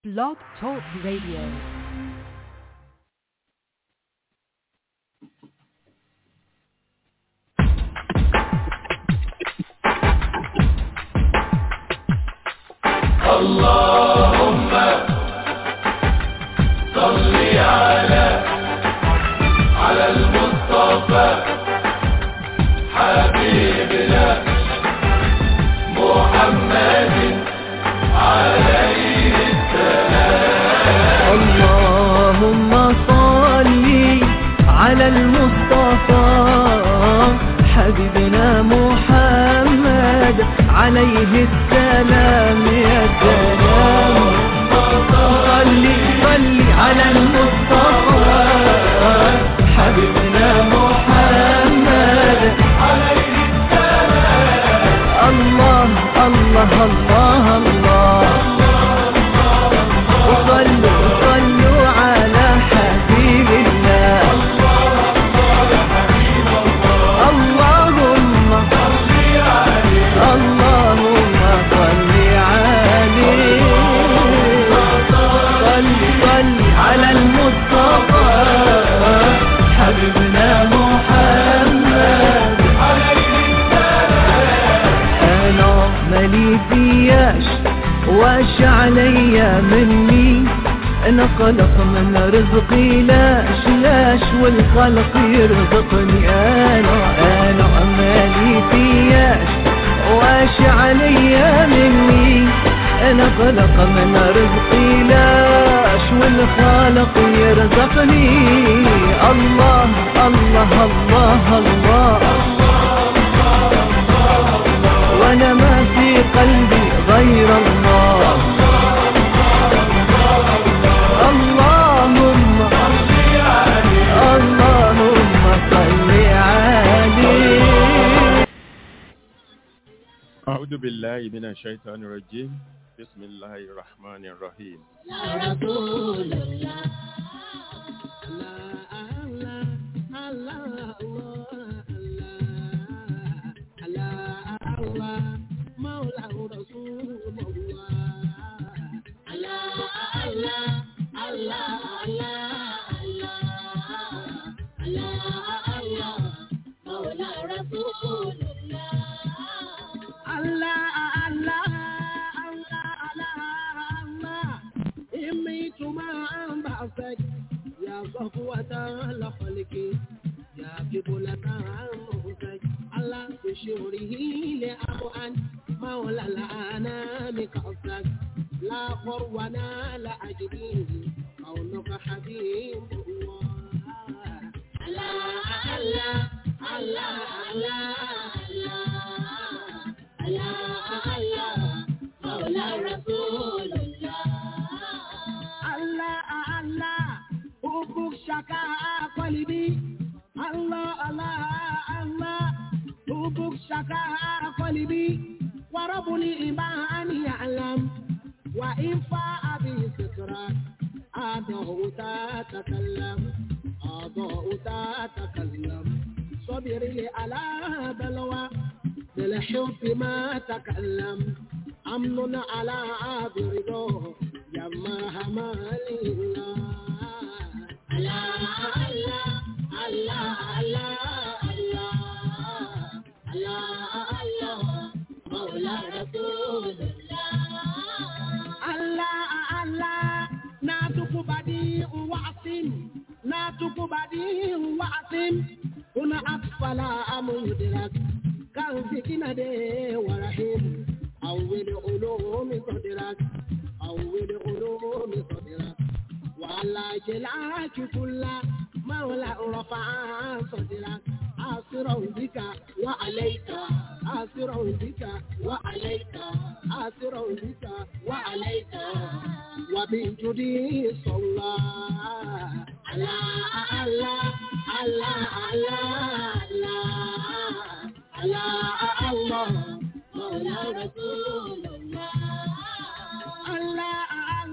Blog Talk Radio. اللهم صل على على المصطفى حبيبنا محمد عليه السلام اللهم صل على المصطفى حبيبنا محمد عليه السلام يا سلام صل صل على المصطفى حبيبنا محمد عليه السلام الله الله الله الله وصلوا صلوا على حبيب الله اللهم اللهم صل عليه صل صل على المصطفى حبيبنا محمد انا مالي فياش واش عليا مني انا خلق من رزقي لاش لاش والخلق يرزقني انا انا مالي فياش واش عليا مني انا خلق من رزقي لاش والخالق يرزقني الله الله الله, الله وانا ما في قلبي غير الله اللهم اللهم صل عليه أعوذ بالله من الشيطان الرجيم بسم الله الرحمن الرحيم يا صفوة الخلق يا قبلة المهتج على بشوره لأبوان مولى الأنام قصدك لا قرونا لا أجديه كونك حبيب الله الله الله الله الله الله الله مولى رسول الله الله الله حبك شكا قلبي الله الله الله حبك شكا قلبي ورب الإيمان يعلم وإن فاء به سكرك أضاء تتكلم أضاء تتكلم صبري على بلوى بالحب ما تكلم أمن على برده يما همالي الله الله الله الله الله الله الله مولى رسول الله الله الله ناتك بديع وعصم ناتك بديع وعصم هنا أطفال مدرك كان سكينة ورحيم أول علوم صدرك أول علوم صدرك وعلى جلاك كل مولى رفع صدرك آسرا بك وعليك آسرا بك وعليك آسرا بك وعليك وبجدي صلى على الله الله الله الله الله مولى رسول الله الله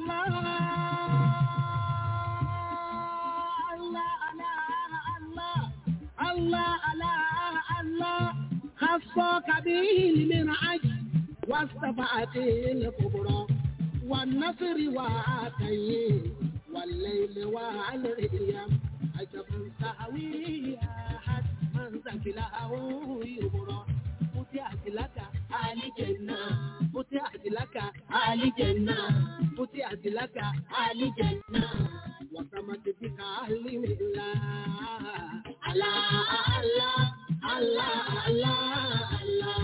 الله الله الله الله خصك به المنعج واستفعت الكبرى والنصر وعاتيه والليل والريم عجبا سهوي أحد من ذكله يبرى فتحت لك آل جنة فتحت لك آل جنة فتحت لك آل جنة وسمت بك أهل من الله الله الله الله الله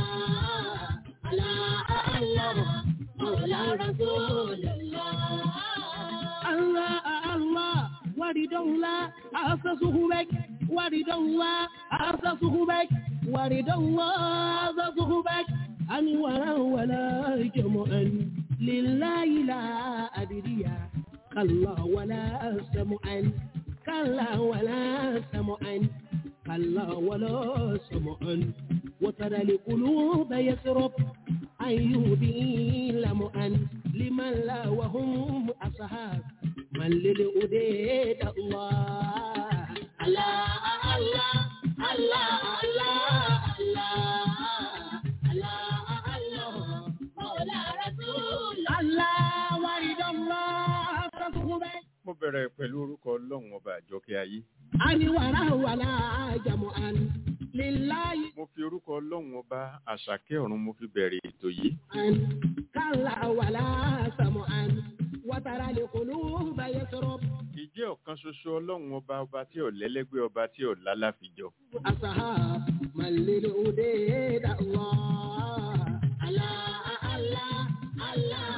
الله الله الله مولى رسول الله الله الله ورد الله أسسه بك ورد الله أسسه بك ورد الله أسسه بك أنورا ولا جمعا لله لا أدري كلا ولا سمعا كلا ولا سمعا كلا ولا سمعا وترى القلوب يسرب أيوبي لمعا لمن لا وهم أصحاب من للأديد الله الله الله الله الله الله الله مولى رسول الله ورد الله فصحبه mo bẹ̀rẹ̀ pẹ̀lú orúkọ ọlọ́run ọba àjọkẹ́ ayé أني ولا ولا جمعا لله mo fi orúkọ ọlọ́run ọba àṣàkẹ́ ọ̀run mo fi bẹ̀rẹ̀ ètò yìí أن كلا ولا سمعا وترى القلوب يسرب ìjẹ́ ọ̀kan ṣoṣo ọlọ́run ọba ọba tí ò lẹ́lẹ́gbẹ́ ọba tí ò lálàfijọ́ أصحاب من للأديد الله الله الله الله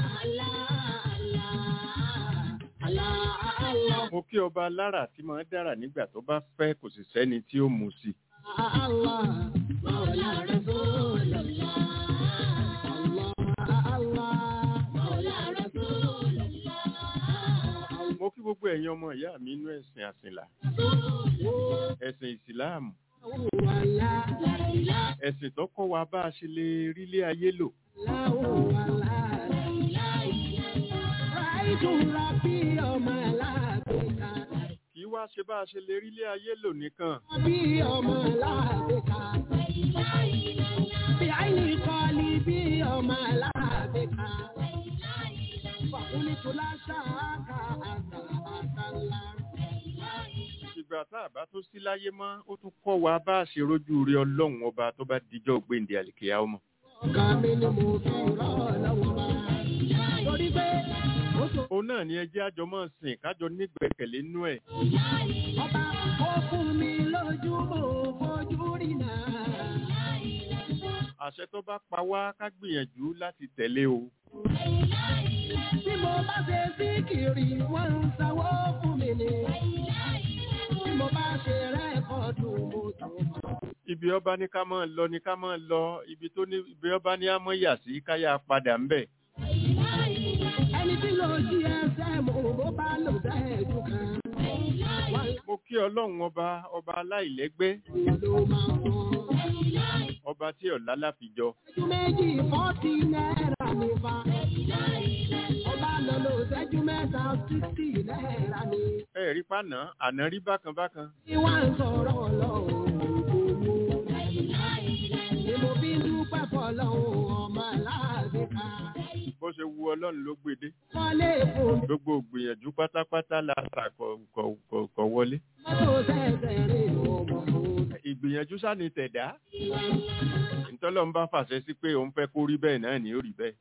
الله الله الله mo kí ọba alára tí máa ń dára nígbà tó bá fẹ́ kò sì sẹ́ni tí ó mú sí الله مولى رسول الله الله الله مولى رسول الله mo kí gbogbo ẹ̀yin ọmọ ìyá mi inú ẹ̀sìn àsìnlá ẹ̀sìn ìsìláàmù ولا لا إله ẹ̀sìn tó kọ́ wa bá a ṣe lè rílé ayé lò لا ولا لا إله إلا الله رأيت ربي يوم لا بك kì í wá ṣe bá a ṣe lè rílé ayé lò nìkan ربي يوم لا بك بعيني قلبي يوم لا بك فقلت لا شاك أنت أنت الله ìgbà tá a bá tó sí láyé mọ́ ó tún kọ́ wa bá a ṣe rójú rí ọlọ́run ọba tó bá dijọ́ gbéǹde àlìkèyà ọmọ ọ̀gá mi ni mo fi rọ́ lọ́wọ́ bá torí pé ó tó òun náà ni ẹjẹ́ àjọ máa sìn kájọ nígbẹ̀kẹ̀lé nínú ẹ̀ ọba ó fún mi lójú mo fojú rí náà. àṣẹ tó bá pa wá ká gbìyànjú láti tẹ̀lé o Bí mo bá ṣe sí kiri, wọ́n ń sanwó fún mi ni. Bí mo bá ṣe rẹ́kọ̀dù, mo tó mọ̀. ibi ọba ní ká máa lọ ní ká máa lọ ibi tó ní ibi ọba ní àmọ́ yà sí káyà padà ń bẹ̀ Ẹni tí ló jí ẹsẹ̀ mo bó bá lò sẹ́ẹ̀dù kan. Wọ́n mo kí ọlọ́run ọba ọba aláìlẹ́gbẹ́ ló máa mọ̀. ọba tí ọ̀la láfijọ́ Ṣẹ́jú méjì fọ́tì náírà ní fa. Ọba lọ lò ṣẹ́jú mẹ́ta sísì náírà ní. ẹ rí pàná àná rí bákan bákan Bí wọ́n ń sọ̀rọ̀ ọlọ́run owó. Ni mo fi ń dúpẹ́ fọlọ́run ọmọ aláàbí ká. bó ṣe wu ọlọ́run ló gbede Wọlé fún gbogbo gbìyànjú pátápátá la ta kọ kọ kọ kọ wọlé mọ́tò sẹ́sẹ̀ rè ọmọ òun. ìgbìyànjú sáni tẹ̀dá ntọ́lọ́ ń bá fàṣẹ sí pé òun fẹ́ kó rí bẹ́ẹ̀ náà ni ó rí bẹ́ẹ̀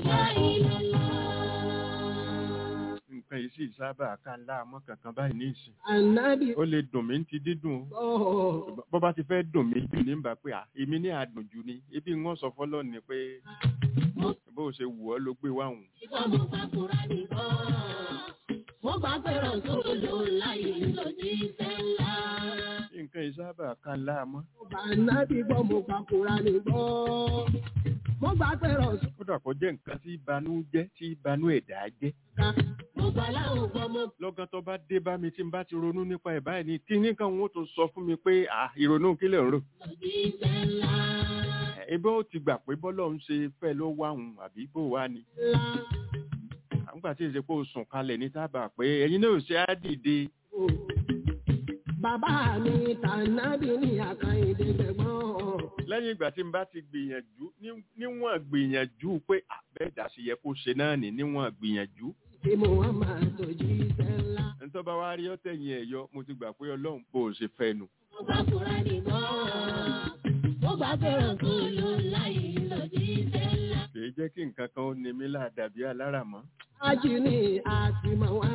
nǹkan yìí sì sábà ká láàmú kankan báyìí ní ìsìn Ànábì ó lè dùn mí ní ti dídùn o bọ̀ bó bá ti fẹ́ dùn mí jù ní bá pé à èmi ní àdùn jù ni ebi ń wọ́n sọ fọ́lọ́ ni pé bó o ṣe wù ọ́ ló gbé wáhùn ìgbà mo bá kúra nìbọn. Mo bá fẹ́ràn tó lò láyé lòdì sẹ́ńlá. nǹkan yìí sábà ká láàmú Mo bá ànábì gbọ́ mo bá kúra nìbọn. Mo bá fẹ́ràn kódà kó jẹ́ nǹkan tí ìbanú jẹ́ tí ìbanú ẹ̀dá jẹ́ sọ́ka. Mo gbà láwọn gbọ́ mo lọ́gán tó bá dé bá mi tí n bá ti ronú nípa ẹ̀ báyìí ni kí ní kan wọ́n tó sọ fún mi pé à ìrònú kílẹ̀ ń rò lòdì sẹ́ńlá. ebí ó ti gbà pé bọ́lọ̀ ń ṣe fẹ́ ló wá hùn àbí bó wá ni Ńlá àgbà tí ìṣe pé o sùn kalẹ̀ ní tábà pé ẹ̀yin náà ò ṣe á dìde o. Bàbá mi tànábì ní àkàìdé gbẹ̀gbọ́n. lẹ́yìn ìgbà tí n bá ti gbìyànjú ní- níwọ̀n gbìyànjú pé àbẹ́ẹ̀dá sì yẹ kó ṣe náà ní níwọ̀n gbìyànjú Tí mo wá máa tọ́jú iṣẹ́ ńlá. nítorí bá wá rí ọ́tẹ̀yìn ẹ̀ yọ mo ti gbà pé ọlọ́run bó o ṣe fẹ́ nu. Mo gbà fúra nìkan. Mo gbà pé Rasulu láì lòdì iṣẹ́ ńlá. kì í jẹ́ kí nǹkan kan ó ní mi láàdàbí aláràmọ́. Aláàjì ni àtìmọ̀ wá.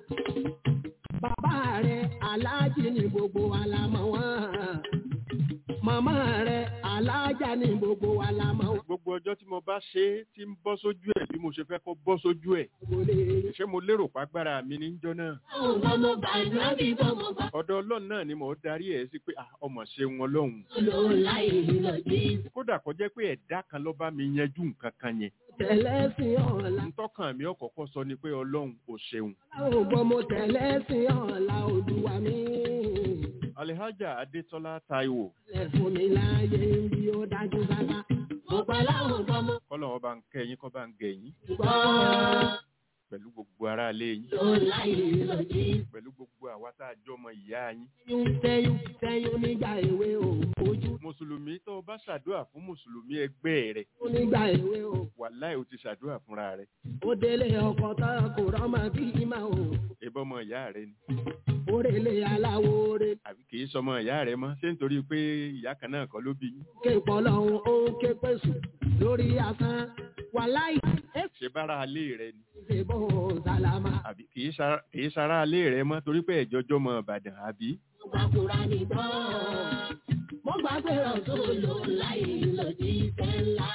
Bàbá rẹ̀ aláàjì ni gbogbo wa la mọ̀ wọ́n. Màmá rẹ̀ aláàjà ni gbogbo wa la mọ̀ wọ́n. gbogbo ọjọ́ tí mo bá ṣe é tí ń bọ́ sójú ẹ̀ bí mo ṣe fẹ́ kó bọ́ sójú ẹ̀ Kò lè ṣé mo lérò pàgbára mi níjọ́ náà. Àwọn ọmọ mo gbà ìgbàgbé bọ́ mo gbà ọ̀dọ̀ ọlọ́run náà ni mò ń darí ẹ̀ sí pé ah, ọmọ ṣe wọn lọ́hùn. Rasulu láì lòdì iṣẹ́ kódà kó jẹ́ pé ẹ̀dá kan ló bá mi yanjú nǹkan kan yẹn. tẹ̀lé sí ọ̀la. ntọ́kàn mi ọ̀kọ̀ọ̀kan sọ ni pé ọlọ́run ò ṣeun. Láwọn ògbọ́n mo tẹ̀lé sí ọ̀la olúwa mi. alihaja adetola taiwo Lẹ̀ fún mi láàyè bí ó dájú sáká. Mo gbà láwọn ọmọ mo kọ́lọ̀ wọn bá ń kẹ́ yín kọ́ bá ń gẹ̀ yín gbà. pẹ̀lú gbogbo ará ilé yín Rasulu láì lòdì iṣẹ́ pẹ̀lú gbogbo àwa tá a jọ ọmọ ìyá yín. Tẹ́yún tẹ́yún tẹ́yún nígbà èwe o. Ojú mùsùlùmí tó o bá ṣàdúrà fún mùsùlùmí ẹgbẹ́ rẹ̀ tún nígbà èwe o. wàláì o ti ṣàdúrà fúnra rẹ̀ Ó délé ọkọ̀ tán kò rọ́mọ bí ìmọ̀ o. ìbọn ọmọ ìyá rẹ̀ ni Ó rèlé aláwo re. àbí kì í sọmọ ìyá rẹ̀ mọ́ ṣé nítorí pé ìyá kan náà kọ́ ló bí yín Ké pọ̀lọ́hún ó ń ké pèsè lórí asán. Wàláì ṣe bára alé rẹ̀ ni ṣe bó sálámà. àbí kì í ṣara- kì í ṣara alé rẹ̀ mọ́ torí pé ẹ̀jọ́jọ́ mọ ìbàdàn àbí Mo gbà fúra nìkan. Mo gbà pé Rasulu láì lòdì iṣẹ́ ńlá.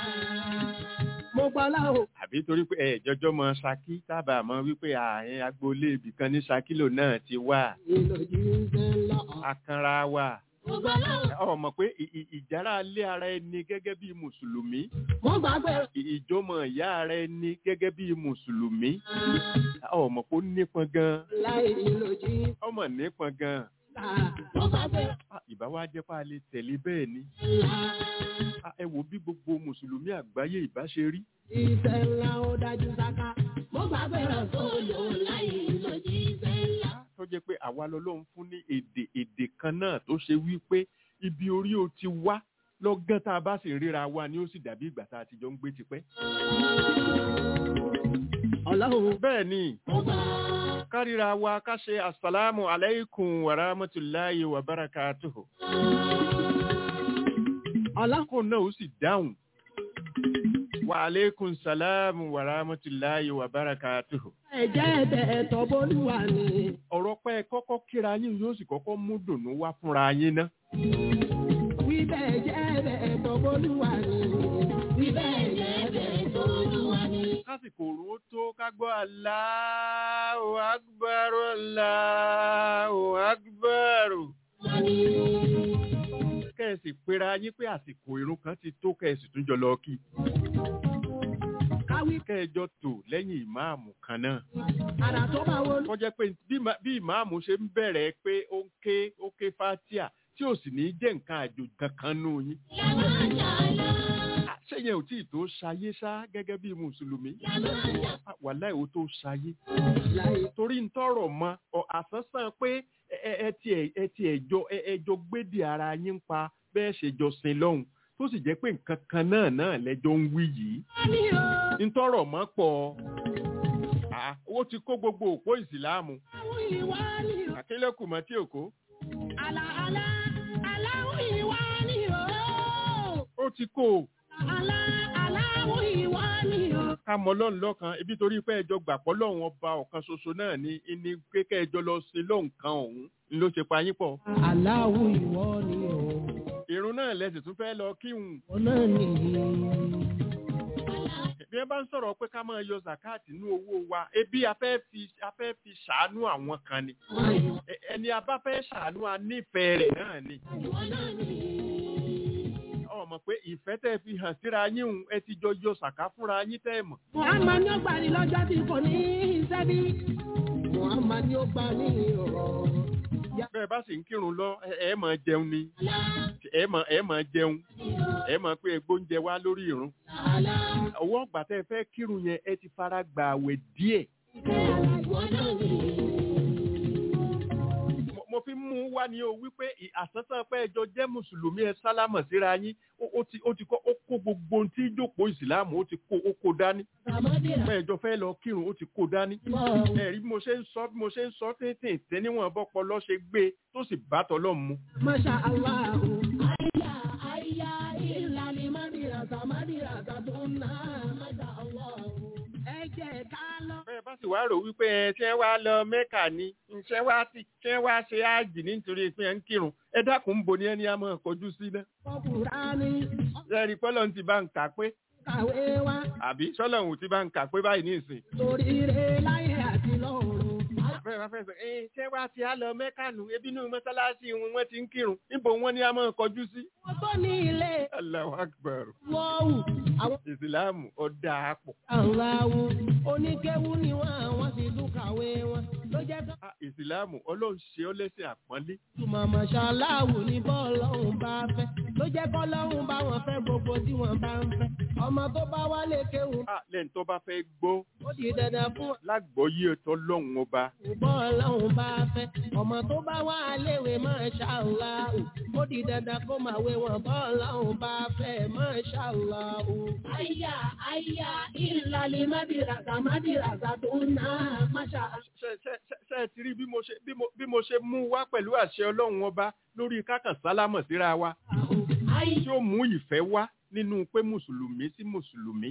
Mo gbọ́ láwọn àbí torí pé ẹ̀jọ́jọ́ mọ ṣakí sábà mọ wípé àárín agboolé ibìkan ní ṣakílò náà ti wà ìlòdì ń ṣe lọ. akanra wà Mo gbà láwọn ọ mọ̀ pé ì- ì- ìjára alé ara ẹni gẹ́gẹ́ bí mùsùlùmí Mo gbà pé ì- ìjọmọ ìyá ara ẹni gẹ́gẹ́ bí mùsùlùmí ọ mọ̀ pé ó nípọn gan láì ìlòdì ń ọmọ nípọn gan ta. mo gbà pé Ah, ìbá wa jẹ́ pé a lè tẹ̀lé bẹ́ẹ̀ ni ńlá. Ah, ẹ wo bí gbogbo mùsùlùmí àgbáyé ìbá ṣe rí Iṣẹ́ ńlá ó dájú sáká. Mo gbà pé Rasulu láì lòdì iṣẹ́ ńlá. tó jẹ́ pé àwa lọ́lọ́run fún ní èdè èdè kan náà tó ṣe wípé ibi orí o ti wá lọ́gán tá a bá sì ríra wa ni ó sì dàbí ìgbà tá a ti jọ ń gbé tipẹ́. Ọlọ́run bẹ́ẹ̀ ni Mo gbà. kárìíra wa ká ṣe asalaamu alaykum wa rahmatulahi wa barakatuhu. Ọlọ́run kó náà ó sì dáhùn. wa aleykum salaamu wa rahmatulahi wa barakatuhu. ẹ̀jẹ̀ ẹ̀bẹ̀ ẹ̀tọ́ bólúwa ni. ọ̀rọ̀ pẹ́ kọ́kọ́ kíra yín yóò sì kọ́kọ́ mú dùnú wá fúnra yín ná. Wíbẹ̀ ẹ̀jẹ̀ ẹ̀bẹ̀ ẹ̀tọ́ bólúwa ni. Bíbẹ̀ yẹn bẹ̀ tó Olúwa ni. lásìkò òru ó tó ká gbọ́ Allahu akbar Allahu akbar. Wọ́n ní kẹ́ẹ̀sì pera yín pé àsìkò irun kan ti tó kẹ́ẹ̀sì tún jọ lọ kí. Káwí kẹ́ẹ̀jọ tò lẹ́yìn ìmáàmù kan náà. àrà tó bá wo wọ́n jẹ́ pé bí ìmá- bí ìmáàmù ṣe ń bẹ̀rẹ̀ pé ó ń ké ó ké fatia tí ò sì ní jẹ́ nǹkan àjòjì kankan nù yín. yàrá àjàlá. À, ṣé yẹn ò tí ì tó ṣayé ṣá gẹ́gẹ́ bí mùsùlùmí? Yàrá àjàlá. À, wàláhì ó tó ṣayé. láì torí ń tọrọ mọ ọ àsánsán pé ẹ- ẹ ẹ ti ẹ ẹ ti ẹjọ ẹ ẹjọ gbédè ara yín pa bẹ́ẹ̀ ṣe jọ sin lọ́hùn tó sì jẹ́ pé nǹkan kan náà náà lẹ́jọ́ ń wí yìí ní o. ń tọrọ mọ́ pọ̀ À, owó ti kó gbogbo òpó ìsìláàmù Àwọn ìwà ni o. àkélẹ́kù mọ́ tí òkó Àlà àlà aláwọ̀ ìwà ni o. ó ti kó o Àlà aláwọ̀ ìwà ni o. ká mọ lọ́run lọ́kan ibi torí pé ẹjọ́ gbàpọ̀ lọ́hùn ọba ọ̀kan ṣoṣo náà ni ní kékẹ́ ẹjọ́ lọ sí lọ́hùn kan ọ̀hún ni ló ṣe pa yín pọ̀ Aláwọ̀ ìwọ ni o. ìrun náà lẹ́sìn tún fẹ́ lọ kíhùn Ọ̀nà nìyí. bí ẹ bá ń sọ̀rọ̀ pé ká máa yọ zakat nínú owó wa ebi a fẹ́ fi a fẹ́ fi ṣàánú àwọn kan ni Ẹ- ẹni a bá fẹ́ ṣàánú a nífẹ̀ẹ́ rẹ̀ náà ni ọmọ pé ìfẹ́ tẹ́ fi hàn síra yín òun ẹ ti jọ yọ sàká fúnra yín tẹ́ ẹ mọ̀ Muhammad ni ó gbà ní lọ́jọ́ tí kò ní iṣẹ́ bí. Muhammad ni ó gbà ní ọ̀rọ̀. bẹ́ẹ̀ bá sì ń kírun lọ ẹ ẹ máa jẹun ni ẹ máa ẹ máa jẹun ẹ máa pé egbóúnjẹ wá lórí ìrun ọwọ́ ọgbà tẹ́ ẹ fẹ́ kírun yẹn ẹ ti fara gbà àwẹ̀ díẹ̀ mo mo fi mú wá ní o wípé ì- àsánsán pé ẹjọ́ jẹ́ mùsùlùmí ẹ sálámọ̀ síra yín ó ó ti ó ti kọ́ ó kó gbogbo ohun tí jókòó ìsìláàmù ó ti kó ó kó dání pé ẹjọ́ fẹ́ lọ kírun ó ti kó dání ẹ̀rí bí mo ṣe ń sọ bí mo ṣe ń sọ tètè tẹ́ níwọ̀n bọ́pọ̀ lọ́ ṣe gbé e tó sì bá tọ́lọ́ mu. Masha Allah. Aya, aya, ìlànà Madirasa, Madirasa tó ń ná. Masha Allah. Ẹ jẹ́ ká lọ. bẹ́ẹ̀ bá sì wá rò wípé ẹ tí ẹ wá lọ mẹ́kà ni ṣé wá sí ṣé wá ṣe áàjì nítorí pé ẹ ń kírun ẹ dákun ń bo ni ẹni á máa kọjú sí náà. Kọkùnrání, ẹ̀rí pọ́lọ́ ti bá ń kà pé kàwé wá. àbí sọ́lọ́hún ti bá ń kà pé báyìí ní ìsìn. Torí rẹ̀ láyé àti lọ́run. bẹ́ẹ̀ bá fẹ́ sọ ẹ ṣé wá ti á lọ mẹ́kà nù ebi inú mọ́sálásí wọn wọ́n ti ń kírun níbo wọ́n ní á máa kọjú sí. Wọ́n tó ní ilé Allahu Akbar wọ́ọ̀wù. Àwọn ìsìláàmù ọ̀dà àpò. aláwo oníkéwú ni wọ́n àwọn sì tún kàwé wọn. Ló jẹ́ ká Ah, ìsìláàmù ọlọ́run ṣe ọ́ lẹ́sìn àpọ́nlé. túmọ̀ mọ̀ṣáláàwù ní bọ́ọ̀lọ́hún bá fẹ́. Ló jẹ́ kọ́lọ́hún bá wọn fẹ́ gbogbo tí wọ́n bá ń fẹ́. Ọmọ tó bá wálé kéwù Ah, lẹ́yìn tó bá fẹ́ gbọ́ ó di dandan fún lágbọ́yé ọ̀tọ̀ lọ́hùn ọba. bọ́ọ̀lọ́hún bá fẹ́. Ọmọ tó bá wá léwe mọ̀ṣáláàwù ó di dandan kó máa wé wọn bọ́ọ̀lọ́hún bá fẹ́ mọ̀ṣáláàwù. Àyà àyà ìlàlẹ̀ Madirasa Madirasa tó ń ná máṣá. ṣe ṣe ṣe ṣe ẹ ti rí bí mo ṣe bí mo bí mo ṣe mú wá pẹ̀lú àṣẹ ọlọ́run ọba lórí kákàn sálámọ̀ síra wa Àyà. tí ó mú ìfẹ́ wá nínú pé mùsùlùmí sí mùsùlùmí.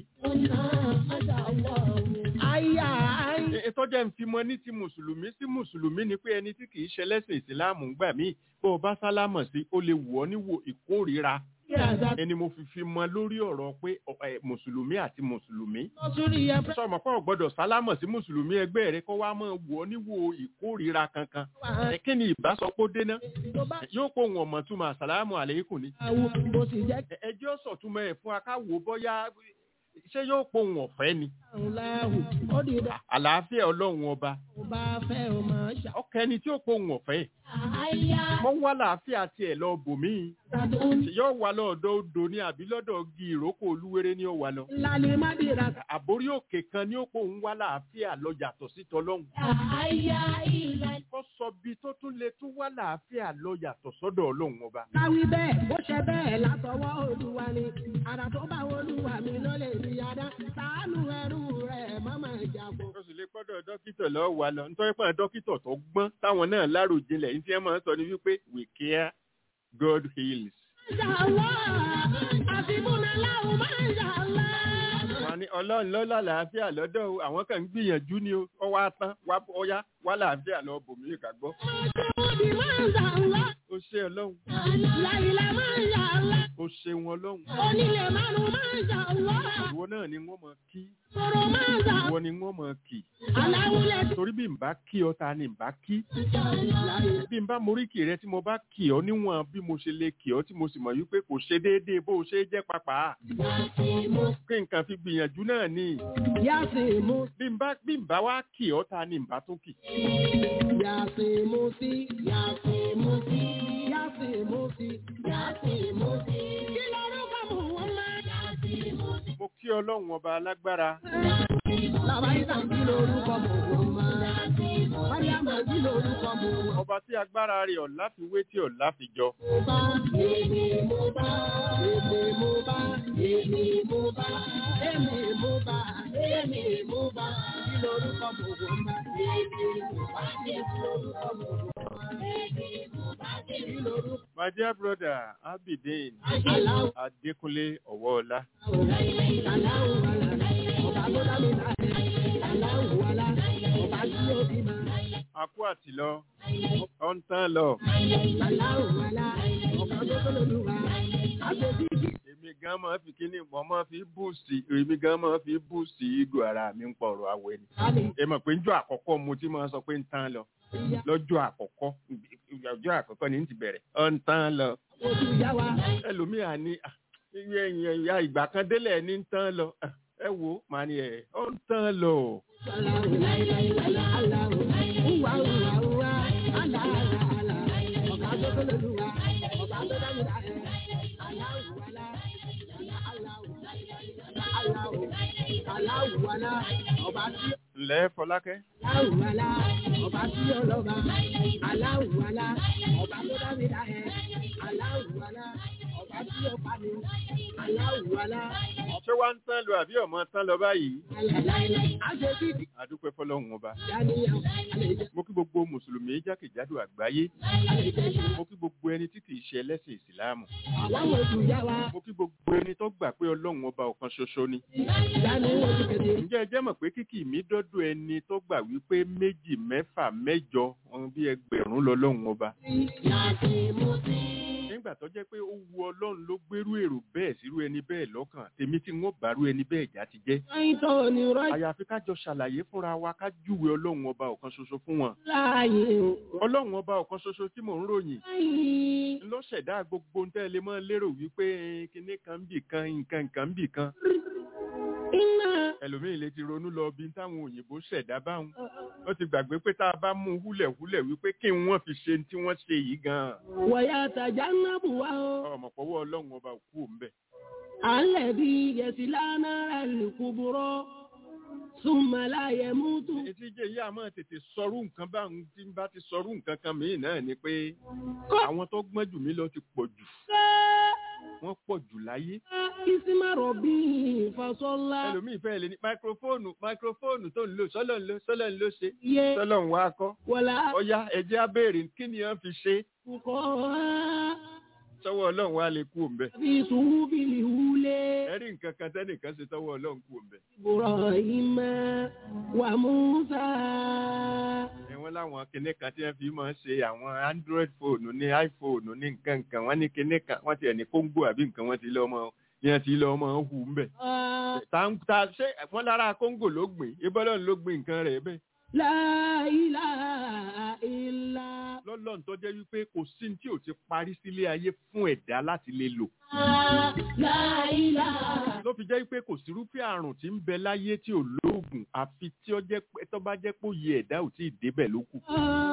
Àyà àyà. ètò jẹ́ ń fi mọ ní ti mùsùlùmí sí mùsùlùmí ni pé ẹni tí kì í ṣe lẹ́sìn ìsìláàmù ń gbà míì bó o bá sálámọ̀ sí ó lè wù ọ́ níwò ìkórìíra ẹni mo fi fi mọ lórí ọ̀rọ̀ pé ọ- ẹ, mùsùlùmí àti mùsùlùmí Lọ́sùrì yẹn fẹ́ sọmọ pé o gbọ́dọ̀ sálámọ̀ sí mùsùlùmí ẹgbẹ́ rẹ kó wá máa wù ọ́ níwò ìkórìíra kankan wà ẹ kí ni ìbásọpọ̀ dénà tó bá yóò pò wọn mọ̀ túmọ̀ àsàlámù àlékún ni wù bó sì jẹ́ Ẹ- ẹjọ́ sọ̀túnmọ̀ ẹ̀ fún akáwò bọ́yá ṣé yóò pò wọn ọ̀fẹ́ ni kàrún láhù. Ó di dandan àlàáfíà ọlọ́run ọba kó bá fẹ́ o máa ṣà. ọkẹ́ ẹni tí ó pò wọn ọ̀fẹ́ Àyà. mọ́ wá làáfíà tiẹ̀ lọ bòmíì yóò wá lọ́dọ̀ odò ní àbí lọ́dọ̀ gi ìrókò olúwere ní ó wà lọ Ìlàlẹ̀ Madirasa. àbórí òkè kan ní ó pò ń wá làáfíà lọ yàtọ̀ sí tọlọ́hun Àyà ìlàlẹ̀. kó sọ bí tó tún lè tún wá làáfíà lọ yàtọ̀ sọ́dọ̀ ọlọ́run ọba Káwí bẹ́ẹ̀, bó ṣe bẹ́ẹ̀ látọwọ́ Olúwa ni. Àrà tó bá Olúwa mi ló lè rí adá. Ṣàánú ẹrú rẹ̀ mọ́mọ́ ìjàpọ̀. ó sì lè pọ́dọ̀ dókítà lọ́wọ́ wa lọ nítorí pé dókítà tó gbọ́n táwọn náà láròjinlẹ̀ ní tí wọ́n máa ń sọ ní wípé we care God heals. Ṣàlọ́ àfibúnà láwù máa ń ṣàlọ́. wọ́n ní ọlọ́run ló lálàáfíà lọ́dọ̀ o àwọn kan ń gbìyànjú ni o ọwọ́ atán wá ọyá wá làáfíà lọ bòmí ìkàgbọ́. Mọ́tòdì máa ń ṣàlọ́. ó ṣe ọlọ́run Láìlẹ̀ máa ń ṣàlọ́. ó ṣe wọn ọlọ́run Onílé márùn-ún máa ń ṣàlọ́. ìwọ náà ni wọ́n mọ̀ kí Sọ̀rọ̀ máa ń ṣàlọ́. ìwọ ni wọ́n mọ̀ kì Aláwùlẹ̀ tí torí bí n bá kí ọ ta ni n bá kí bí n bá moríkì rẹ tí mo bá kì ọ níwọ̀n bí mo ṣe lè kì ọ tí mo sì mọ̀ wípé kò ṣe déédéé bó o ṣe jẹ́ pàpà kí nǹkan fi gbìyànjú náà ni Yàsìn mú bí n bá bí n bá wá kì ọ ta ni n bá tún kì Yàsìn mú sí. Yàsìn mú sí. Yàsìn mú sí. Yàsìn mú sí. Kí lorúkọ mú wọn máa? Yàsìn mú sí. mo kí ọlọ́run ọba alágbára Làbáyíká kí lorúkọ mú wọn máa? Mariama kí lorúkọ mú wọn ọba tí agbára rẹ̀ ọ̀la fi wé tí ọ̀la fi jọ bá? Èmi mo bá. Èmi mo bá. Èmi mo bá. Èmi mo bá. Èmi mo bá. Kí lorúkọ mú wọn máa? Èmi mo bá. Kí lorúkọ mú wọn máa? Èmi mo bá. Kí lorúkọ my dear brother abidin Aláwọ̀. adékúnlé ọwọ́ọlá akú àtìlọ ọ ń tán lọ èmi gan máa fi kíní mọ́ máa fi búùsì èmi gan máa fi búùsì ìgò ara mi ń pọ̀rọ̀ àwẹ̀ ni ẹ mọ̀ pé njọ́ àkọ́kọ́ mo ti máa sọ pé ń tán lọ lọ́jọ́ àkọ́kọ́ ọjọ́ àkọ́kọ́ ni ń ti bẹ̀rẹ̀ ọ ń tán lọ ẹlòmíà ní "Ah, iye èèyàn ìyá ìgbà kan délẹ̀ ní ń tán lọ Ah, ẹ wo màá ní ẹ ọ ń tán lọ ǹlẹ́ fọlákẹ́ Aláwùwalá, ọba tí ó lọ́ba. Aláwùwalá, ọba tó dá mi dá ẹ. Aláwùwalá, ọba tí ó pa mi. Aláwùwalá, ṣé wá ń tán lọ àbí ọmọ tán lọ báyìí àlàláìlá. Àṣetí ti àdúpẹ́ fọlọ́run ọba dàníyàn. Àlejò, mo kí gbogbo mùsùlùmí jákèjádò àgbáyé àlejò. mo kí gbogbo ẹni tí kìí ṣe ẹlẹ́sìn ìsìláàmù Àwọn oṣù yá wa. mo kí gbogbo ẹni tó gbà pé ọlọ́run ọba ọ̀kan ṣoṣo ni Dání oṣù kẹ̀dẹ̀. ǹjẹ́ ẹ jẹ́ mọ̀ pé kíkì mi dọ́dọ̀ ẹni tó gbà wípé méjì mẹ́fà mẹ́jọ ohun bí ẹgbẹ̀rún lọ́lọ́run ọba Láti mú sí. nígbà tó jẹ́ pé ó wu ọlọ́run ló gbérú èrò bẹ́ẹ̀ sírú ẹni bẹ́ẹ̀ lọ́kàn tèmi tí wọ́n bàrú ẹni bẹ́ẹ̀ já ti jẹ́ Àìtọ́ ni rọ́jà àyàfi ká jọ ṣàlàyé fúnra wa ká júwe ọlọ́run ọba ọ̀kan ṣoṣo fún wọn láàyè o. ọlọ́run ọba ọ̀kan ṣoṣo tí mò ń ròyìn Láàyè. ló ṣẹ̀dá gbogbo ń tẹ́lẹ̀ mọ́ lérò wípé eh, kinní kan ń bì kan nǹkan nǹkan ń bì kan Iná. ẹlòmíì lè ti ronú lọ bí táwọn òyìnbó ṣẹ̀dá báwọn ó ti gbàgbé pé tá a bá mú un húlẹ̀húlẹ̀ wípé kí wọ́n fi ṣe tí wọ́n ṣe yìí gan-an Wọ̀yà tàjà náà bù wá o. ọmọ pọ̀wọ́ ọlọ́run ọba òkú òǹbẹ̀ À ń lẹ̀ bí yẹ̀sì lánàá rẹ̀ kú burọ́. Súnmọ́ láyẹ̀ mú tù. etí jẹ́ ìyá máa tètè sọrú nǹkan báwọn tí ń bá ti sọrú nǹkan kan mìíràn náà ni pé àwọn tó gbọ́n jù mí lọ ti pọ̀ jù wọ́n pọ̀ jù láyé Ìsímárọ̀ bí ìfọ̀sọ́lá. ẹlòmíì fẹ́ lè ní máikrófóònù máikrófóònù tó ń lò sọ́lọ́ ń lò sọ́lọ́ ń lò ṣe Yé sọ́lọ́ ń wá kọ́ wọ̀lá ọ̀yá ẹ̀jẹ̀ á béèrè kí ni wọ́n fi ṣe kọ́ sọ́wọ́ ọlọ́run wá lè kú òǹbẹ̀ bí sùúrù bí lè wúlé. ẹ̀rí nǹkan kan tẹ́nìkan ṣe tọ́wọ́ ọlọ́run kú òǹbẹ̀ Ibrahim wa Musa. ẹ̀wọ̀n láwọn kinní kan tí wọ́n fi máa ń ṣe àwọn android phone ní iphone ní nǹkan nǹkan wọ́n ní kinní kan wọ́n ti ẹ̀ ní kóńgò àbí nǹkan wọ́n ti lọ́ mọ́ yẹn ti lọ́ mọ́ hù ń bẹ̀. Ah, ta ń ta ṣé wọ́n lára kóńgò ló gbìn ibọ́lọ́run ló gbìn nǹkan rẹ̀ bẹ́ẹ̀. La ilaha illa. lọ́lọ́run tó jẹ́ wípé kò sí ní tí ò ti parí sílé ayé fún ẹ̀dá láti lè lò. La ilaha. ló fi jẹ́ wípé kò sírúfẹ́ àrùn tí ń bẹ láyé tí ò lóògùn àfi tí ó jẹ́ pé tó bá jẹ́ pé òye ẹ̀dá ò tí ì débẹ̀ ló kù.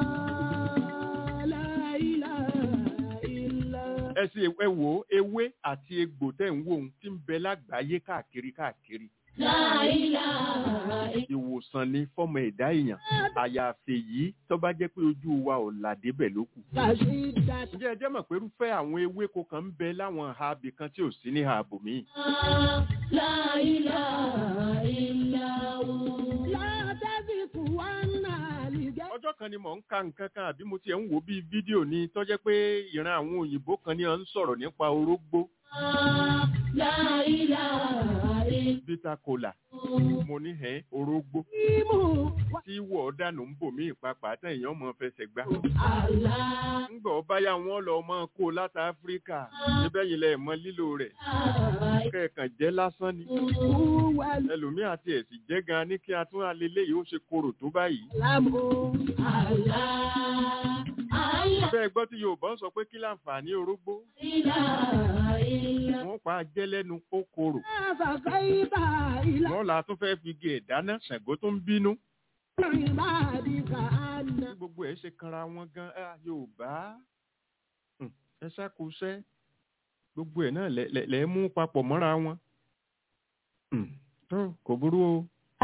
La ilaha illa. ẹ sì ẹ wò ó ewé àti egbò tẹ̀ ń wò ó tí ń bẹ lágbàáyé káàkiri káàkiri. La ilaha illa. ìwòsàn ni fọ́mọ ẹ̀dá èèyàn àyàfi yìí tó bá jẹ́ pé ojú wa ò là débẹ̀ ló kù. Kashida. ǹjẹ́ ẹ jẹ́ mọ̀ pé irúfẹ́ àwọn ewéko kan ń bẹ láwọn ìhà ibì kan tí ò sí ní ìhà ibòmíì. La ilaha illa hu. La taziku wa nalige. ọjọ́ kan ni mò ń ka nǹkan kan àbí mo tiẹ̀ ń wo bíi fídíò ni tó jẹ́ pé ìran àwọn òyìnbó kan ni à ń sọ̀rọ̀ nípa orógbó La ilaha illa bíta kola mo ní ẹ̀ orógbó hu. tí wọ̀ ọ́ dànù ń bò mí ìpapà tẹ̀ èèyàn mọ̀ fẹsẹ̀ gbá. Allah. ńgbà ọ báyà wọn lọ mọ kó láti áfíríkà níbẹ̀ yìí lẹ̀ mọ lílo rẹ̀ kẹ̀kàn jẹ́ lásán ni Huwa ẹlòmíì àti ẹ̀sìn jẹ́ gan ní kí a tún alẹ́lẹ́ yìí ó ṣe korò tó báyìí. alamu. Allah. Allah. bẹ́ẹ̀ gbọ́ tí yorùbá ń sọ pé kí láǹfààní orógbó ilaha illa. wọ́n pa jẹ́ lẹ́nu ó korò Fakaita ila wọ́n là tún fẹ́ fi gé ẹ̀dáná ṣàngó tó ń bínú ibadika anna. bí gbogbo ẹ̀ ṣe kanra wọn gan ah, yorùbá Hmm, ẹ ṣàkóṣẹ́ gbogbo ẹ̀ náà lẹ- lẹ- lẹ mú papọ̀ mọ́ra wọn Hmm, tó kò burú o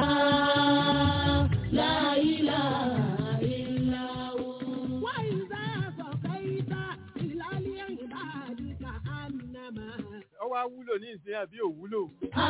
La ilaha illa hu. Wa iza fakaita ila ibadika annama. ọwọ́ awúlò ní ìsìn àbí òwúlò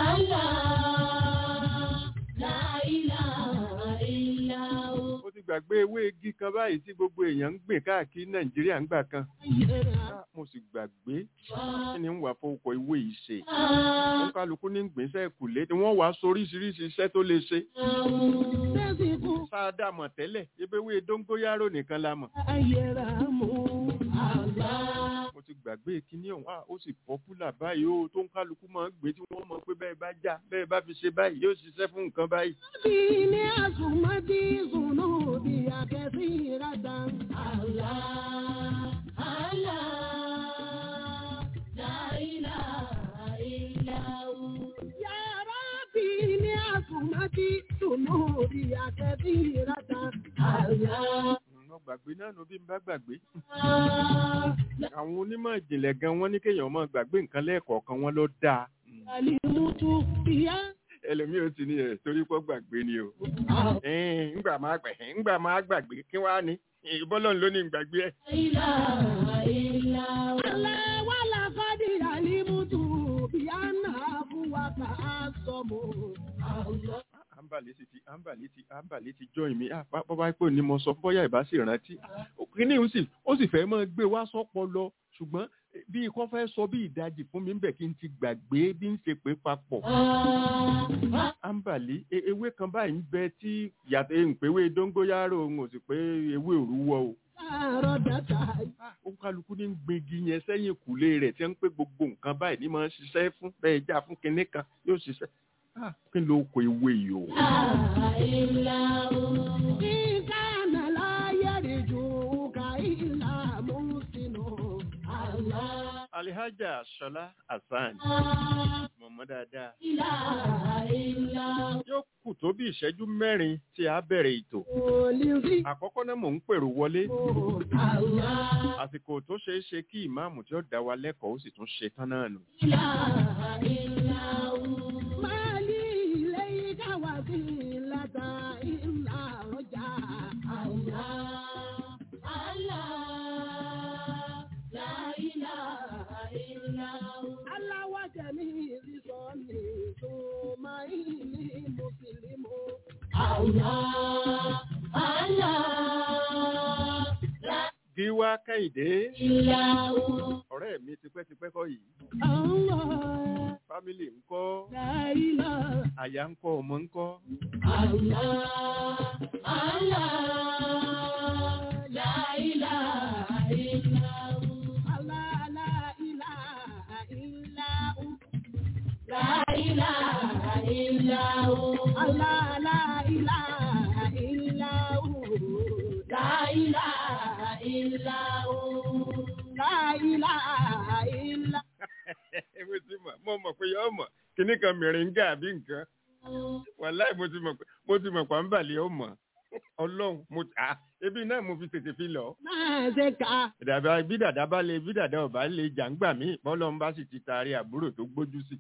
Allah. La ilaha illa hu. ó ti gbàgbé ewé igi kan báyìí tí gbogbo èèyàn ń gbìn káàkiri nàìjíríà ń gbà kan Ah, mo sì gbàgbé kí ni ń wà fowópọ̀ ewé yìí ṣe wọn kálukú ní gbèsè kùlé ni wọ́n wàá soríṣiríṣi iṣẹ́ tó lè ṣe Tẹ́sìkú sáadà mọ̀ tẹ́lẹ̀ ebéwé dóngóyárò nìkan la mọ̀ ayẹra mú. Allah. mo ti gbàgbé kíní ọ̀hún ah, ó sì pọ́pùlà báyìí ó tó ń kálukú máa ń gbé tí wọ́n mọ̀ pé bẹ́ẹ̀ bá já bẹ́ẹ̀ bá fi ṣe báyìí yóò ṣiṣẹ́ fún nǹkan báyìí Dini azumati zunubi akesiratan. Allah. Allah. La ilaha illa hu. Ya Rabbi ni azumati zunubi akesiratan. Allah. mo gbàgbé náà ló bí n bá gbàgbé àwọn onímọ̀ ìjìnlẹ̀ gan wọ́n ní kéèyàn máa gbàgbé nǹkan lẹ́ẹ̀kọ̀ọ̀kan wọn ló dáa Mm. Alimutu ya ẹlòmíì ó ti ní ẹ̀ torí pọ́ gbàgbé ni o Ẹ̀ẹ́n, ńgbà máa gbà ńgbà máa gbàgbé kí wàá ní ìbọ́lọ́run ló ní ìgbàgbé ẹ̀. Wàlá kọ́dìrà ní mútu bí a nà fún wa kà á sọmọ. àǹbàlẹ́ ti ti àǹbàlẹ́ ti àǹbàlẹ́ ti join mi ah bá- bọ́bá pé ní mo sọ bóyá ìbá sì rántí kíní ó sì ó sì fẹ́ máa gbé wá sọ́pọ̀ lọ ṣùgbọ́n eh, bí ikọ́ fẹ́ sọ bí ìdajì fún mi ń bẹ̀ kí n ti gbàgbé bí ń ṣe pé papọ̀ àǹbàlẹ́ e- ewé kan báyìí ń bẹ tí yàtọ̀ ìpéwé dóngóyárò òun ò sì pé ewé òrúwọ́ o Láàárọ̀ dàtà. Ah, ó kálukú ní ń gbégi yẹn sẹ́yìn kùlé rẹ̀ tí wọ́n ń pé gbogbo nǹkan báyìí ní máa ń ṣiṣẹ́ fún bẹ́ẹ̀ já fún kinní kan yóò ṣiṣẹ́ Ah, kí ló kọ ewé yìí o. Ìkànnà láyé rí ju ká ìlà mú sínú. alihaja sọlá hasan mọ̀mọ́ dáadáa yóò kù tó bí ìṣẹ́jú mẹ́rin tí a bẹ̀rẹ̀ ètò Olùrí àkọ́kọ́ náà mò ń pèrò wọlé àsìkò tó ṣeé ṣe kí ìmáàmù tí ó dá wa lẹ́kọ̀ọ́ ó sì tún ṣe tán náà nù. máa ní ilé ìkáwá sí ìlàta ìlà ọjà. Aláwọ̀ jẹ̀mí ìrísọ ní tó máa ń ní mùsùlùmí. gíwá kẹ́hìndé ọ̀rẹ́ mi tipẹ́tipẹ́ kọ́ yìí Allah, fámìlì ńkọ́ la ilaha àyà ńkọ́ ọmọ ńkọ́ Allah, la ilaha illa hu. Allah, la ilaha illa hu. La ilaha illa mo ti mọ̀ mo mọ̀ pé yọ mọ̀ kíní kan mìíràn ń gà àbí nǹkan wàláì mo ti mọ̀ pé mo ti mọ̀ pàǹbàlì ó mọ̀ ọlọ́run mo à ebi náà mo fi tètè fi lọ. máa ṣe ká. dàbà bí dàda bá lè bí dàda ọba lè jà ń gbà mí bọ́lọ́run bá sì ti taari àbúrò tó gbójú sí.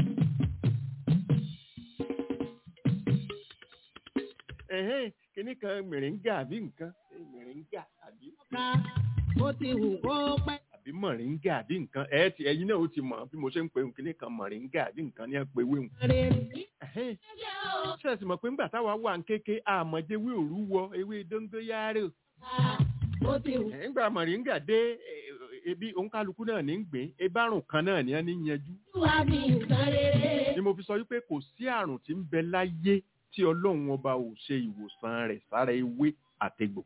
ẹ̀hẹ́n kíní kan mìíràn ń gà àbí nǹkan mìíràn ń gà àbí ká ó ti wù kó pẹ́. àbí mọ̀ríńgà àbí nǹkan ẹ̀ ti ẹ̀yin náà ó ti mọ̀ bí mo ṣe ń pe kíní kan mọ̀ríńgà àbí nǹkan ní ẹ̀ pé wéhùn. rere. Ẹ̀hẹ́n. ṣé ẹ sì mọ̀ pé ńgbà táwa wà ń kéke àmọ̀jẹ́wé òru wọ ewé dóńdóyárò ó ti wù. ńgbà mọ̀ríńgà dé eh, ebi òǹkálukú náà ní ń gbìn ebárùn kan náà ní ẹ ní yanjú wá bí nǹkan rere. ni mo fi sọ wípé kò sí àrùn tí ń bẹ láyé tí ọlọ́run ọba ò ṣe ìwòsàn rẹ̀ sára ewé àtegbò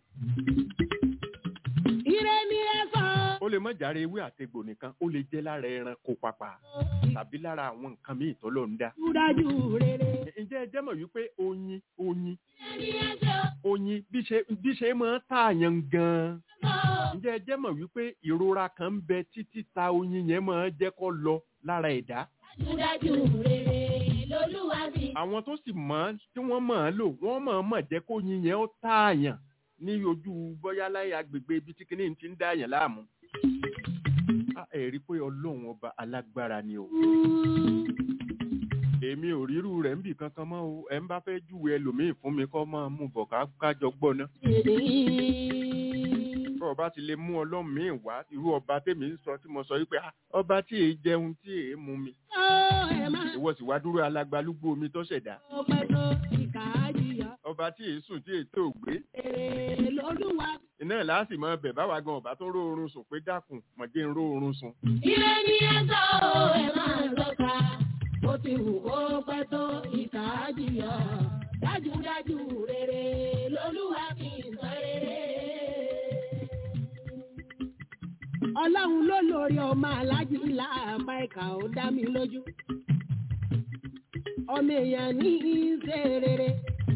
ire ni ẹ sọ. ó lè má járe ewé àtegbò nìkan ó lè jẹ́ lára ẹranko pàpà tàbí lára àwọn nǹkan míì tọ́lọ́ ń dá dájú rere. ǹjẹ́ ẹ jẹ́ mọ̀ wípé oyin oyin oyin bí ṣe bí ṣe máa ń tààyàn gan-an ǹjẹ́ ẹ jẹ́ mọ̀ wípé ìrora kan ń bẹ títí ta oyin yẹn máa ń jẹ́ kó lọ lára ẹ̀dá dájú rere lolúwa bí. àwọn tó sì mọ̀ tí wọ́n mọ̀ ọ́n lò wọ́n mọ̀ ọ́n mọ̀ jẹ́ kó oyin yẹn ó tààyàn ní ojú bóyá láyé agbègbè ibi tí kìíní ti ń dààyàn láàmú. Ah, ẹ rí i pé ọlọ́run ọba alágbára ni o èmi ò rírú rẹ̀ ń bì kankan mọ́ o ẹ̀ ń bá fẹ́ júwe ẹlòmíì fún mi kọ́ máa mú bọ̀ ká kájọ gbọ́ ná. bọ́ ọba ti lè mú ọlọ́run míì wá irú ọba tèmi ń sọ tí mo sọ wípé "Ah, ọba tí èé jẹun tí èé mu mi ó ẹ máa ìwọ sì wá dúró alágbálúgbó omi tó ṣẹ̀dá tó pẹ́ tó ìkà àjìyà. ọba tí èé sùn tí èé tó gbé rere lolúwa. iná láàsì máa bẹ̀ báwa gan ọba tó ń ró oorun sùn pé dákun mọ̀jẹ́ ń ró oorun sùn. ire ni ẹ sọ ẹ máa lọ́ka. ó ti wù kó pẹ́ tó ìkà àjìyà. dájúdájú rere lolúwa bí nǹkan rere. ọlọ́run ló lórí ọmọ alájí láàpá ẹ̀ka ó dá mi lójú. ọmọ èèyàn ní í ṣe rere.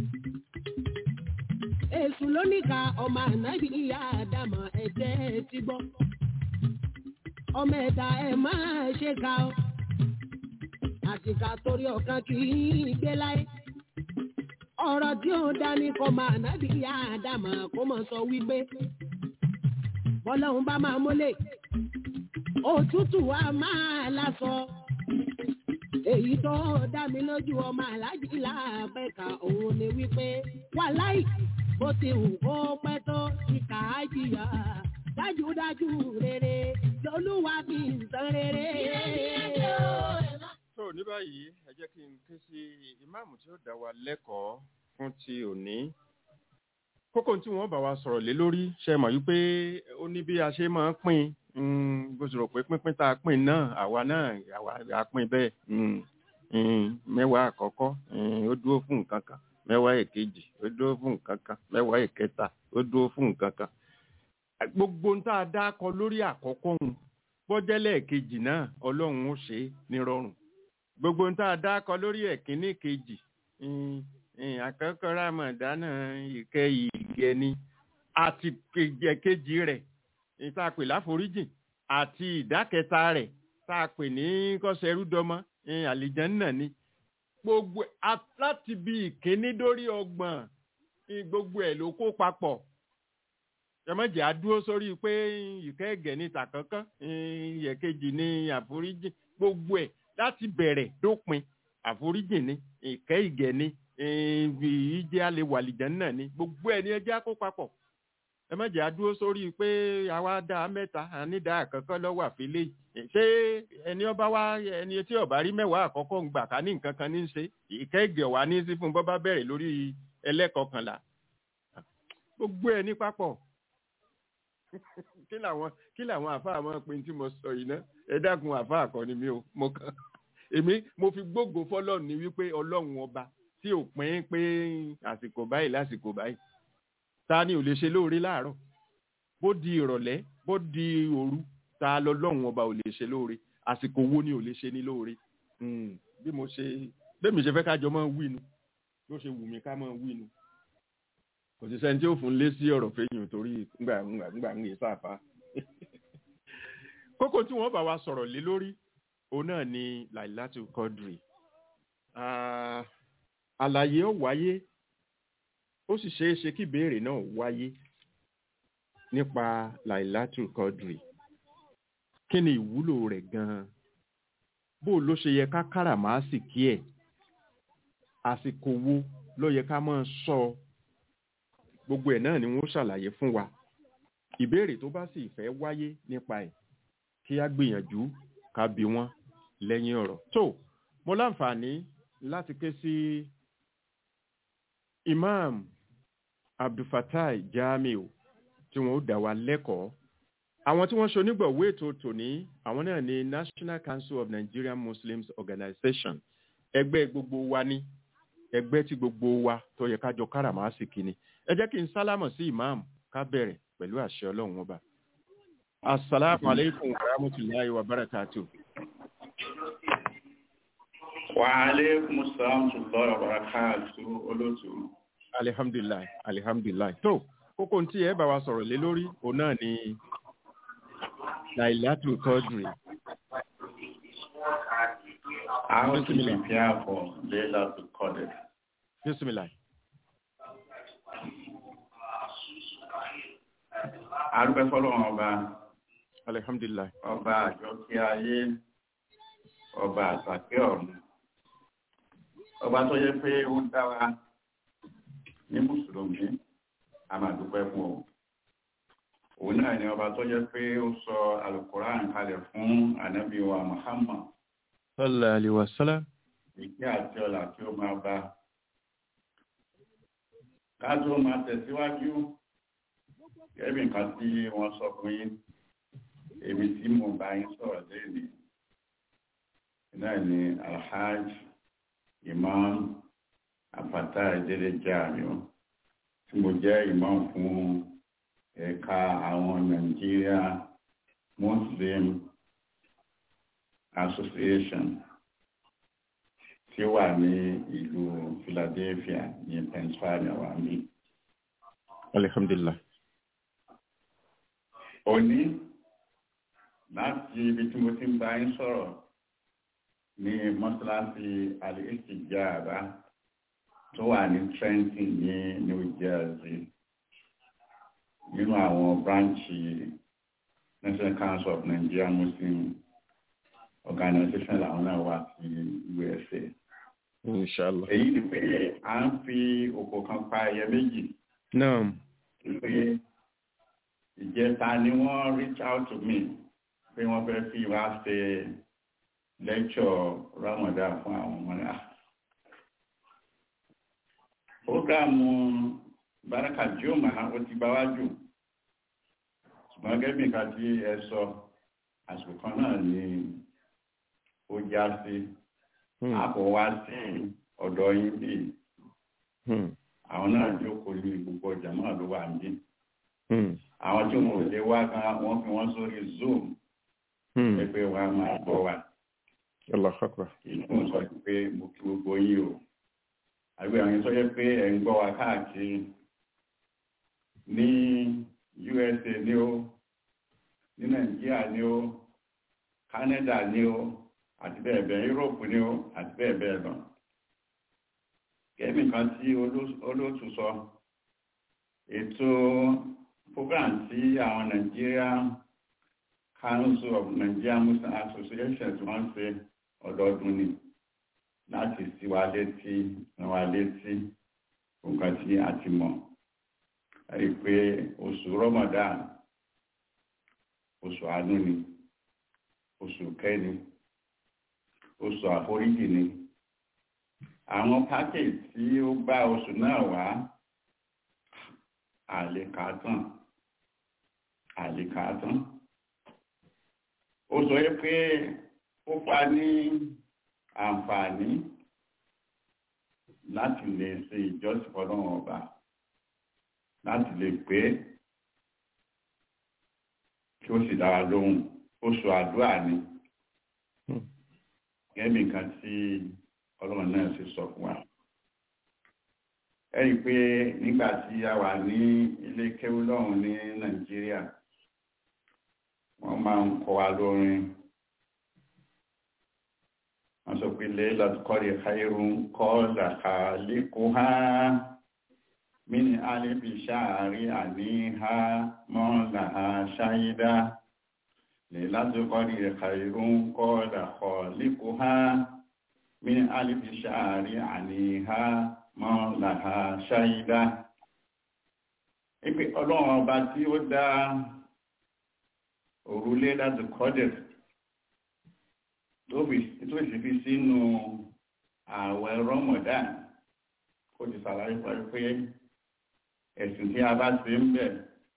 èṣù lóníkà ọmọ ànábì ìyá àdàmọ̀ ẹ̀jẹ̀ ti gbọ́. ọmọ ẹ̀dá ẹ̀ máa ṣe ká ọ. àtìkà torí ọ̀kan kì í gbé láyé. ọ̀rọ̀ tí ó dání kọ́ máa nábì ìyá àdàmọ̀ kó mọ̀ sọ wípé bọ́lọ́hún bá máa mólè òtútù wa máa lásọ èyí tó dá mi lójú ọmọ aláàjì láàbẹ̀ka òun ni wípé wàláì bó ti wù kó pẹ́ tó ìkà á jìyà dájúdájú rere lolúwa fi ń san rere. tó ní báyìí ẹ jẹ́ kí n ké sí ìmáàmù tí ó dá wa lẹ́kọ̀ọ́ fún ti òní kókó tí wọ́n bá wa sọ̀rọ̀ lé lórí ṣe mọ̀ wípé ó ní bí a ṣe máa ń pín in bó ṣe rò pé pínpín tá a pín náà àwa náà àwa a pín bẹ́ẹ̀ mm, mm, mẹ́wàá àkọ́kọ́ mm, ó dúró fún nǹkan kan mẹ́wàá èkejì ó dúró fún nǹkan kan mẹ́wàá èkẹta ó dúró fún nǹkan kan gbogbo ń tá a dá kọ lórí àkọ́kọ́ òun bọ́jẹ́lẹ̀ kejì náà ọlọ́run ó ṣe é nírọ̀rùn gbogbo ń tá a dá kọ lórí ẹ̀kíní kejì mm, mm, àkọ́kọ́ rámọ̀dánà ìkẹyì ìgẹni àti kejì rẹ̀ èyí tá a pè láforíjìn àti ìdákẹta rẹ̀ tá a pè ní kọ́sẹ̀rúdọ́mọ́ àlìjánná ni gbogbo a- láti bí ìkíní dórí ọgbọ̀n ní gbogbo ẹ̀ ló kó papọ̀ ẹmọ́jẹ̀ á dúró sórí pé ìkẹ́ ẹ̀gẹ̀ ní tàkánkán ìyẹ̀kejì ní àforíjìn gbogbo ẹ̀ láti bẹ̀rẹ̀ dópin àforíjìn ní ìkẹ́ ìgẹ̀ ní ìjẹ́ alẹ́ wàlìjánná ni gbogbo ẹ̀ ní ẹjẹ́ á kó papọ̀ ẹ má jẹ́ àdúró sórí pé àwa dá mẹ́ta ànídá àkọ́kọ́ lọ́wọ́ àfilé yìí ṣé ẹni ọba wa ẹni tí ọba rí mẹ́wàá àkọ́kọ́ ń gbà ká ní nǹkan kan ní í ṣe ìkẹ́gẹ̀ wá ní sí fún bọ́bá bẹ̀rẹ̀ lórí ẹlẹ́kọ̀ọ́kànlá gbogbo ẹ̀ ní papọ̀ kí làwọn kí làwọn àfáà máa pe tí mo sọ yìí náà ẹ dákun àfáà kan ni mi ò mo kàn èmi mo fi gbógo fọlọ́run ní wípé ọlọ́run ọba tí ò pín pé àsìkò báyìí lásìkò báyìí ta ni ò lè ṣe lóore láàárọ̀ bó di ìrọ̀lẹ́ bó di òru ta lọ́lọ́run ọba ò lè ṣe lóore àsìkò wo ni ò lè ṣe ní lóore Mm, bí mo ṣe bẹ́ẹ̀mi ṣe fẹ́ kájọ máa wí nu ló ṣe wù mí ká máa wí nu kò sí sẹ́ni tí ó fún lé sí ọ̀rọ̀ fẹ́yìn torí ngbà ngbà ngbà ń yè sáfà kókó tí wọ́n bá wa sọ̀rọ̀ lé lórí òun náà ni Lailatul Qadri Ah, àlàyé ó wáyé ó sì ṣeé ṣe kí ìbéèrè náà wáyé nípa Lailatul Qadri kí ni ìwúlò rẹ̀ gan-an bó ló ṣe yẹ ká káràmásìkí ẹ̀ àsìkò wo ló yẹ ká máa sọ ọ? gbogbo ẹ̀ náà ni wọ́n ṣàlàyé fún wa ìbéèrè tó bá sì fẹ́ wáyé nípa ẹ̀ kí á gbìyànjú ká bi wọ́n lẹ́yìn ọ̀rọ̀ tó mo láǹfààní láti ké sí imam abdulfatai jamiu tí wọn ó dá wa lẹ́kọ̀ọ́ àwọn tí wọ́n ṣonígbọ̀wé ètò tòní àwọn náà ni national council of nigerian muslims organization ẹgbẹ́ gbogbo wa ní ẹgbẹ́ tí gbogbo wa tó yẹ ká jọ káràmásìkí ni ẹ jẹ́ kí n sálámọ̀ sí imam ká bẹ̀rẹ̀ pẹ̀lú àṣẹ ọlọ́run ọba asalaamu aleykum wa rahmatulahi wa barakatuh. Wa alaikum salam wa barakatuh olóòtú. alihamdulilayi alihamdulilayi tó kókó tí ẹ bá wa sọ̀rọ̀ lé lórí òun náà ni Lailatul Qadri How to prepare for Laylatul Qadr. bisimilayi. Arúgbẹ́ fọ́lọ́run ọba, alihamdulilayi ọba àjọkí ayé, ọba àtàkì ọ̀run. Ọba tó yẹ pé ó ń dá wa ní Mùsùlùmí, a máa dúpẹ́ fún ọ. Òun náà ni ọba tó yẹ pé ó sọ Al-Qur'an kalẹ̀ fún Ànábì wa Muhammad. sallallahu alayhi wa sallam ìgbé àti ọlà tí ó máa bá. Ká tó máa tẹ̀síwájú, gẹ́bí nǹkan tí wọ́n sọ fún yín, èmi tí mo bá yín sọ̀rọ̀ lẹ́nìí. Náà ni Alhaj Imam Afata Ìdílé Jàmíù, tí mo jẹ́ imam fún ẹ̀ka àwọn Nigeria Muslim Association tí ó wà ní ìlú Philadelphia ní Pennsylvania wà ní. alihamdulilayi Òní láti ibi tí mo ti ń bá yín sọ̀rọ̀ ní mọ́sálásí Al-Istijaba tó wà ní Trenton ní New Jersey nínú àwọn bráǹchì National Council of Nigerian Muslim organisation làwọn náà wà sí usa inshallah èyí ni pé à ń fi òkò kan pa ẹyẹ méjì naam pé ìjẹta ni wọ́n reach out to me pé wọ́n fẹ́ fi wá ṣe lecture ramadan fún àwọn ọmọ náà programu baraka joma ó ti bá wájú ṣùgbọ́n gẹ́gẹ́ bí nǹkan tí ẹ sọ àsìkò kan náà ni ó já sí Hmm, àbọ̀ wá sí ọ̀dọ̀ yín bí hmm, àwọn náà jókòó ní gbogbo ọjà náà ló wà níbí hmm, àwọn tí wọn ò lè wá gan wọ́n fi wọ́n sórí zoom hmm. pé wọ́n á máa gbọ́ wa Allahu akbar kì í fún sọ pé mo kí gbogbo yín o àbí àwọn yẹn tó yẹ pé ẹ̀ ń gbọ́ wa káàkiri ní USA ní o ní Nàìjíríà ní o Canada ní o àti bẹ́ẹ̀ bẹ́ẹ̀ Europe ní o àti bẹ́ẹ̀ bẹ́ẹ̀ lọ kẹ́mì kan tí oló- olóòtú sọ ètò program tí àwọn Nigeria Council of Nigerian Muslim Association tí wọ́n ń ṣe ọdọọdún ni láti sí wa létí rán wa létí nǹkan tí a ti mọ̀ rí i pé oṣù Ramadan oṣù àánú ni oṣù kẹ́ni oṣù àforíjì ni àwọn package tí ó bá oṣù náà wá àlekàtàn àlekàtàn ó sọ yẹ pé ó fa ní àǹfààní láti lè ṣe ìjọsìn fọ́lọ́run ọba láti lè pé kí ó sì dára lóhùn oṣù àdúrà ni Hmm. gẹ́gẹ́ bí nǹkan tí ọlọ́run náà ṣe sọ fún wa ẹ rí i pé nígbà tí a wà ní ilé kéwú lọ́hùn ní nàìjíríà wọ́n máa ń kọ́ wa lórin wọ́n sọ pé lẹ́yìn kọ́rí khairun kọ́ làkà lẹ́kọ̀ọ́ ha mini alibi ṣáàrí àníhá mọ́lá ṣáyídá lẹ́yìn kọ́rí khairun kọ́ làkọ̀ lẹ́kọ̀ọ́ ha mini alibi ṣáàrí àníhá mọ́lá ṣáyídá. Ipe ọlọ́run ọba tí ó dá òrùlé láti kọ́dẹ̀ tó sì fi sínú ààwẹ̀ Ramadan kó ti sàlàyé pẹ̀lú pé ẹ̀sìn tí a bá ṣe ń bẹ̀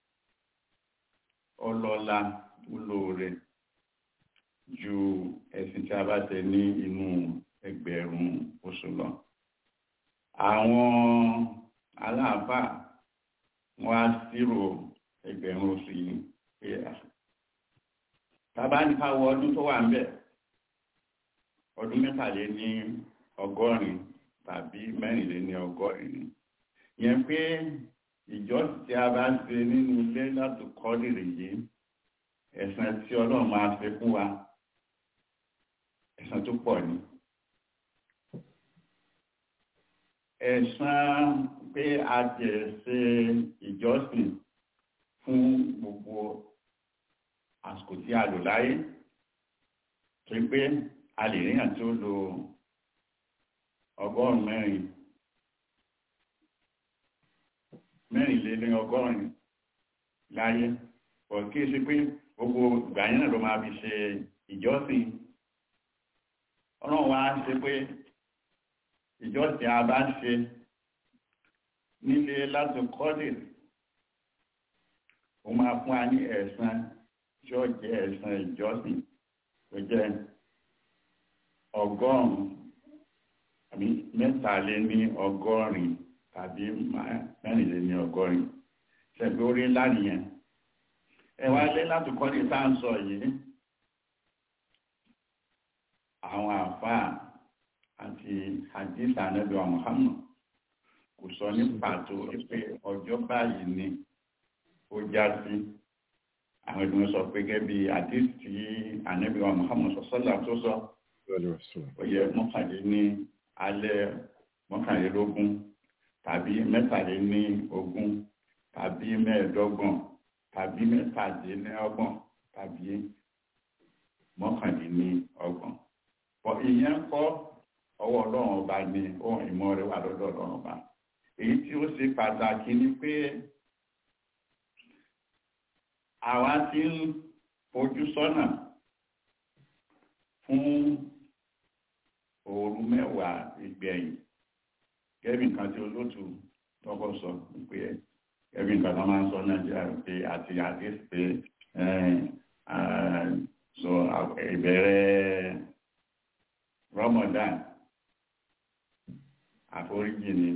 ọlọ́lá olóore ju ẹ̀sìn tí a bá ṣe ní inú ẹgbẹ̀rún oṣù lọ. Àwọn aláàfáà wọ́n á ṣírò ẹgbẹ̀rún oṣù yìí pé tàbá ní ká wọ ọdún tó wà ń bẹ̀ ọdún mẹ́tàlé ní ọgọ́rin tàbí mẹ́rìnlé ní ọgọ́rin ni yẹn pé ìjọsìn tí a bá ṣe nínú ilé láti kọ́ lèrè yìí ẹ̀san tí ọlọ́run máa ṣe fún wa ẹ̀san tó pọ̀ ni ẹ̀san pé a jẹ̀ ṣe ìjọsìn fún gbogbo àsìkò tí a lò láyé tó pé a lè ríyàn tó lo ọgọ́rùn mẹ́rin mẹ́rin lé ní ọgọ́rin láyé pọ̀ kí é ṣe pé gbogbo ìgbà yẹn náà ló máa fi ṣe ìjọsìn ọlọ́run wá ṣe pé ìjọsìn a bá ṣe nílé láti kọ́lé ó máa fún wa ní ẹ̀san tí ó jẹ́ ẹ̀san ìjọsìn tó jẹ́ ọgọ́rùn-ún àbí mẹ́tàlé ní ọgọ́rin tàbí mẹ́rìnlé ní ọgọ́rin ṣẹ̀gbé orí ńlá nìyẹn ẹ wá lé láti kọ́lé tá à ń sọ yìí àwọn àfáà àti hadith anabi wa muhammad kò sọ ní pàtó pé ọjọ́ báyìí ni ó já sí àwọn ìdúró sọ pé gẹ́gẹ́ bí hadith tí anabi wa muhammad sọ sọ́là tó sọ ó yẹ mọ́kànlé ní alẹ́ mọ́kànlélógún tàbí mẹ́tàlé ní ogún tàbí mẹ́ẹ̀ẹ́dọ́gbọ̀n tàbí mẹ́tàdínlọ́gbọ̀n tàbí mọ́kàndínní ọgbọ̀n bọ̀ ìyẹn kọ́ ọwọ́ ọlọ́run ọba ni ohun ìmọ̀ rẹ̀ wà lọ́dọ̀ ọlọ́run ọba èyí tí ó ṣe pàtàkì ni pé àwa ti ń fojú sọ́nà fún òru mẹ́wàá ìgbẹ̀yìn gẹ́bí nǹkan tí olóòtú tọ́kọ̀ sọ pé gẹ́bí nǹkan tó máa ń sọ nàìjíríà pé àti àti pé so ìbẹ̀rẹ̀ Ramadan àforíjì ni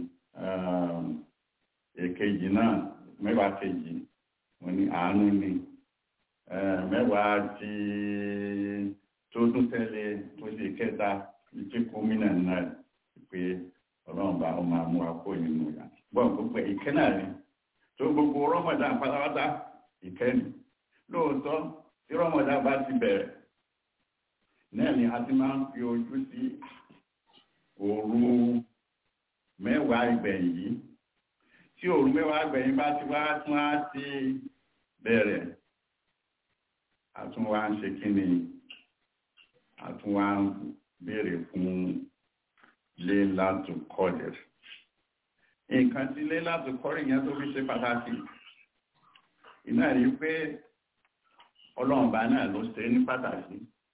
èkejì náà mẹ́wàá kejì wọ́n ní àánú ni mẹ́wàá tí tó tún tẹ́lẹ̀ tó ṣe kẹta ìtí gómìnà náà pé ọlọ́run bá ọmọ àmú akó nínú ìyá gbọ́n gbogbo ìkẹ́ náà ni tó gbogbo Ramadan pátápátá ìkẹ́ ni lóòótọ́ tí Ramadan bá ti bẹ̀rẹ̀ náà ni a ti máa ń fi ojú sí òru mẹ́wàá ìgbẹ̀yìn yìí tí òru mẹ́wàá ìgbẹ̀yìn bá ti wá tún á ti bẹ̀rẹ̀ àtúnwá ń ṣe kí ni àtúnwá ń béèrè fún Laylatu Qadr nǹkan tí Laylatu Qadr yẹn tó fi ṣe pàtàkì iná rí pé ọlọ́ọ̀bá náà ló ṣe ní pàtàkì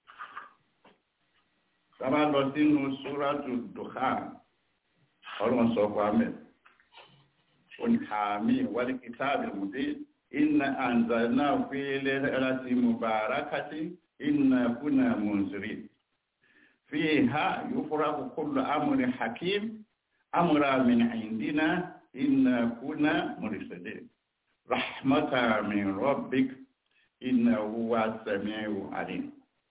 sábà lọ sínú Suratu Dukhan ọlọ́run sọ fún amẹ́ oníhàmí wal kitabil mubin inna anzalnahu fi laylatin mubarakatin inna kunna munzirin fiha yufraqu kullu amrin hakim amra min indina inna kunna mursalin rahmatan min rabbik innahu huwas samiu alim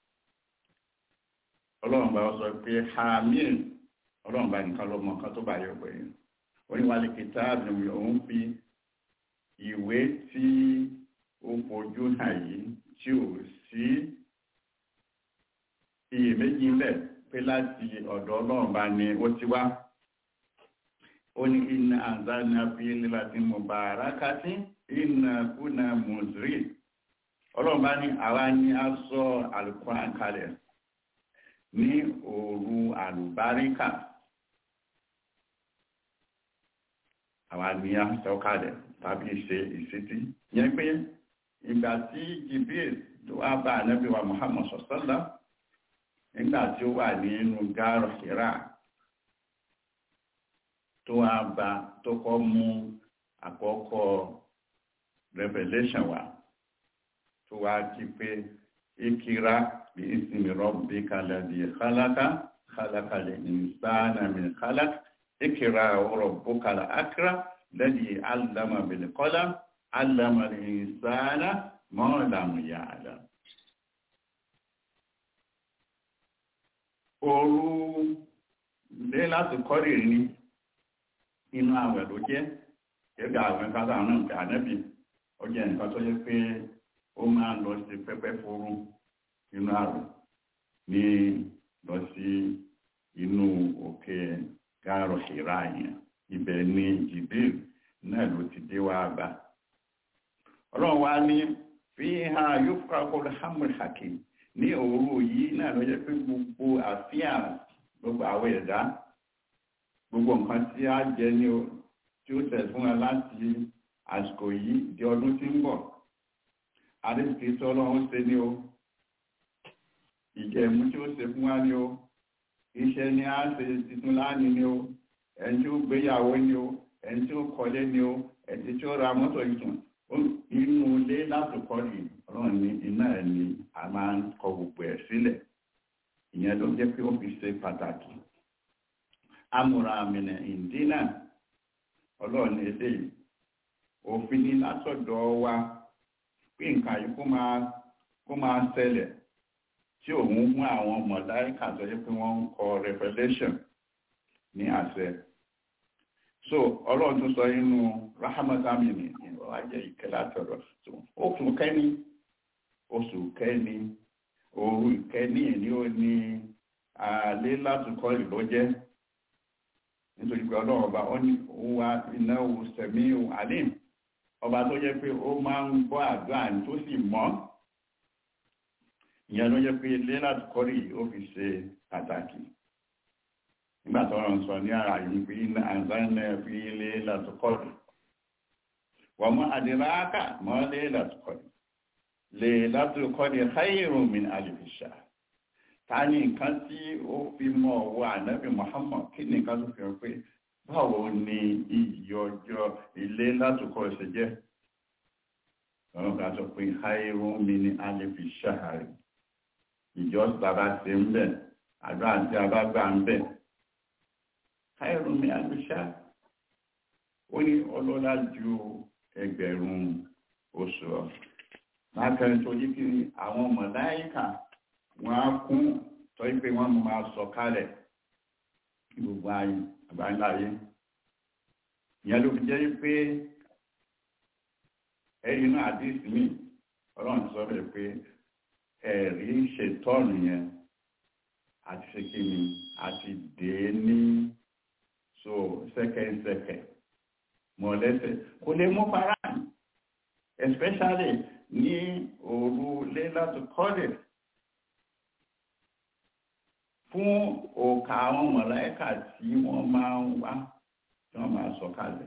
ọlọ́run bá sọ pé hamil ọlọ́run bá nìkan lọ́mọ kan tó bá yọ pẹ̀lú oníwàlẹ̀ kìtàbù òun fi ìwé tí ó fojú hàn yìí tí ò sí iyèméjì ń bẹ̀ pé láti ọ̀dọ̀ ọlọ́run bá ní ó ti wá ó ní iná àzáná fi lílàtí mubarakati iná kúnà mùsùlùmí ọlọ́run bá ní àwa ní a sọ Al-Qur'an kalẹ̀ ní òru àlùbáríkà àwa ní a sọ kalẹ̀ tàbí ṣe ìsítí yẹn pé ìgbà tí Jibril tó wá bá ànábì wa Muhammad sọ̀sọ́lá nígbà tí ó wà nínú gáàrọ̀ Hira tó wá bá tó kọ́ mú àkọ́kọ́ revelation wa tó wá kí pé ikira bí ismi rabbika alladhi khalaqa khalaqal insana min khalaq ikira rabbukal akram alladhi allama bil qalam allama al insana ma lam ya'lam òru lé láti kọ́rì ní inú àwẹ̀ ló jẹ́ gẹ́gẹ́ àwẹ̀ kátà náà kà nẹ́bì ó jẹ́ nǹkan tó yẹ pé ó máa lọ sí pẹ́pẹ́ fúrú inú àwẹ̀ ní lọ sí inú òkè gáàrọ̀ ìrà yẹn ibẹ̀ ni Jibril náà ló ti dé wá bá ọlọ́run wá ní fi hàn yóò fúra kó hamul hakim ní òru yìí náà ló jẹ́ pé gbogbo àfíàn gbogbo àwọn ẹ̀dá gbogbo nǹkan tí a jẹ ní o tí ó tẹ̀ fún wa láti àsìkò yìí di ọdún tí ń bọ̀ àdéhùnkì tí ọlọ́run ṣe ní o ìjẹ̀mú tí ó ṣe fún wa ní o iṣẹ́ ni a ṣe titun láàánú ní o ẹni tí ó gbéyàwó ní o ẹni tí ó kọ́lé ní o ẹni tí ó ra mọ́tò ìtùn inú ilé láti kọ́lì ọlọ́run ní iná ẹ̀ ni a máa ń kọ gbogbo ẹ̀ sílẹ̀ ìyẹn ló jẹ́ pé ó fi ṣe pàtàkì amúra àmìnà ìdínà ọlọ́run èdè òfin ní látọ̀dọ̀ wa pé nǹkan yìí kó máa kó máa ṣẹlẹ̀ tí òun mú àwọn mọ̀láìkà tó yẹ pé wọ́n ń kọ revelation ní àṣẹ so ọlọ́run tó sọ inú rahamatami ni ìwà jẹ́ ìkẹ́ látọ̀dọ̀ oṣù kẹ́ni oṣù kẹ́ni òru ìkẹ́ni ní ó ní àlẹ́ látùkọ́ ìlú jẹ́ nítorí pé ọlọ́run ọba ó ní wa iná sẹ̀mí alim ọba tó jẹ́ pé ó máa ń gbọ́ àdúrà tó sì mọ́ ìyẹn ló jẹ́ pé ilé láti kọ́rí ó fi ṣe pàtàkì nígbà tó rọrùn sọ ní ara yìí pé iná àǹzánà fi ilé láti kọ́rí wọ́n mọ́ àdìráàkà mọ́ lé láti kọ́rí lè láti kọ́rí khayrun min alfi shahr ta ni nǹkan tí ó fi mọ́ ọwọ́ ànábì Muhammad kí ni nǹkan tó fi hàn pé báwo ni iyì ọjọ́ ilé láti kọ́ ṣe jẹ́ ọ̀rọ̀ ká sọ pé khayrun min alfi shahr ìjọsìn àbá ṣe ń bẹ̀ àdó àti àbágbà ń bẹ̀ khayrun min alfi shahr ó ní ọlọ́lá ju ẹgbẹ̀rún oṣù ọ lákàrin tó yí kí àwọn mọ̀láíkà wọ́n á kún tọ́ pé wọ́n máa sọ kálẹ̀ kí gbogbo ayé àbáńláyé ìyẹn ló fi jẹ́ pé ẹ̀rí náà àdísì míì ọlọ́run ti sọ bẹ́ẹ̀ pé ẹ̀rí ṣètọ́ọ̀nù yẹn àti ṣe kí ni àti dé ní so sẹ́kẹ̀ẹ́sẹ̀kẹ̀ mọ̀lẹ́sẹ̀ kò lè mú fara especially ní òru lẹ́látù kọ́lẹ̀ fún òkà àwọn mọ̀láíkà tí wọ́n máa ń wá tí wọ́n máa sọ kalẹ̀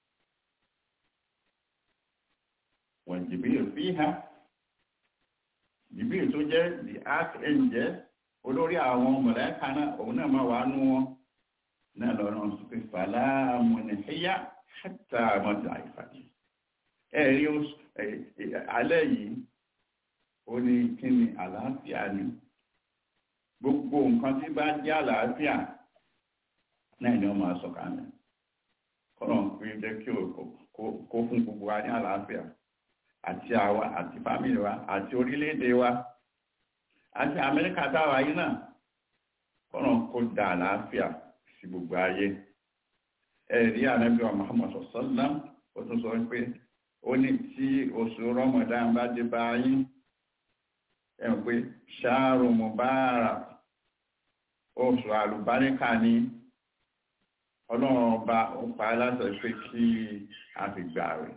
wọ́n jìbìrì fi ha jìbìrì tó jẹ́ the archangel olórí àwọn mọ̀láíkà náà òun náà máa wà nú wọn náà lọ́rọ̀ sọ pé fàlámù nìhíyà hátà mọ́tà ìfàdí ẹ̀rí alẹ́ yìí ó ní kí ni àlàáfíà ni gbogbo nǹkan tí bá jẹ́ àlàáfíà náà ni wọ́n máa sọ̀kalẹ̀ kọ́nà pé jẹ́ kí kó fún gbogbo wa ní àlàáfíà àti àwa àti fámìlì wa àti orílẹ̀-èdè wa àti amẹ́ríkà táwa yìí náà kọ́nà kó da àlàáfíà sí gbogbo ayé ẹ̀rí ànábì wa Muhammad sallam ó tún sọ pé ó ní tí oṣù Ramadan bá dé bá yín ẹ̀rùn pé ṣáàrù mubarak oṣù àlùbáríkà ní ọlọ́run ọba ó pa aláṣẹ pé kí a fi gbà rẹ̀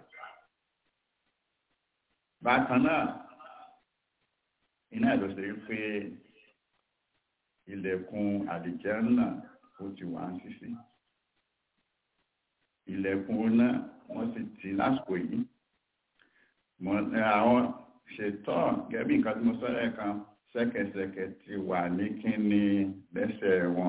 bákan náà iná ìlú ṣe pé ilẹ̀kùn àlìjẹ́nnà ó ti wà ń ṣíṣí ilẹ̀kùn náà wọ́n sì ti lásìkò yìí àwọn ṣètọ́ gẹ́bí nǹkan tí mo sọ́rọ̀ kan ṣẹ́kẹ̀ṣẹ̀kẹ̀ ti wà ní kíní lẹ́sẹ̀ wọn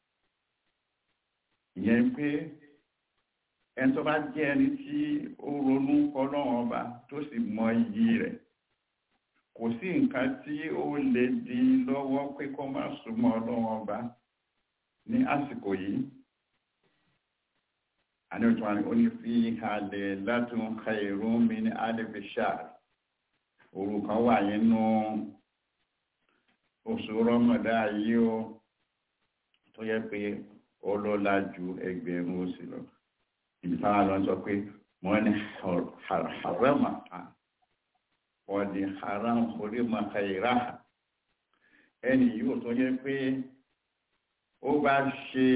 ìyẹn pé ẹni tó bá jẹ́ ẹni tí ó ronú ọlọ́run ọba tó sì mọ iyì rẹ̀ kò sí nǹkan tí ó lè di lọ́wọ́ pé kó má súnmọ́ ọlọ́run ọba ní àsìkò yìí àní òtún àní ó ní fi halẹ̀ látún khairun min alfi shahr òru kan wà nínú oṣù rọmọdá yìí ó tó yẹ pé ó lọ́lá ju ẹgbẹ̀rún oṣù lọ ibi táwọn lọ sọ pé wọ́n ní harama wọ́n ní haram orí makaira ẹni yóò tó yẹ pé ó bá ṣe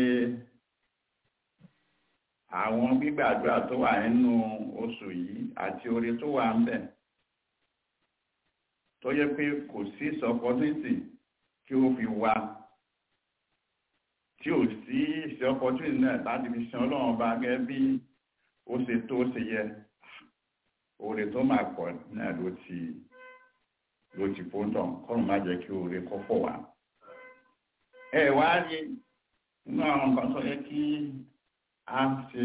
àwọn gbígbàdúrà tó wà nínú oṣù yìí àti orí tó wà ń bẹ̀ tó yẹ pé kò sí opportunity kí ó fi wá tí ò sí ìṣe opportunity náà láti fi san ọlọ́run bá gẹ́gẹ́ bí ó ṣe tó ṣe yẹ oore tó máa pọ̀ náà ló ti ló ti fóńtọ̀ kọ́run má jẹ́ kí oore kọ́ fọ̀ wá. ẹ wá rí nínú àwọn nǹkan tó yẹ kí a ṣe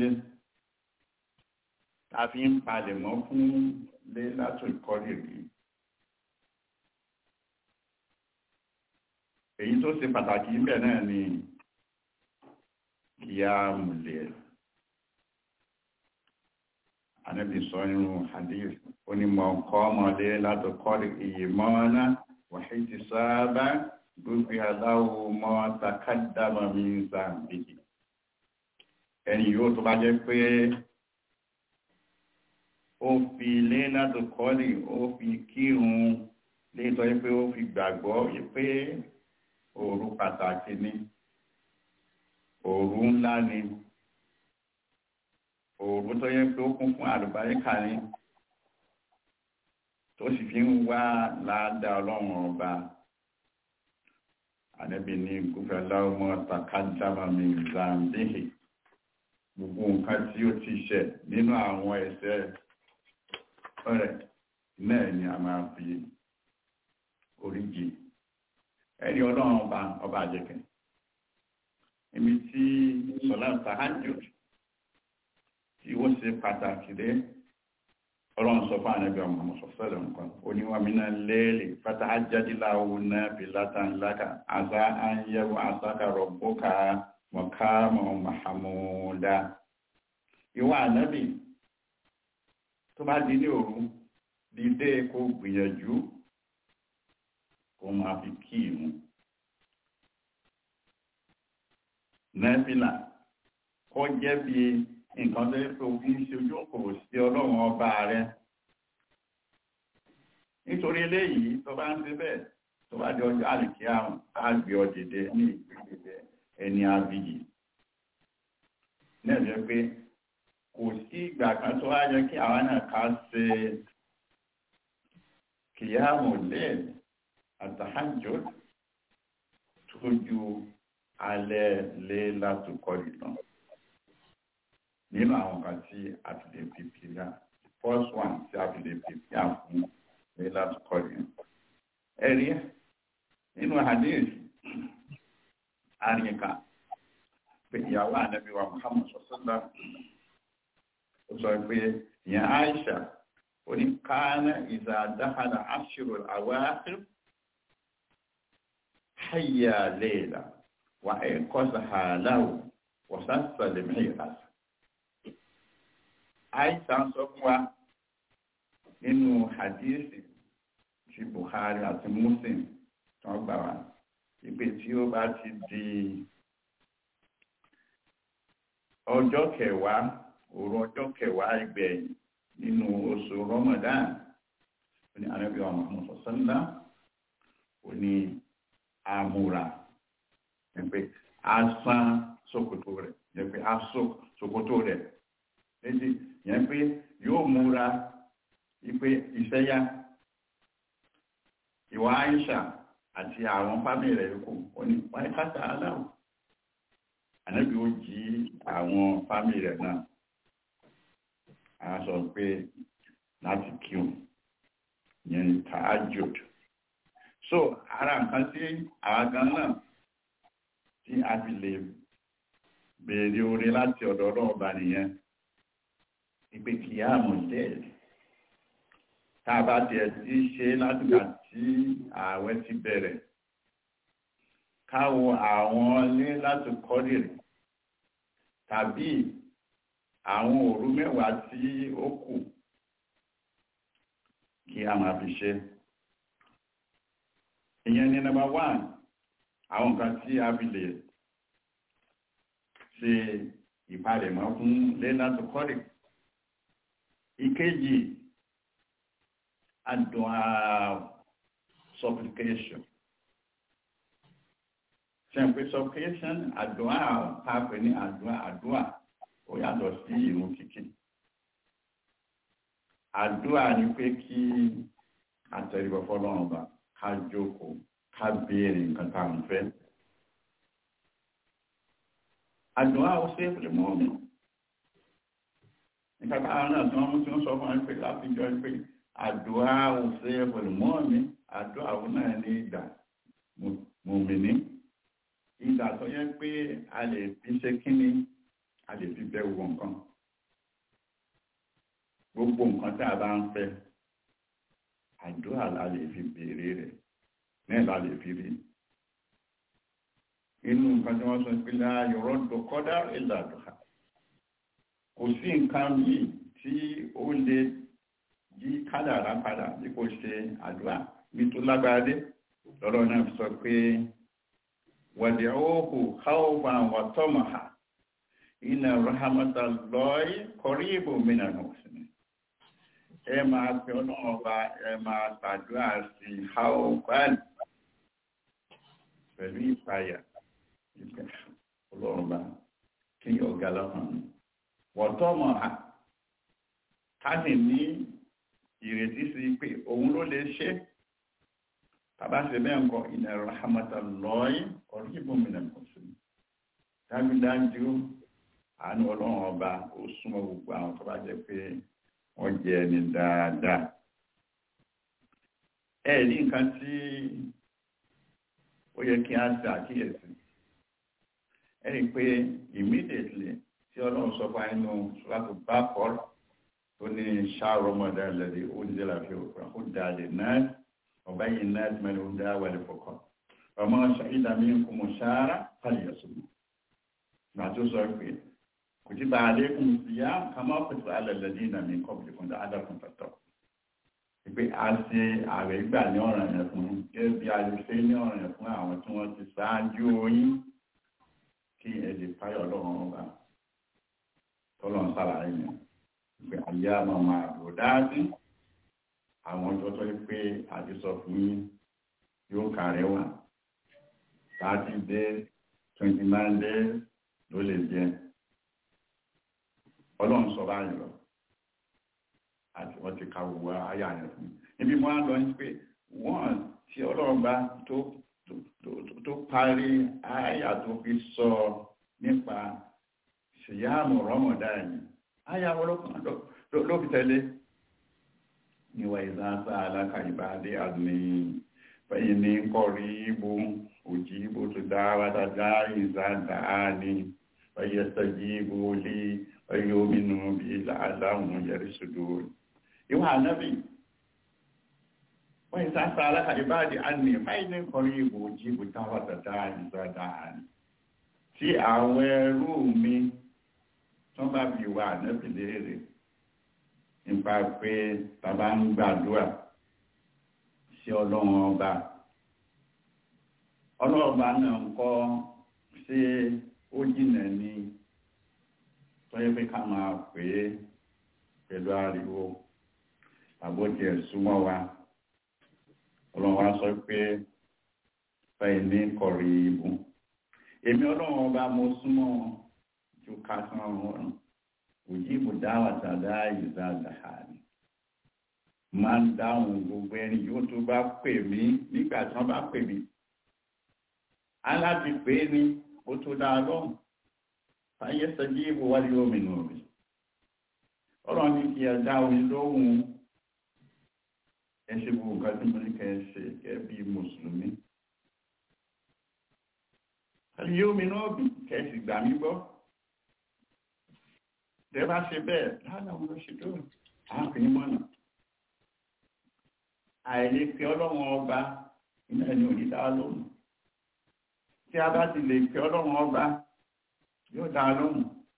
ta fi ń palẹ̀mọ́ fún lé látò ìkọ́lé rí. èyí tó ṣe pàtàkì ńbẹ̀ náà ni kíámùlẹ̀ anábì sọ nínú hadith onímọ̀ ọkọ̀ ọmọdé látò kọ́lé iye mọ́ọ́ná wàhí ti sáábà gbogbo aláwo mọ́ takádàmà mi ń zàmbìkì ẹni yóò tó bá jẹ́ pé ó fi ilé látò kọ́lé ó fi kírun léètọ́ yẹ pé ó fi gbàgbọ́ yẹ pé òru pàtàkì ni òru ńlá ni òru tó yẹ pé ó kún fún àlùbáríkà ni tó sì fi ń wá láàdá ọlọ́run ọba ànábì ní gúfẹ́láwọ́ mọ́ takájáma mi zambihi gbogbo nǹkan tí ó ti ṣẹ̀ nínú àwọn ẹ̀ṣẹ̀ rẹ̀ náà ni a máa fi oríjì ẹni ọlọ́run ọba ọba àjẹkẹ́ ibi tí sọlá tahajjud tí ó ṣe pàtàkì dé ọlọ́run sọ fún ànábì ọmọ sọ̀sọ́lẹ̀ nǹkan oníwàmínà lẹ́ẹ̀lì fatahajjadiláwo náà fi látàn láka àzá àyẹ̀wò àsáka rọ̀bùkà mọ̀kámọ̀ mahamuda ìwà ànábì tó bá di ní òru dídé kó gbìyànjú kó máa fi kí ìmú nẹ́fìlà kó jẹ́ bí nǹkan tó yẹ pé òfin ṣe ojú òkòrò sí ọlọ́run ọba rẹ nítorí eléyìí tó bá ń ṣe bẹ́ẹ̀ tó bá di ọjọ́ àlìkí àrùn á gbé ọ dìde ní ìgbésẹ̀ ẹni abiyì náà jẹ́ pé kò sí ìgbà kan tó wá yẹ kí àwa náà ká ṣe kìyàmù lẹ́ẹ̀lì àtàhájò tó ju alẹ́ lé látòkọ́ ìtàn nínú àwọn kan tí a fi lè fi pìlà first one tí a fi lè fi pìlà fún lé látòkọ́ ìtàn ẹ̀rí nínú hadith àríkà pé ìyàwó ànábì wa Muhammad sọ́sọ́lá ó sọ pé ìyẹn Aisha oní kánà ìzà dáhàdà aṣírò àwáàkìr hayya layla wa ẹ̀kọ́sà hàláwù wọ̀sásà lè mẹ́rin Aisha sọ fún wa nínú hadithi ti Bukhari àti Muslim tí wọ́n gbà wá ìpè tí ó bá ti di ọjọ́ kẹwàá òru ọjọ́ kẹwàá ìgbẹ̀yìn nínú oṣù Ramadan ní anábí ọmọ ọmọ ó ní àmúra ẹgbẹ́ asán ṣòkòtò rẹ̀ ẹgbẹ́ asó ṣòkòtò rẹ̀ méjì yẹn pé yóò múra ìpè ìṣẹ́yà ìwà Aisha àti àwọn fámìlì rẹ̀ kù ó ní wáyé káta aláwọ̀ ànábì ó jí àwọn fámìlì rẹ̀ náà a sọ pé láti kíun yẹn ní tahajjud so ara nǹkan tí àwọn gan náà tí a fi lè béèrè oore láti ọ̀dọ̀ ọlọ́ọ̀bá nìyẹn ìpè kìyàmù dẹ́ẹ̀dì tá a bá tiẹ̀ ti ṣe látìgbà tí ààwẹ̀ ti bẹ̀rẹ̀ káwọ àwọn ilé láti kọ́dìrì tàbí àwọn òru mẹ́wàá tí ó kù kí a máa fi ṣe ìyẹn ni number one àwọn nǹkan tí a fi lè ṣe ìpalẹ̀mọ́ fún ilé láti kọ́dìrì ìkejì àdùn supplication ṣẹ̀pẹ̀ supplication àdúrà pàápẹ̀ ní àdúrà àdúrà ó yàtọ̀ sí ìrun kíkí àdúrà ni pé kí àtẹ̀ríbọ̀ fọ́lọ́run bá ká jókòó ká béèrè nǹkan tá à ń fẹ́ àdúrà ó ṣe é mọ́ mi nǹkan tá àwọn náà tí wọ́n mú tí wọ́n sọ fún wọn pé láfijọ́ pé àdúrà ó ṣe é mọ́ mi àdúrà ó náà ní ìgbà mùmìnì ìgbà tó yẹ pé a lè fi ṣe kíní a lè fi bẹ wo nǹkan gbogbo nǹkan tí a bá ń fẹ́ àdúrà la lè fi béèrè rẹ̀ náà la lè fi rí inú nǹkan tí wọ́n sọ pé láàyò rọ́dọ̀ kọ́dá ìlàdùn kò sí nǹkan yìí tí ó lè yí kádàrá padà bí kò ṣe àdúrà bí tó lágbára dé lọ́rọ̀ náà sọ pé wàdìọ́hù káwọ́fà wà tọ́mọ̀há iná rahamata lọ́ọ̀yí kọrí ìbò mìíràn òsìnì ẹ máa fi ọlọ́run ọba ẹ máa ṣàdúrà sí haofan pẹ̀lú ìpayà ìpẹ́ ọlọ́run ọba kí ọ̀gá lọ́kàn mi wọ́n tọ́mọ̀há ká sì ní ìrètí sí pé òun ló lè ṣe tàbá ṣe bẹ́ẹ̀ ń kọ́ inna rahmatallahi qaribun minal muslimin dájúdájú àánú ọlọ́run ọba ó súnmọ́ gbogbo àwọn tó bá jẹ́ pé wọ́n jẹ́ ẹni dáadáa ẹ ní nǹkan tí ó yẹ kí á ṣe àkíyèsí ẹ rí i pé immediately tí ọlọ́run sọ fún àìnú ṣùgbọ́n bá kọ́ tó ní ṣáà rọmọdé lẹ́dí ó ní délà fi òkúra ó dá lè náà ọba yìí náà ti mẹ́rin ó dá wẹ̀lẹ̀ fọkàn ọmọ ṣàìdá mi ń kú mọ̀ ṣáárá pàlì ẹ̀sùn gbà tó sọ pé kò tí bá alékùn sí yá kàmá pẹ̀tù alẹ́lẹ́dí ìnà mi kọ́ bí fún dáadáa fún tọ̀tọ̀ pé a ṣe ààrẹ gbà ní ọ̀ràn yẹn fún gẹ́gẹ́ bí a lè ṣe ní ọ̀ràn yẹn fún àwọn tí wọ́n ti ṣáájú oyin kí ẹ lè fáyọ̀ ọlọ́run ọba tọ́lọ̀ ń sàlàyé yẹn pé ayé àmọ́ máa lò dáadé àwọn ọjọ́ tó yẹ pé a ti sọ fún yín yóò kàrẹ́ wà thirty days twenty nine days ló lè jẹ ọlọ́run sọ báyìí lọ àti wọ́n ti ka gbogbo ayé àyẹ̀ fún mi níbi mo á lọ ní pé wọ́n tí ọlọ́run bá tó tó parí àyà tó fi sọ nípa ṣìyàmù rọmọdá yìí àyà ọlọ́kùnrin ló fi tẹ̀lé níwà ìzánsá aláka ìbádé àdúní fẹ́yìn ní kọrí ibò òjì ibò tó dára dáadáa ìzánsá ní fẹ́yẹ sẹ́jì ibò lé fẹ́yẹ omínú bí aláhùn yẹrí sùdó ìwà ànábì wọ́n ìzánsá aláka ìbádé àdúní fẹ́yìn ní kọrí ibò òjì ibò dára dáadáa ìzánsá ní tí àwọn ẹrú mi tán bá fi wà ànábì léèrè nípa pé bàbá ń gbàdúrà sí ọlọ́run ọba ọlọ́run ọba náà ń kọ́ ṣé ó jìnà ní tọ́yẹ́ pé ká máa pè é pẹ̀lú ariwo àbójẹ súnmọ́ wa ọlọ́run wa sọ pé fẹ́ẹ̀ ní kọ̀rí ibù èmi ọlọ́run ọba mo súnmọ́ ju ká sán ọ̀run òjìbò dáwà tàdá ìzá àdáhàní máa ń dáhùn gbogbo ẹni yóò tó bá pè mí nígbà tí wọ́n bá pè mí aláti pè ní ó tó dá lọ́hùn fàyẹ sọjí ìbò wálé omi nù rí ọ̀rọ̀ ní kí ẹ dá omi lóhùn ẹ ṣe gbogbo nǹkan tí mo ní kẹ́ ẹ ṣe kẹ́ bí mùsùlùmí àlè omi náà bí kẹ́ ẹ sì gbà mí gbọ́ tẹ́ bá ṣe bẹ́ẹ̀ láàrín àwọn olóṣèlú àáfin mọ́nà àìlè pé ọlọ́run ọba iná ẹni òní dá lóhùn tí a bá ti lè pé ọlọ́run ọba yóò dá lóhùn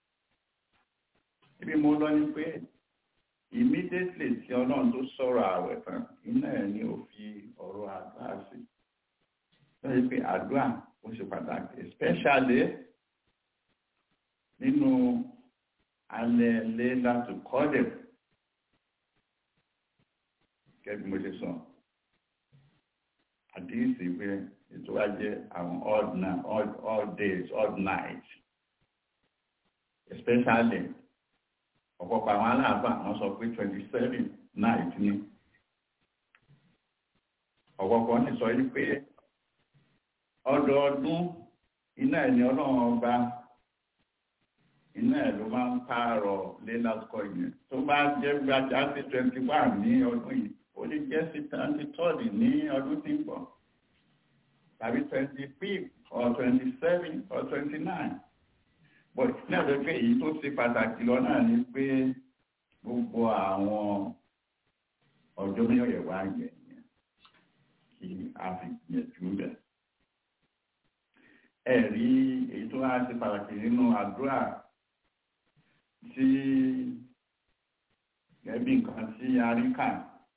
ibi mo lọ ní pé immediately tí ọlọ́run tó sọ̀rọ̀ ààwẹ̀ tán iná ẹ̀ ni ó fi ọ̀rọ̀ àdúrà sí lọ́yìn pé àdúrà ó ṣe pàtàkì especially nínú alẹ́ lé láti kọ́dẹ̀ gẹ́gẹ́ bí mo ṣe sọ àdíyèsí pé ètò wa jẹ́ àwọn odd, odd, odd days odd nights especially ọ̀pọ̀pọ̀ àwọn aláàbà wọ́n sọ pé twenty seven night ni ọ̀pọ̀pọ̀ ní sọ yí pé ọdọọdún iná ẹ̀ ní ọlọ́run ọba iná ẹ̀ ló máa ń pààrọ̀ lélásìkò yẹn tó bá jẹ́ gbájá sí twenty one ní ọdún yìí ó lè jẹ́ sí twenty third ní ọdún tí ń bọ̀ tàbí twenty fifth or twenty seven or twenty nine but náà ló pé èyí tó ṣe pàtàkì lọ náà ni pé gbogbo àwọn ọjọ́ mẹ́yọ̀yẹ̀ wá yẹ̀ yẹn kí a fi gbìyànjú bẹ̀. ẹ̀rí èyí tó wá ṣe pàtàkì nínú àdúrà tí gẹ́bí nǹkan tí a rí kà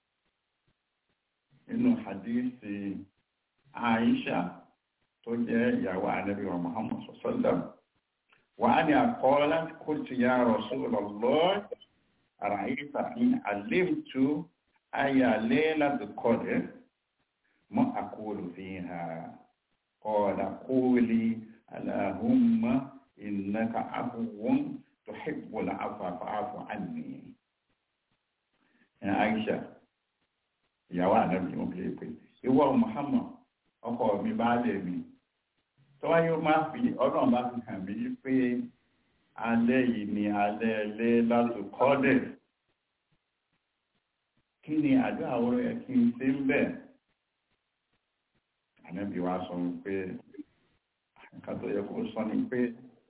nínú hadisi Aisha tó jẹ́ ìyàwó Ànábì wa Muhammad sallam wa ani aqalat qultu ya Rasulullah ara'ayta in alimtu aya laylatul qadr ma aqulu fiha qala quli allahumma innaka afuwun tuhibbul afwa fa'fu anni ya Aisha ìyàwó ànábì wọn fi pé ìwọ Muhammad ọkọ mi bá lè mi tọ́wọ́ yóò máa fi ọlọ́run bá fi hàn mí pé alẹ́ yìí ni alẹ́ ẹlẹ́ láti kọ́dẹ̀ kí ni àjọ àwòrán ẹ̀ kí n ṣe ń bẹ̀ ànábì wa sọ pé nǹkan tó yẹ kó sọ ni pé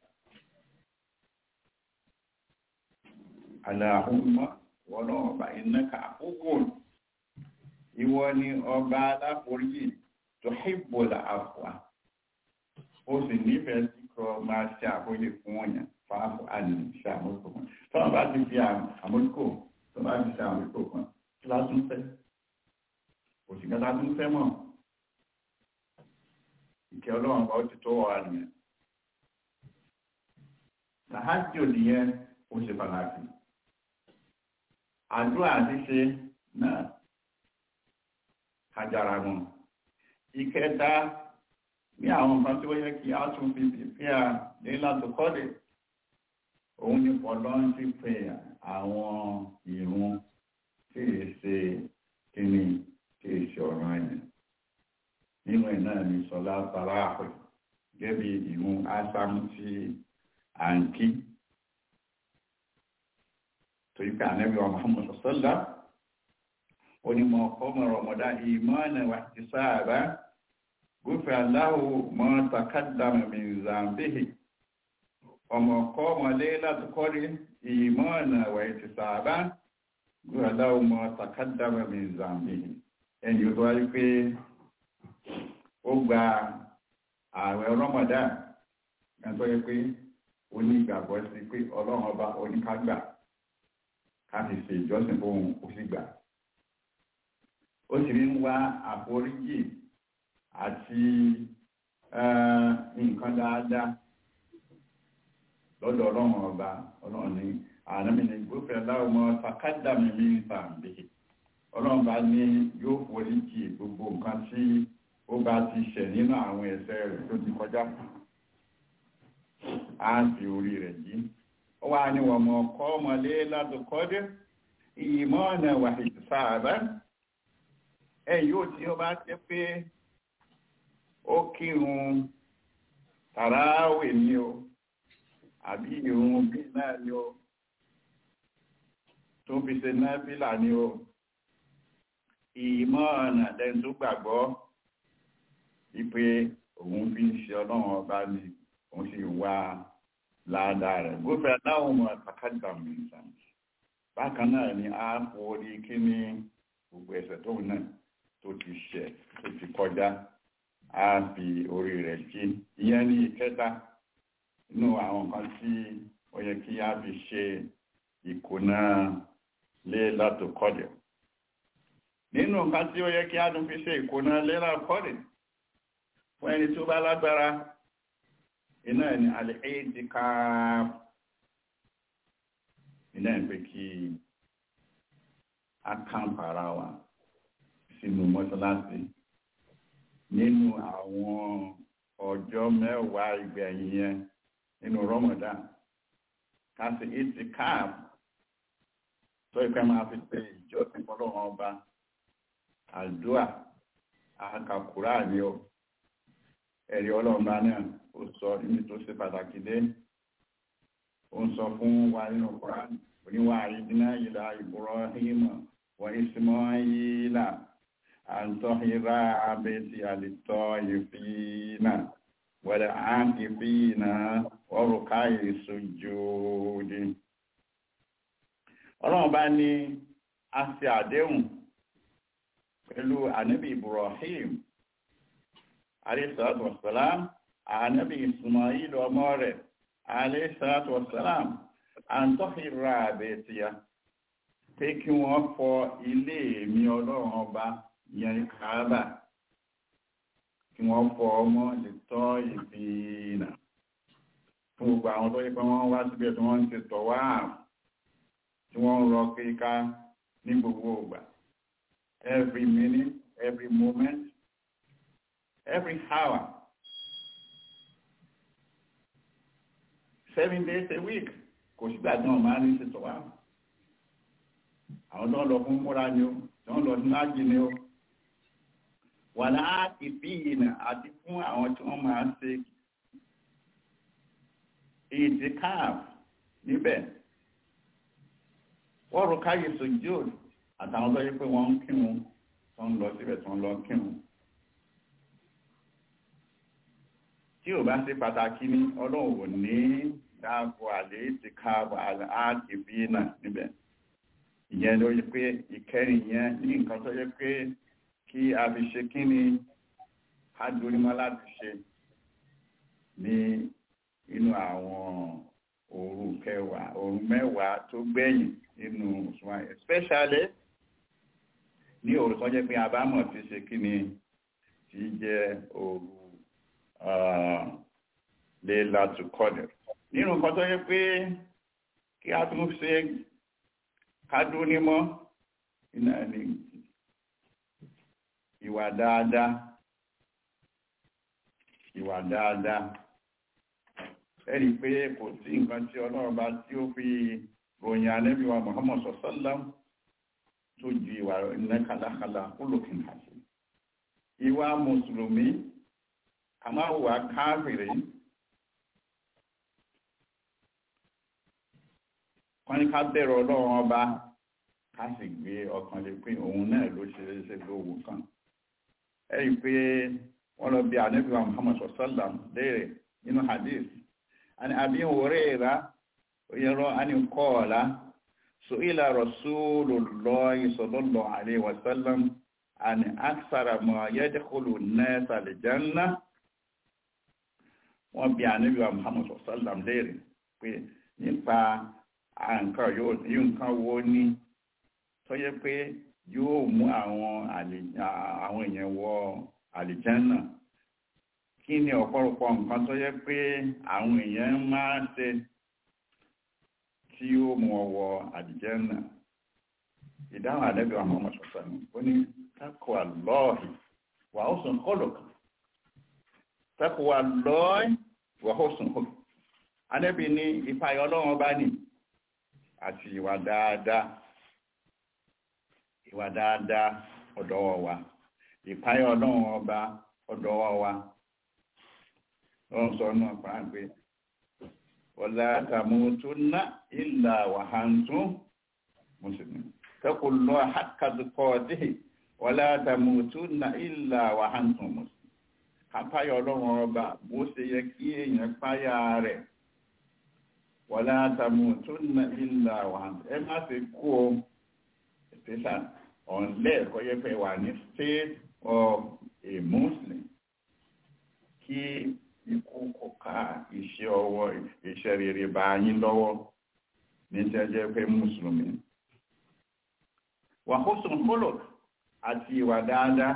aláhùnmọ́ wọ́n náà ọba iná ká àkókò ìwọ ni ọba aláforíjì tó hìbòlà àfọ̀à ó sì nífẹ̀ẹ́ sí kọ máa ṣe àkóyè fún ọ̀yàn fáfọ́ àní ṣe àmójúkò kan tó wọ́n bá ti fi àmójúkò tó bá ti ṣe àmójúkò kan kí lá tún fẹ́ òsì kẹta tún fẹ́ mọ̀ ìkẹ́ ọlọ́run bá ó ti tó wà nìyẹn làhájò nìyẹn ó ṣe pàtàkì àdúrà àti ṣe náà kájára wọn ìkẹta ní àwọn nǹkan tí ó yẹ kí a tún fi fífíà ní láti kọ́lẹ̀ òun ni pọ̀lọ́ ń ti pè àwọn ìrun tí è ṣe kíni tí è ṣe ọ̀ràn ẹ̀yìn nínú ẹ̀ náà ni sọlá tara àpẹ gẹ́bí ìrun ásámú tí à ń kí torí pé ànẹ́bí wa Muhammad sọ́lá onímọ̀ ọmọ rọmọdá ìmọ̀ọ́nà wà ti sáàbá gúfẹ́ aláwò mọ́ takádàmà min zambihi ọmọ ọkọ́ ọmọlé láti kọ́rí ìmọ̀ọ́nà wà ti sáàbá gúfẹ́ aláwò mọ́ takádàmà min zambihi ẹni ó tó wáyé pé ó gba ààwẹ̀ rọmọdá ẹ̀tọ́ yẹ pé onígbàgbọ́ sí pé ọlọ́run ọba oníkágbà ká fi ṣe ìjọsìn fóun ó sì gbà ó sì ń wá àforíjì àti nǹkan dáadáa lọ́dọ̀ ọlọ́run ọba ọlọ́run ní ànámìnì gbófẹ́ láwọmọ takádàmì ní ìsàmbé ọlọ́run bá ní yóò foríjì gbogbo nǹkan tí ó bá ti ṣẹ̀ nínú àwọn ẹ̀ṣẹ̀ rẹ̀ tó ti kọjá á fi orí rẹ̀ jí ó wá ní wọ́n mọ̀ ọkọ́ ọmọlé ládùkọ́dé ìmọ̀ ọ̀nà wàhìtì sáàbá ẹ̀yìn ó tí ó bá jẹ́ pé ó kírun tàráwè ní o àbí ìrun bí náà ní o tó fi ṣe náfílà ní o ìmọ̀ ọ̀nà lẹ́n tó gbàgbọ́ wípé òun fi ń ṣe ọlọ́run ọba ní òun sì wá ládàá rẹ̀ gófẹ́ aláwọ̀ mọ̀ àkàkàdà mìíràn bákan náà ni a forí kí ní gbogbo ẹ̀ṣẹ̀ tóun náà tó ti ṣẹ̀ tó ti kọjá á fi orí rẹ̀ jí ìyẹn ní ìkẹta inú àwọn nǹkan tí ó yẹ kí á fi ṣe ìkùnà lé látò kọ́dẹ̀ nínú nǹkan tí ó yẹ kí á tún fi ṣe ìkùnà lé látò kọ́dẹ̀ fún ẹni tó bá lágbára iná ẹni alẹ́ èyí ti ká iná ẹ̀ pé kí a kàn para wa sínú mọ́ṣáláṣí nínú àwọn ọjọ́ mẹ́wàá ìgbẹ̀yìn yẹn nínú Ramadan káṣí ìtì káàbù tó ìpẹ́ máa fi pé ìjọsìn fọlọ́run ọba àdúà àkàkùrà ni ó ẹ̀rí ọlọ́ọ̀bá náà ó sọ níbi tó ṣe pàtàkì dé ó ń sọ fún wa nínú Kùránì oníwà àyídínà ìlà Ibrahim wa Ismaila àǹtọ́hìrá abẹ́tì àlìtọ́ ìfìnà wẹ̀rẹ̀ àǹkìfìnà ọrùká ìsojúdí ọlọ́run bá ní a ṣe àdéhùn pẹ̀lú ànábì Ibrahim alayhisalatu wasalam ànábì Ismail ọmọ rẹ̀ alayhisalatu wasalam àǹtọ́hìrá abẹ́tì ya pé kí wọ́n fọ ilé mi ọlọ́run ọba ìyẹn kàábà kí wọ́n fọ ọmọ lè tọ́ ìfìnà fún gbogbo àwọn tó yípa wọ́n wá síbẹ̀ tí wọ́n ń ṣe tọ̀wá tí wọ́n ń rọ kíká ní gbogbo ìgbà every minute every moment every hour seven days a week kò sígbà tí wọ́n máa ń ṣe tọ̀wá àwọn tó ń lọ fún múra ni ó tó ń lọ sí láàjì ni ó wà láti bí ìnà àti fún àwọn tí wọ́n máa ṣe ìtìkáàf níbẹ̀ wọ́n rò káyè sojúd àtàwọn tó yẹ pé wọ́n ń kírun tó ń lọ síbẹ̀ tó ń lọ kírun tí ò bá ṣe pàtàkì ní ọlọ́run ò ní dáàbò àlè ìtìkáàf àti bí ìnà níbẹ̀ ìyẹn ló yẹ pé ìkẹrin yẹn ní nǹkan tó yẹ pé kí a fi ṣe kí ni ká dorímọ́ láti ṣe ní inú àwọn òru kẹwàá òru mẹ́wàá tó gbẹ̀yìn nínú òṣùwọ̀n especially ní òru tó jẹ́ pé àbámọ̀ ti ṣe kí ni tí jẹ́ òru Laylatul Qadr nínú nǹkan tó yẹ pé kí a tún ṣe kádó nímọ́ iná ní ìwà dáadáa ìwà dáadáa ẹ̀rí pé kò sí nǹkan tí ọlọ́run bá tí ó fi ròyìn Ànábì wa Muhammad sallam tó ju ìwà iná kàlákàlà olókìn àti ìwà mùsùlùmí a máa wà káàfìrí wọ́n ní ká bẹ̀rẹ̀ ọlọ́run ọba ká sì gbé ọkàn lè pín òun náà ló ṣe ṣe lówó kan ẹ̀rí pé wọ́n lọ bí Ànábì wa Muhammad sallam léèrè nínú hadith عن أبي هريرة يرى أن قال سئل رسول الله صلى الله عليه وسلم عن أكثر ما يدخل الناس الجنة wọ́n bi ànábì wa Muhammad sallam léèrè pé nípa nǹkan yóò nǹkan wo ní tó yẹ pé yóò mú àwọn èèyàn wọ àlìjánà kí ni ọ̀pọ̀lọpọ̀ nǹkan tó yẹ pé àwọn èèyàn máa ń ṣe tí ó mú ọwọ́ àlìjánà ìdáhùn àdẹ́bí àwọn ọmọ ṣọ̀ṣọ́ ni ó ní taqwa Allahi wa husnul khuluq taqwa Allahi wa husnul khuluq àdẹ́bí ní ìfàyọ̀ ọlọ́run ọba ní àti ìwà dáadáa ìwà dáadáa ọ̀dọ́wọ́ wa ìfàyọ̀ ọlọ́run ọba ọ̀dọ́wọ́ wa wọ́n sọ náà pàá pé wala tamutunna illa wa antum muslimun taqullaha haqqa tuqatihi wala tamutunna illa wa antum muslimun kápáyọ̀ ọlọ́run ọba bó ṣe yẹ kí èèyàn páyà rẹ̀ wala tamutunna illa wa antum ẹ má ṣe kú o special unless kọ́yẹ́ pé wà ní state of a muslim kí ikú kò ká iṣẹ́ ọwọ́ iṣẹ́ rere bá yín lọ́wọ́ ní jẹ́jẹ́ pé mùsùlùmí. wà husnul khuluq àti ìwà dáadáa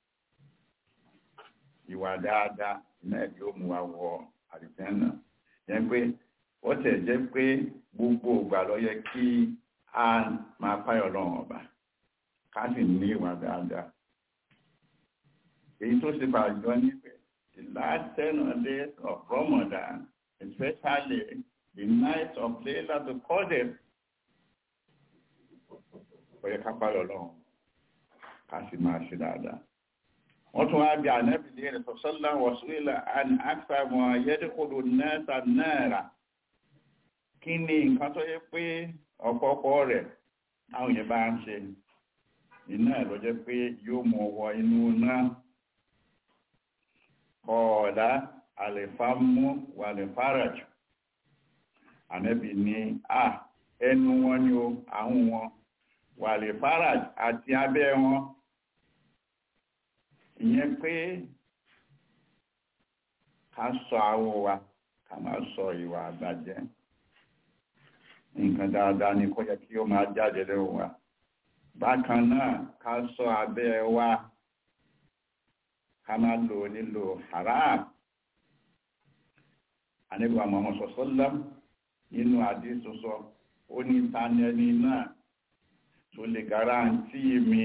ìwà dáadáa náà yóò mú wa wọ àlùjánnà yẹn pé ó tẹ̀ jẹ́ pé gbogbo ìgbà ló yẹ kí a máa páyọ̀ lọ́wọ́ ọba ká sì ní ìwà dáadáa èyí tó ṣe bàjọ́ níbẹ̀ the last ten days of Ramadan, especially the night of Laylatul Qadr, ó yẹ ká pààyọ̀ lọ́wọ́ ká sì máa ṣe dáadáa. wọ́n tún wá bí ànábì lè rẹ̀ sọ́sọ́lá wọ̀sílẹ̀ àni àkàmọ̀ ayẹ́dẹ́kọ̀lù náà náírà kí ni nǹkan tó yẹ pé ọ̀pọ̀pọ̀ rẹ̀ àwọn yẹn bá ń ṣe iná ẹ̀ ló jẹ́ pé yóò mú ọwọ́ inú náà kọ̀ọ̀dá àlèfàmú wà lè fárajù ànábì ní à ẹnu wọn ni o àwọn wọn wà lè fárajù àti abẹ́ wọn ìyẹn pé ká sọ àwọ̀ wa ká máa sọ ìwà àbàjẹ́ nǹkan dáadáa ni kó yẹ kí ó máa jáde lẹ́wọ̀ wa bákan náà ká sọ abẹ́ wa ká máa lò nílò haram àníbà Muhammad sọ́sọ́lá nínú àdísọ́sọ́ ó ní tánẹ́ni náà tó lè garanti mi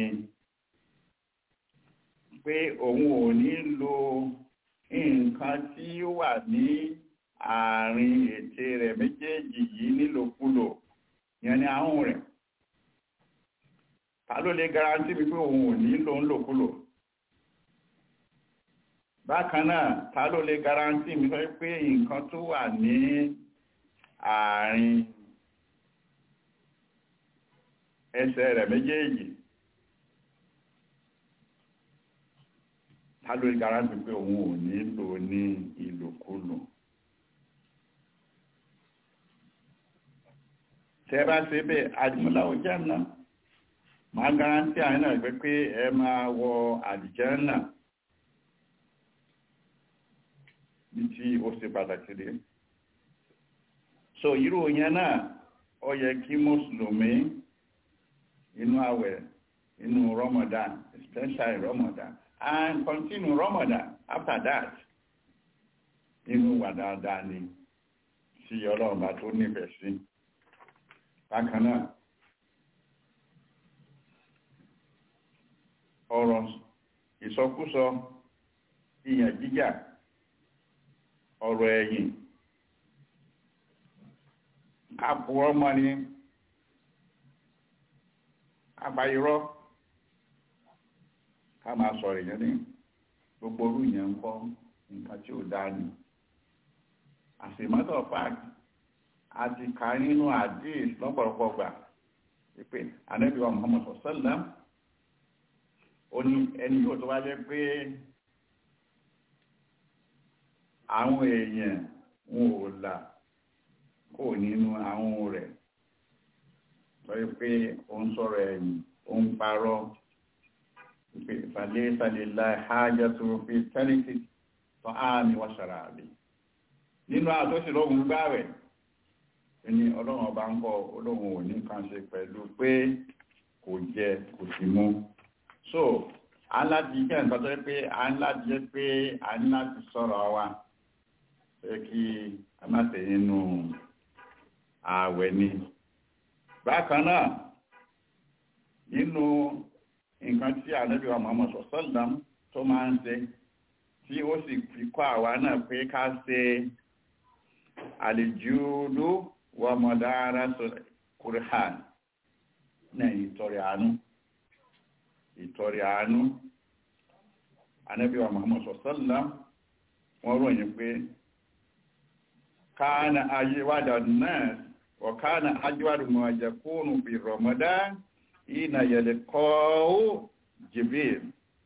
pé òun ò ní lo nǹkan tí ó wà ní àárín ètè rẹ̀ méjèèjì yìí nílòkulò yẹn ni ahọ́n rẹ̀ ta ló lè garanti mi pé òun ò ní lo ńlòkulò bákan náà ta ló lè garanti mi sọ pé nǹkan tó wà ní àárín ẹsẹ̀ rẹ̀ méjèèjì ta ló lè garanti pé òun ò nílò ní ìlòkulò tẹ́ bá ṣe bẹ́ẹ̀ àdìmọ́láwò jẹ́ náà máa garanti àárín náà pé pé ẹ máa wọ àdìjẹ́ náà ní tí ó ṣe pàtàkì rí so irú yẹn náà ó yẹ kí mùsùlùmí inú àwẹ̀ inú Ramadan especially Ramadan and continue Ramadan after that inú wà dáadáa ni tí ọlọ́run bá tó nífẹ̀ẹ́ sí bákan náà ọ̀rọ̀ ìsọkúsọ ìyàn jíjà ọ̀rọ̀ ẹ̀yìn àpò ọmọ ni àbáyírọ́ ká máa sọ̀rọ̀ èèyàn ní gbogbo orú ìyẹn ń kọ́ nǹkan tí ó dá ní as a matter of fact a ti kà nínú àdéhìs lọ́pọ̀lọpọ̀ gbà pé anábìwá Muhammad sallam ó ní ẹni yóò tó wá jẹ́ pé àwọn èèyàn wọn ò là kò nínú àwọn rẹ̀ lọ́yẹ́ pé ó ń sọ̀rọ̀ ẹ̀yìn ó ń parọ́ pé ìfàlẹ́ ìsàlẹ̀lá ìhájá tó fi tẹ́lẹ̀tì tó áàmì wọ́n ṣàrà àbí nínú àtọ́sí lọ́gùn gbá rẹ̀ ní ọlọ́run ọba ń kọ́ olóhun ò ní kan ṣe pẹ̀lú pé kò jẹ kò sì mú so a ń láti jẹ́ nǹkan tó yẹ pé a ń láti jẹ́ pé a ń láti sọ̀rọ̀ wa pé kí a má tẹ̀ nínú ààwẹ̀ ni bákan náà nínú nǹkan tí ànábì wa Muhammad sallam tó máa ń ṣe tí ó sì fi kọ́ àwa náà pé ká ṣe àlejòló wa mọ̀dára kùrìhàn náà ìtọrẹ àánú ìtọrẹ àánú ànábì wa Muhammad sallam wọ́n ròyìn pé káàna ayéwádà náà وكان أجود ما يكون في رمضان حين يلقاه جبريل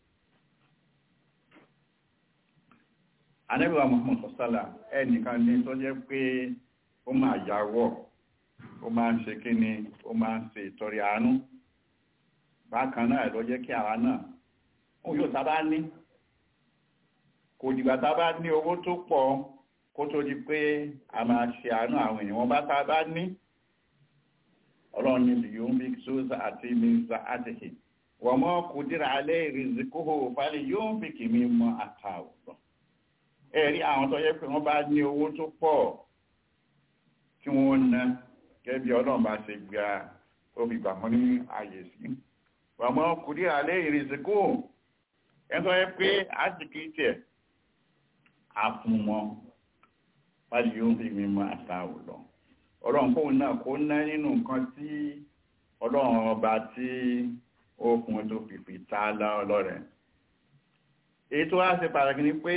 Ànábì wa Muhammad sọ́sálà ẹnìkan ní tó jẹ́ pé ó máa yàwọ̀ ó máa ń ṣe kí ni ó máa ń ṣe ìtọrẹ àánú bákan náà ló jẹ́ kí àwa náà ó yóò tá bá ní kò dìgbà tá bá ní owó tó pọ̀ kó tó di pé a máa ṣe àánú àwọn èèyàn wọn bá tá bá ní ọlọ́run ní yóò bí sóòsà àti mísà àtìkì wọ́n mọ́ kò dìrà alẹ́ ìrìnzìkóhò fálẹ̀ yóò bí kì mí mọ́ àtàwọ̀ ẹ̀rí àwọn tó yẹ pé wọ́n bá ní owó tó pọ̀ kí wọ́n ná gẹ́gẹ́ bí ọlọ́run bá ṣe gba obì gbà wọ́n ní ààyè sí wọ́n mọ́ kò dìrà alẹ́ ìrìnzìkóhò ẹ̀ tó yẹ pé àtìkì tiẹ̀ àfún wọn wájú yóò fi mímọ́ àtàwò lọ ọlọ́run kóun náà kó ná nínú nǹkan tí ọlọ́run ọba tí ó fún tó fìfì ta lọ́rẹ̀ èyí tó wá ṣe pàtàkì ni pé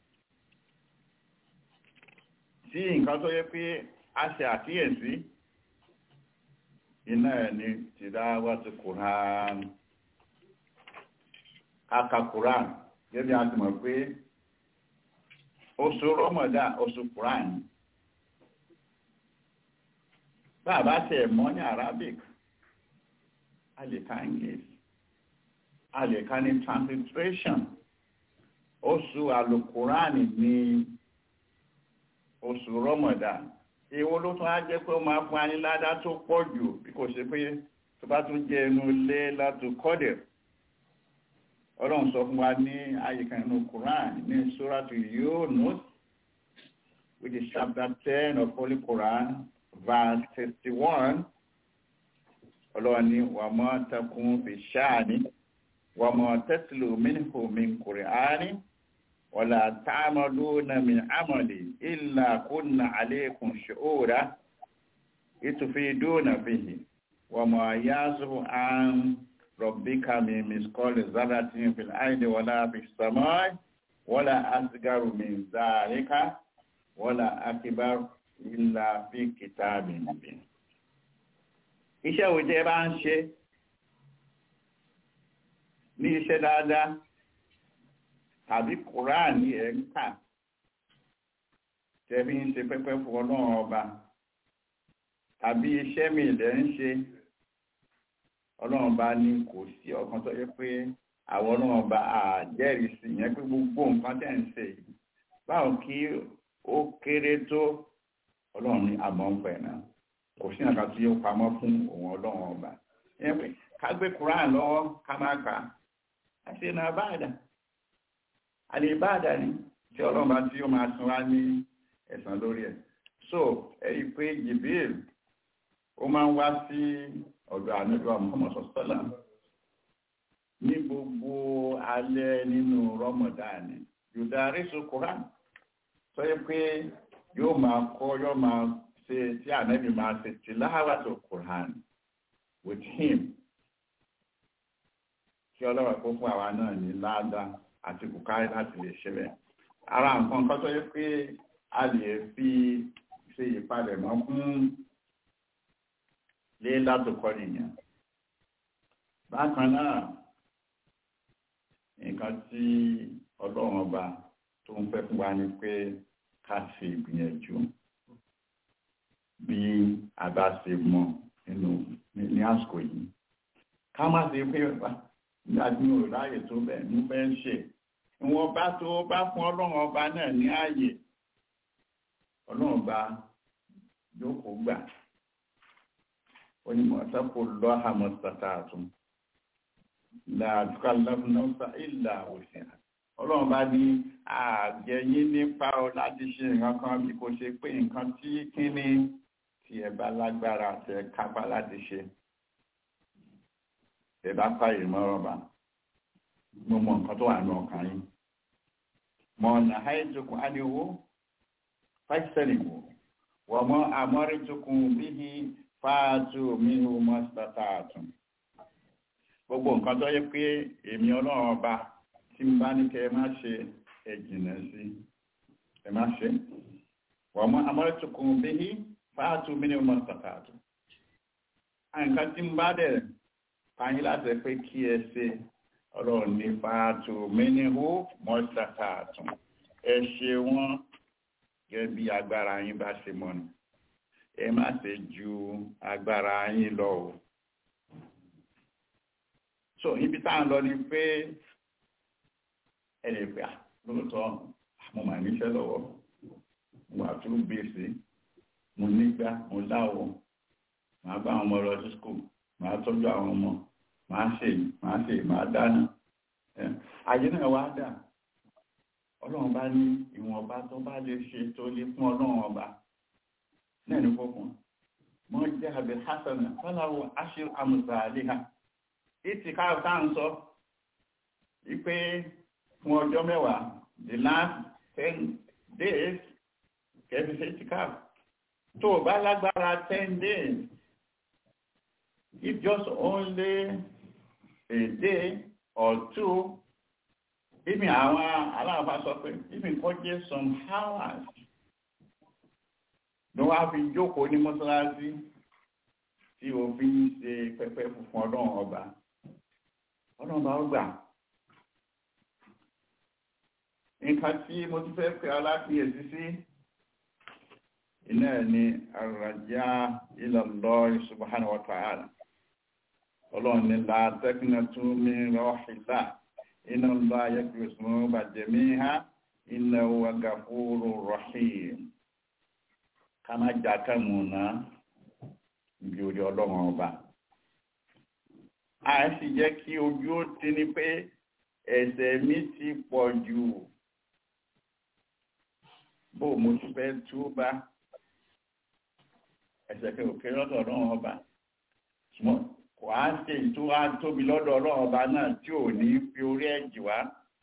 tí nǹkan tó yẹ pé a ṣe àkíyèsí iná ẹ̀ ní tìdáwà ti kùrán aka kùrán gẹ́gẹ́ bí a ti mọ̀ pé oṣù rọmọdá oṣù quran bàbá tẹ mọ̀ ní arabic a lè ka english a lè ka ní transliteration oṣù alukurani ní oṣù rọmọdá èwo ló tún á jẹ́ pé ó máa fún aniládá tó pọ̀ jù bí kò ṣe pé tó bá tún jẹ́ inú ilé látò kọ́dẹ̀ ọlọ́run sọ fún wa ní àyíká inú Quran ní suratu Yunus which is chapter ten of Holy Quran verse sixty-one ọlọ́run ní wa ma takun fi sha'ni wa ma tatlu minhu min Qur'ani wala ta'maluna min amali illa kunna alaykum shu'ura itufiduna fihi wa ma yazubu an ربك من مثقال ذرة في الأرض ولا في السماء wala asgaru min zalika wala akbar illa fi kitabin mubin iṣẹ́ wo jẹ́ bá ń ṣe ní iṣẹ́ dáadáa tàbí kùránì ẹ̀ ń kà tẹ́bí ń ṣe pẹ́pẹ́ fún ọlọ́run ọba tàbí iṣẹ́ mi ilẹ̀ ń ṣe ọlọ́run bá ní kò sí ọkàn tó yẹ pé àwọn ọlọ́run ọba àjẹ́rìí sí yẹn pé gbogbo nǹkan tẹ̀ ń ṣe yìí báwo kí ó kéré tó ọlọ́run ní àmọ́ ń pẹ̀ náà kò sí nǹkan tí ó pamọ́ fún òun ọlọ́run ọba yẹn pé ká gbé Quran lọ́wọ́ ká má kà á ṣe náà báàdà àlè báàdà ni tí ọlọ́run bá tí ó máa san wá ní ẹ̀san lórí ẹ̀ so ẹ̀rí pé Jibril ó máa ń wá sí ọ̀dọ̀ ànábìwá Muhammad sọ́sọ́là ní gbogbo alẹ́ nínú rọmọdáàni yòdárí so Quran sọ yẹ pé yóò máa kọ́ yóò máa ṣe tí ànábì máa ṣe tìláwà tó Quran with him kí ọlọ́wà kó fún àwa náà ní láàdá àti bùkárí láti lè ṣe bẹ́ẹ̀ ara nǹkan kan tó yẹ pé a lè fi ṣe ìpalẹ̀mọ́ fún lé látòkọ́ nìyẹn bákan náà nǹkan tí ọlọ́run ọba tó ń fẹ́ fún wa ni pé ká ṣe ìgbìyànjú bí a bá ṣe mọ nínú ní àsìkò yìí ká má ṣe pé nígbà tí mo ráyè tó bẹ̀ mo fẹ́ ṣe ìwọ̀n bá tó bá fún ọlọ́run ọba náà ní ààyè ọlọ́run ọba jókòó gbà ó ní mọ̀ọ́sápò lọ́hà mọ́sátà àtún láàdúkà lọ́fúnnáfà ìlà òsìn ọlọ́run bá ní àjẹyìn nípa ọ láti ṣe nǹkan kan bí kò ṣe pé nǹkan tí kíní tí ẹ bá lágbára tẹ kápá láti ṣe ẹ bá pààyè mọ́rọ̀ bá mo mọ nǹkan tó wà ní ọkàn yín mọ ọ̀nà àìjókòó ádìwó fáìsẹ́lì wò wọ́n mọ àmọ́rìjókòó bíi fáàtù mínú mọ́sítátà àtún gbogbo nǹkan tó yẹ pé èmi ọlọ́run ọba tí n bá ní kẹ ẹ má ṣe ẹ jìnà sí ẹ má ṣe wọ́n mọ́ amọ́rẹ́tukùn bíi fáàtù mínú mọ́sítátà àtún nǹkan tí n bá dẹ̀ fàyín láti pé kí ẹ ṣe ọlọ́run ní fáàtù mínú mọ́sítátà àtún ẹ ṣe wọ́n gẹ́gẹ́ bí agbára yín bá ṣe mọ́ ni ẹ má ṣe ju agbára yín lọ o so ibi tá à ń lọ ni pé ẹ lè pè á lóòótọ́ mo mà níṣẹ́ lọ́wọ́ mo wà tún gbèsè mo nígbà mo láwọ̀ màá bá àwọn ọmọ lọ sí skul màá tọ́jú àwọn ọmọ màá ṣe màá ṣe màá dáná ayé náà wá dà ọlọ́run bá ní ìwọ̀nba tó bá lè ṣe tó lè fún ọlọ́run ọba náà ní fọ́kùn mọ́ jẹ́ àbẹ̀ hasana fọ́láwọ̀ aṣíl àmùsà àléhà ìtì káàkiri tá ń sọ wípé fún ọjọ́ mẹ́wàá the last ten days kẹfì sí ìtì káàkiri tó bá lágbára ten days if just only a day or two even àwọn aláàbá sọ pé even kọ́ jẹ́ some hours ló wá fi jókòó ní mọ́sálásí tí o fi ń ṣe pẹ́pẹ́ funfun ọlọ́run ọba ọlọ́run ọba ó gbà nǹkan tí mo ti fẹ́ pẹ́ aláfiyèsí sí iná ẹ̀ ní àràjá ila Allah subhanahu wa ta'ala ọlọ́run ní la taqnatu min rahillah inna Allah yaghfiru dhunuba jami'a innahu huwa ghafurur rahim ká má jà kẹ́mùnà ibi orí ọlọ́run ọba a sì jẹ́ kí ojú ó ti ní pé ẹ̀ṣẹ̀ mi ti pọ̀ jù bó mo ti fẹ́ tú bá ẹ̀ṣẹ̀ kí òkè lọ́dọ̀ ọlọ́run ọba ṣùgbọ́n kò á ṣe ìtura tóbi lọ́dọ̀ ọlọ́run ọba náà tí ò ní fi orí ẹ̀jì wá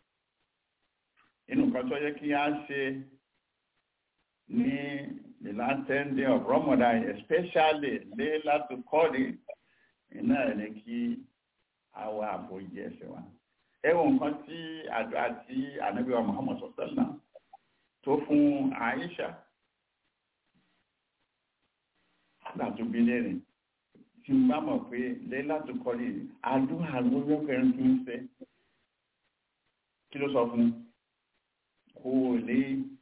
inú kan tó yẹ kí á ṣe ní the last ten day of Ramadan especially Layla to Qadr iná ẹ̀ ní kí àwa àforíjì ẹ̀ṣẹ̀ wa ẹwọ nǹkan tí àdúrà tí ànábì wa Muhammad sọsọlá tó fún Aisha láti bí lẹ́rìn tí n bá mọ̀ pé lẹ́lá tó kọ́lé àdúrà lórí ọkùnrin tó ń fẹ́ kí ló sọ fún kó o lè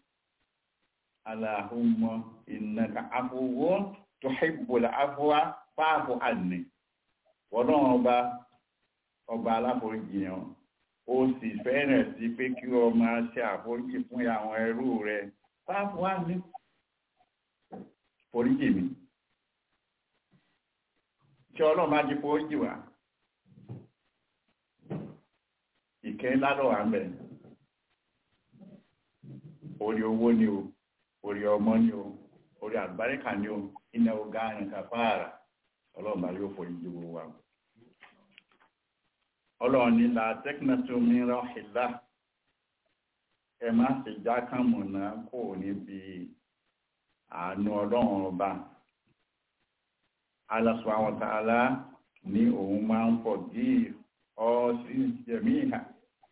Allahumma innaka afuwwun tuhibbul afwa fa'fu anni wọ́n ọba ọba aláforíjì yẹn ó sì fẹ́rẹ̀ sí pé kí o máa ṣe àforíjì fún àwọn ẹrú rẹ̀ fa'fu anni foríjì mi tí ọlọ́run bá ti foríjì wá ìkẹ́ ládọ̀ wà ń bẹ̀ orí owó ni o orí ọmọ ni o orí àlùbáríkà ni o iná ọgá nǹkan fáàrà ọlọ́run bá yóò forí ju wa ọlọ́run ní la tẹ́kínẹ́tì omi rọ́ọ̀hìlá ẹ má ṣe já kàmùnà kò níbi àánú ọlọ́run ọba Allah subhanahu wa ta'ala ní òun máa ń forgive all sins jẹ̀míhà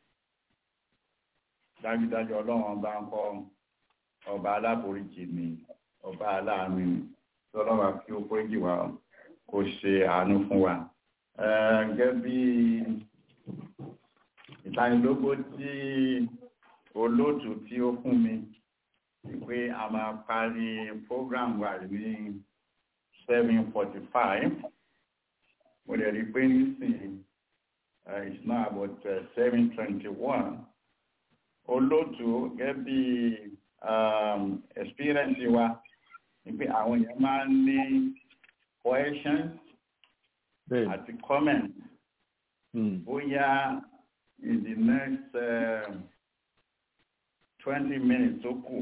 dájúdájú ọlọ́run ọba ń kọ́ ọba aláforíjì ni ọba aláàánú ni tí ọlọ́run kí ó foríjì wa kó ṣe àánú fún wa gẹ́gẹ́ bí ìtanilógó tí olóòtú tí ó fún mi pé a máa parí program wa ní seven forty five mo lè rí pé nísìnyí it's now about seven twenty one olóòtú gẹ́gẹ́ bí um, experience wa ni pé àwọn èèyàn máa ń ní questions àti comments bóyá in the next um, twenty minutes tó kù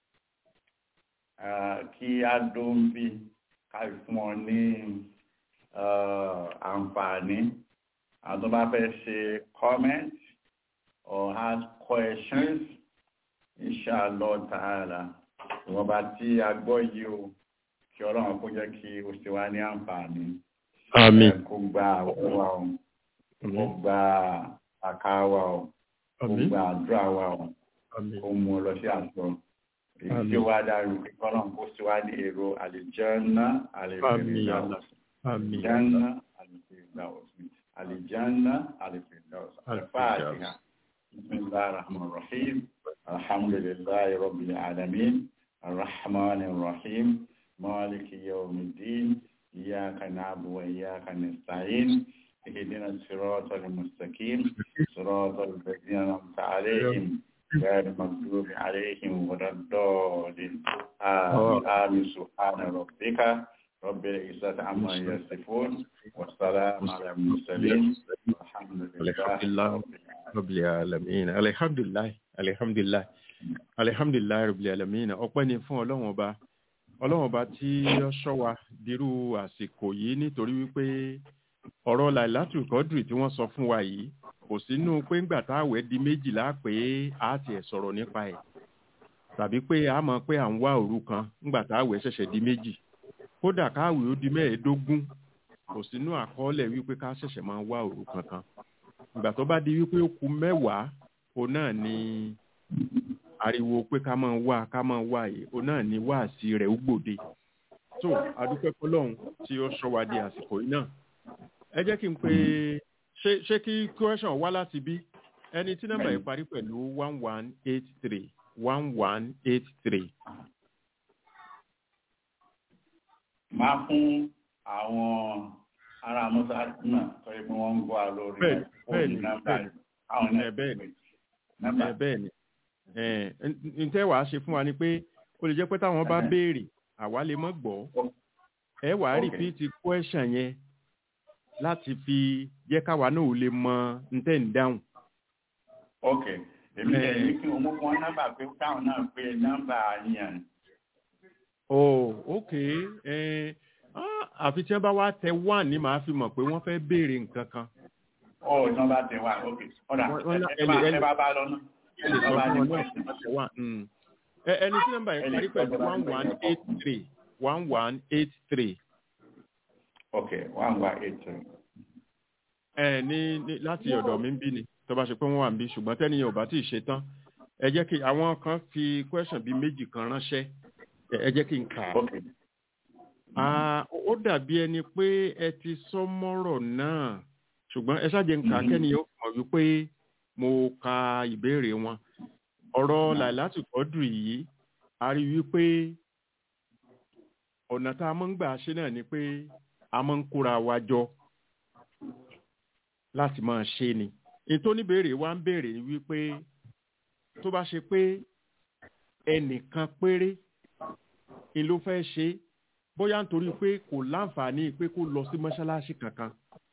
kí á dún bí ká fún ọ ní àǹfààní àwọn tó bá fẹ́ ṣe comment or ask questions inshallah ta'ala ìwọ̀n bá tí a gbọ́ yìí o kí ọlọ́run kó jẹ́ kí o ṣe wá ní àǹfààní àmín kó gba àwọn wa o kó gba àká wa o kó àmín gba àdúrà wa o àmín kó mú ọ lọ sí àṣọ èyí tí Àmín. ó wá dáru kí ọlọ́run kó ṣe wá ní èrò àlìjánná àmín àlìfèrèdà Allah àmín àlìjánná àlìfèrèdà àlìjánná àlìfèrèdà àlìfààtìhà بسم الله الرحمن الرحيم الحمد لله رب العالمين الرحمن الرحيم مالك يوم الدين إياك نعبد وإياك نستعين اهدنا الصراط المستقيم صراط الذين أنعمت عليهم غير المغضوب عليهم ولا الضالين آمين آمين سبحان ربك رب العزة عما يصفون والسلام على المرسلين والحمد لله الحمد لله رب العالمين rabbil alamin alihamdulilayi alihamdulilayi alihamdulilayi rabbil alamin ọpẹ́ ni fún Ọlọ́run ọba Ọlọ́run ọba tí ó ṣọ́ wa dirú àsìkò yìí nítorí wípé ọ̀rọ̀ lailatul kọdùrì tí wọ́n sọ fún wa yìí kò sínú pé ńgbà táwẹ̀ di méjìlá pé a tiẹ̀ sọ̀rọ̀ nípa ẹ̀ tàbí pé a mọ̀ pé à ń wá òru kan ńgbà táwẹ̀ ṣẹ̀ṣẹ̀ di méjì kódà káwẹ̀ ó di mẹ́ẹ̀ẹ́dógún kò sínú àkọọ́lẹ̀ wípé ká ṣẹ̀ṣẹ̀ máa wá òru kankan ìgbà tó bá di wípé ó kù mẹ́wàá òun náà ni ariwo pé ká máa wá ká máa wá yìí òun náà ni wáàsí rẹ̀ ó gbòde tó adúpẹ́ fọlọ́run tí ó sọ wá di àsìkò yìí náà ẹ jẹ́ kí n pe ṣé ṣé kí question wá láti bí ẹni tí nọ́mbà yìí parí pẹ̀lú one one eight three one one eight three máa fún àwọn ará mọ́sáàtì náà tó yẹ pé wọ́n ń gbọ́ lórí Bẹ́ẹ̀ni, bẹ́ẹ̀ni, nọ́mbà bẹ́ẹ̀ni. àwọn náà Ẹ, bẹ́ẹ̀ni. nọ́mbà ẹ bẹ́ẹ̀ ni ẹ n tẹ́ wàá ṣe fún wa ni pé ó lè jẹ́ pé táwọn bá Ẹhẹ́. béèrè àwa lè mọ́ gbọ́ ẹ wàá Ok. repeat question yẹn láti fi jẹ́ káwa náà ò lè mọ n tẹ́ ń dáhùn. ok èmi Ẹ. lè ní kí wọ́n mú fún wọn nọ́mbà pé káwọn náà pé nọ́mbà yẹn oh ok ẹ ah, àfi tí wọ́n bá wá tẹ one ni màá fi mọ̀ pé wọ́n fẹ́ béèrè nǹkan kan. ó nọ́mbà tẹ wá ok ọ̀dà Wọ́n- wọ́n lá- ẹ bá ẹ lè- ẹ bá bá lọ náà ẹ lè sọ nọ́mbà fún ní wọn náà question. tẹ one. mm. Ẹ, ẹni tí nọ́mbà Ẹ yẹn lè parí sọ pẹ̀lú fún wa one nípa one eight three one one eight three. ok one one eight three ẹ ní ní láti ọ̀dọ̀ mi ń bí ni tó bá ṣe pé wọ́n wà níbí ṣùgbọ́n tẹ́niyàn ò bá tí ì ṣe tán ẹ jẹ́ kí àwọn kan fi question bíi méjì kan ránṣẹ́ ẹ ẹ jẹ́ kí n kà á. ok Ah, ó dàbí ẹni pé ẹ ti sọ mọ́rọ̀ náà ṣùgbọ́n ẹ ṣáàjẹ́ ń kà á Mhm. kẹ́niyàn ó mọ̀ wípé mo ka ìbéèrè wọn ọ̀rọ̀ làìláti kọ́dù yìí a rí wípé ọ̀nà tá a máa ń gbà ṣe náà ni pé a máa ń kóra wa jọ láti máa ṣe ni ètò oníbèrè wa ń béèrè ni wípé tó bá ṣe pé ẹnìkan péré ni ló fẹ́ ṣe bóyá nítorí pé kò láǹfààní pé kó lọ sí mọ́ṣáláṣí kankan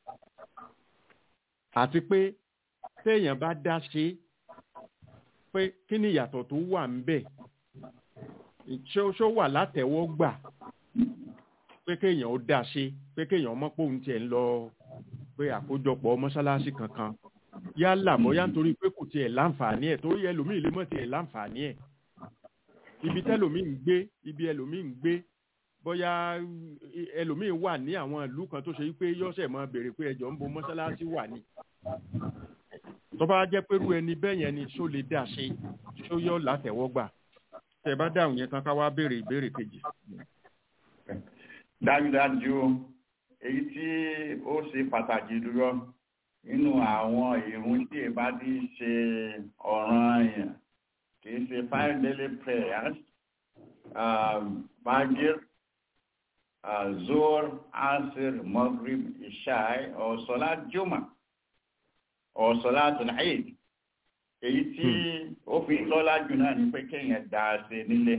àti pé téèyàn bá dá ṣe pé kí ni ìyàtọ̀ tó wà ń bẹ̀ ṣé ó ṣó wà látẹ̀wọ́gbà pé kéèyàn ó dá ṣe pé kéèyàn mọ̀ pé òun tiẹ̀ ń lọ pé àkójọpọ̀ mọ́ṣáláṣí kankan yálà bóyá nítorí pé kò tiẹ̀ láǹfààní ẹ̀ torí ẹlòmíì lè mọ̀ tiẹ̀ láǹfààní ẹ̀ ibi tẹ́lòmíì ń gbé ibi ẹlòmíì ń gbé bóyá ẹlòmíì wà ní àwọn ìlú kan tó ṣe wípé yọ́sẹ̀ máa béèrè pé ẹjọ́ ń bo mọ́ṣáláṣí wà ní tó bá jẹ́ pé irú ẹni bẹ́ẹ̀ yẹn ni ṣó lè dá ṣe ṣó yọ látẹ̀wọ́gbà tẹ́ bá dáhùn yẹn tán ká wá béèrè ìbéèrè kejì. dájúdájú èyí tí ó ṣe pàtàkì jùlọ nínú àwọn ìrun tí ẹ bá ti ṣe ọ̀ràn yẹn kì í ṣe five daily prayers um, magir uh, zor asir maghrib ishai or salat juma or salat al-eid èyí tí ó fi lọ́lá jù náà ni pé kéèyàn dá a ṣe nílé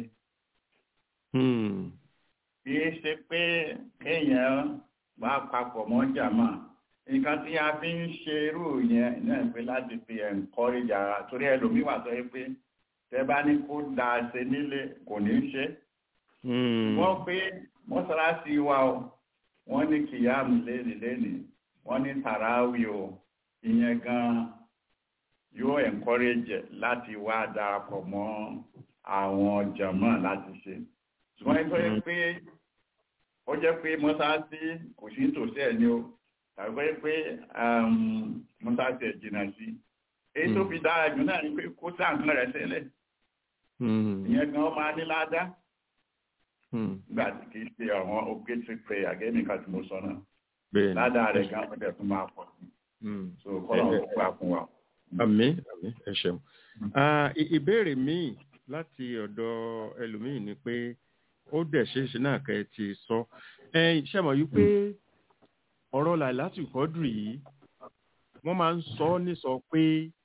kì í ṣe pé kéèyàn bá papọ̀ mọ́ jàmá nǹkan tí a fi ń ṣe irú yẹn náà pé láti fi encourage ara torí ẹlòmíwà sọ pé tẹ bá ní kó dá a ṣe nílé kò ní í ṣe wọ́n pé mọ́sálásí wa o wọ́n ní kìyàmù léni léni wọ́n ní tàràwì o ìyẹn gan yóò encourage láti wá darapọ̀ mọ́ àwọn jàmá láti ṣe ṣùgbọ́n ẹgbẹ́ yẹn pé ó jẹ́ pé mọ́sáàsì kò sí tòsí ẹ̀ ní o tàbí pé mọ́sáàsì ẹ̀ jìnnà sí èyí tó fi dára jù náà ni pé kó sáǹkan rẹ̀ sílẹ̀ ìyẹn gan máa ní ládá nígbà tí kì í ṣe àwọn obligatory prayer gẹ́gẹ́ nìkan tí mo sọ náà ládá rẹ̀ gan ọ̀dẹ̀ tó máa pọ̀ sí so kọ́lọ̀ ó gbà fún wa. àmín àmín ẹ ṣeun ìbéèrè míì láti ọ̀dọ̀ ẹlòmíì ni pé ó dẹ̀ ṣeéṣe náà kẹ́ ẹ ti sọ ẹ ṣe mọ̀ yí pé ọ̀rọ̀ làìláti kọ́dù yìí wọ́n máa ń sọ ní sọ pé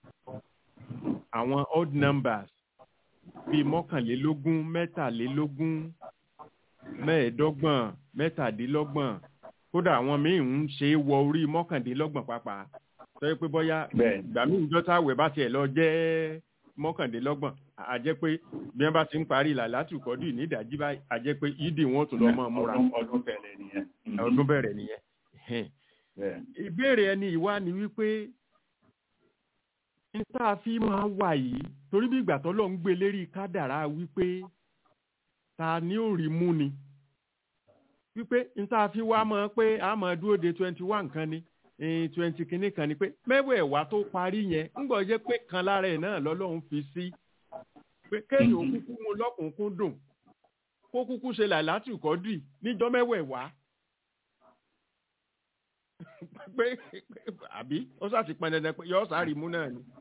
àwọn odd numbers bíi mọ́kànlélógún mẹ́tàlélógún mẹ́ẹ̀ẹ́dọ́gbọ̀n mẹ́tàdínlọ́gbọ̀n kódà àwọn míì ń ṣe é wọ orí mọ́kàndínlọ́gbọ̀n pàápàá sọ pé bóyá ìgbà míì ìjọ́ta àwẹ̀ bá tiẹ̀ lọ jẹ́ mọ́kàndínlọ́gbọ̀n a jẹ́ pé bí wọ́n bá ti ń parí làlátù kọ́dù ní ìdájí báyìí a jẹ́ pé yídì wọn tún lọ mọ́ múra ọdún bẹ̀rẹ̀ nìyẹn. ọdún bẹ̀rẹ̀ nìyẹn. ìbéèrè ẹni ìwá ni wípé n tá a fi máa wà yìí torí bí ìgbà tó lọ ń gbé lérí kádàrá wípé ta ni ó rí mú ni wípé n tá a fi wá mọ̀ pé a máa dúró de twenty one kan ni twenty kìíní kan ni pé mẹ́wẹ̀ẹ̀wá tó parí yẹn ń gbọ́ jẹ́ pé kan lára ẹ̀ náà lọ́lọ́run fi sí pé kéèyàn kúkú mu lọ́kùnkún dùn kó kúkú ṣe làlátì kọ́dì níjọ́ mẹ́wẹ̀ẹ̀wá pé àbí ó ṣàti pọn dandan pé yọ sáré mú náà ni.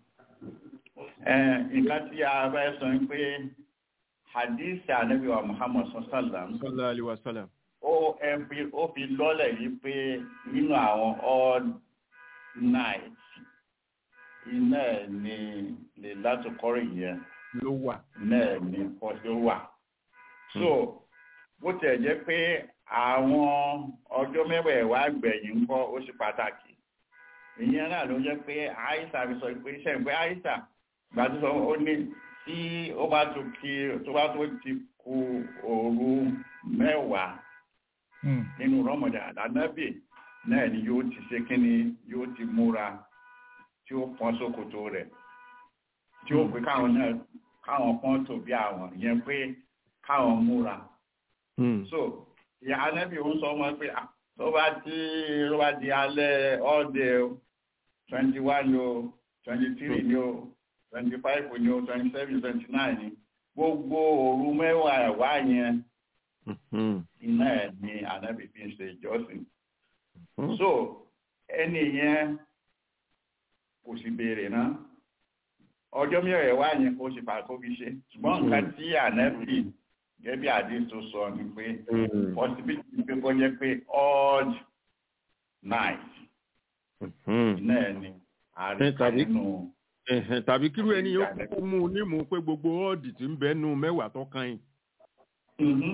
nǹkan tí a bá sọ ni pé hadith anabi wa muhammad sallam sallallahu alaihi wa sallam ó ẹbí ó fi lọ́lẹ̀ yìí pé nínú àwọn odd night iná ẹ̀ ni lè láti kọ́rì yẹn ló wà náà ni ló wà. so bó tẹ̀ jẹ́ pé àwọn ọjọ́ mẹ́wẹ̀ẹ̀wá gbẹ̀yìn ń kọ́ ó ṣe pàtàkì ìyẹn náà ló jẹ́ pé àìsà fi sọ pé iṣẹ́ ìpé àìsà gbàtúsọ ó ní tí ó bá tó kí tó bá tó ti kù òru mẹ́wàá nínú rọmọdà àdánábì náà ni yóò ti ṣe kíni yóò ti múra tí ó pọ́n sókòtò rẹ̀ tí ó pé káwọn náà káwọn pọ́n tó bí àwọn ìyẹn pé káwọn múra so ìyá ànábì ń sọ wọn pé tó bá tí ó bá di alẹ́ ọ̀dẹ̀ twenty one o twenty three ni o twenty five ni o twenty seven twenty nine ni gbogbo òru mẹ́wàá ẹ̀wá yẹn iná ẹ̀ ni ànábì fi ń ṣe ìjọsìn so ẹni yẹn kò sì béèrè náà ọjọ́ mẹ́wàá ẹ̀wá yẹn kò sì pàkó fi ṣe ṣùgbọ́n nǹkan tí ànábì gẹ́gẹ́ bí àdéhùn tó sọ ni pé possibility pé kó jẹ́ pé odd night iná ẹ̀ ni àríkà tàbí- nínú Ẹ̀hẹ̀n, tàbí kírú ẹni yóò kúkú mú un nímú pé gbogbo ọ́ọ̀dì tí ń bẹ nù mẹ́wàá tó kàn yín Mhm.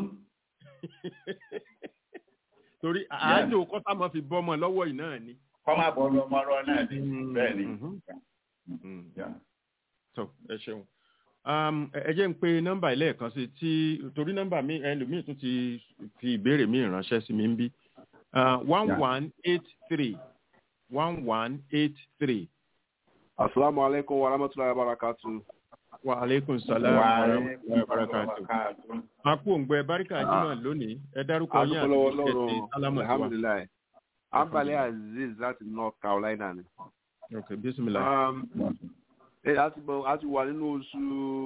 torí àájò kọ́tà máa fi bọ́mọ lọ́wọ́ yìí náà ni. kọ́ máa bọ̀ lọ mọ́rọ́ náà ni bẹ́ẹ̀ ni Mhm. Mhm. Yeah. tó ẹ ṣeun Um, ẹ ẹ jẹ́ ń pe nọ́mbà ilé ẹ̀kan sí tí torí nọ́mbà mi ẹlòmíì tún ti fi ìbéèrè mi ránṣẹ́ sí mi ń bí one one eight three one one eight three Assalamu alaikum wa rahmatullahi wa barakatuh. wa aleykum salaam Wa wa alaikum rahmatulahi wa barakatuh. barakatuh. a kú òǹgbẹ baríkà jimá lónìí ẹ dárúkọ yín àti Adúpọ̀lọ́wọ́ ìṣẹ̀tì lọ́rọ̀ sálámà sí wa. alhamdulilayi. Ambali Aziz láti North Carolina ni. ok bisimilah. Um, ẹ a ti bọ̀ a ti wà nínú oṣù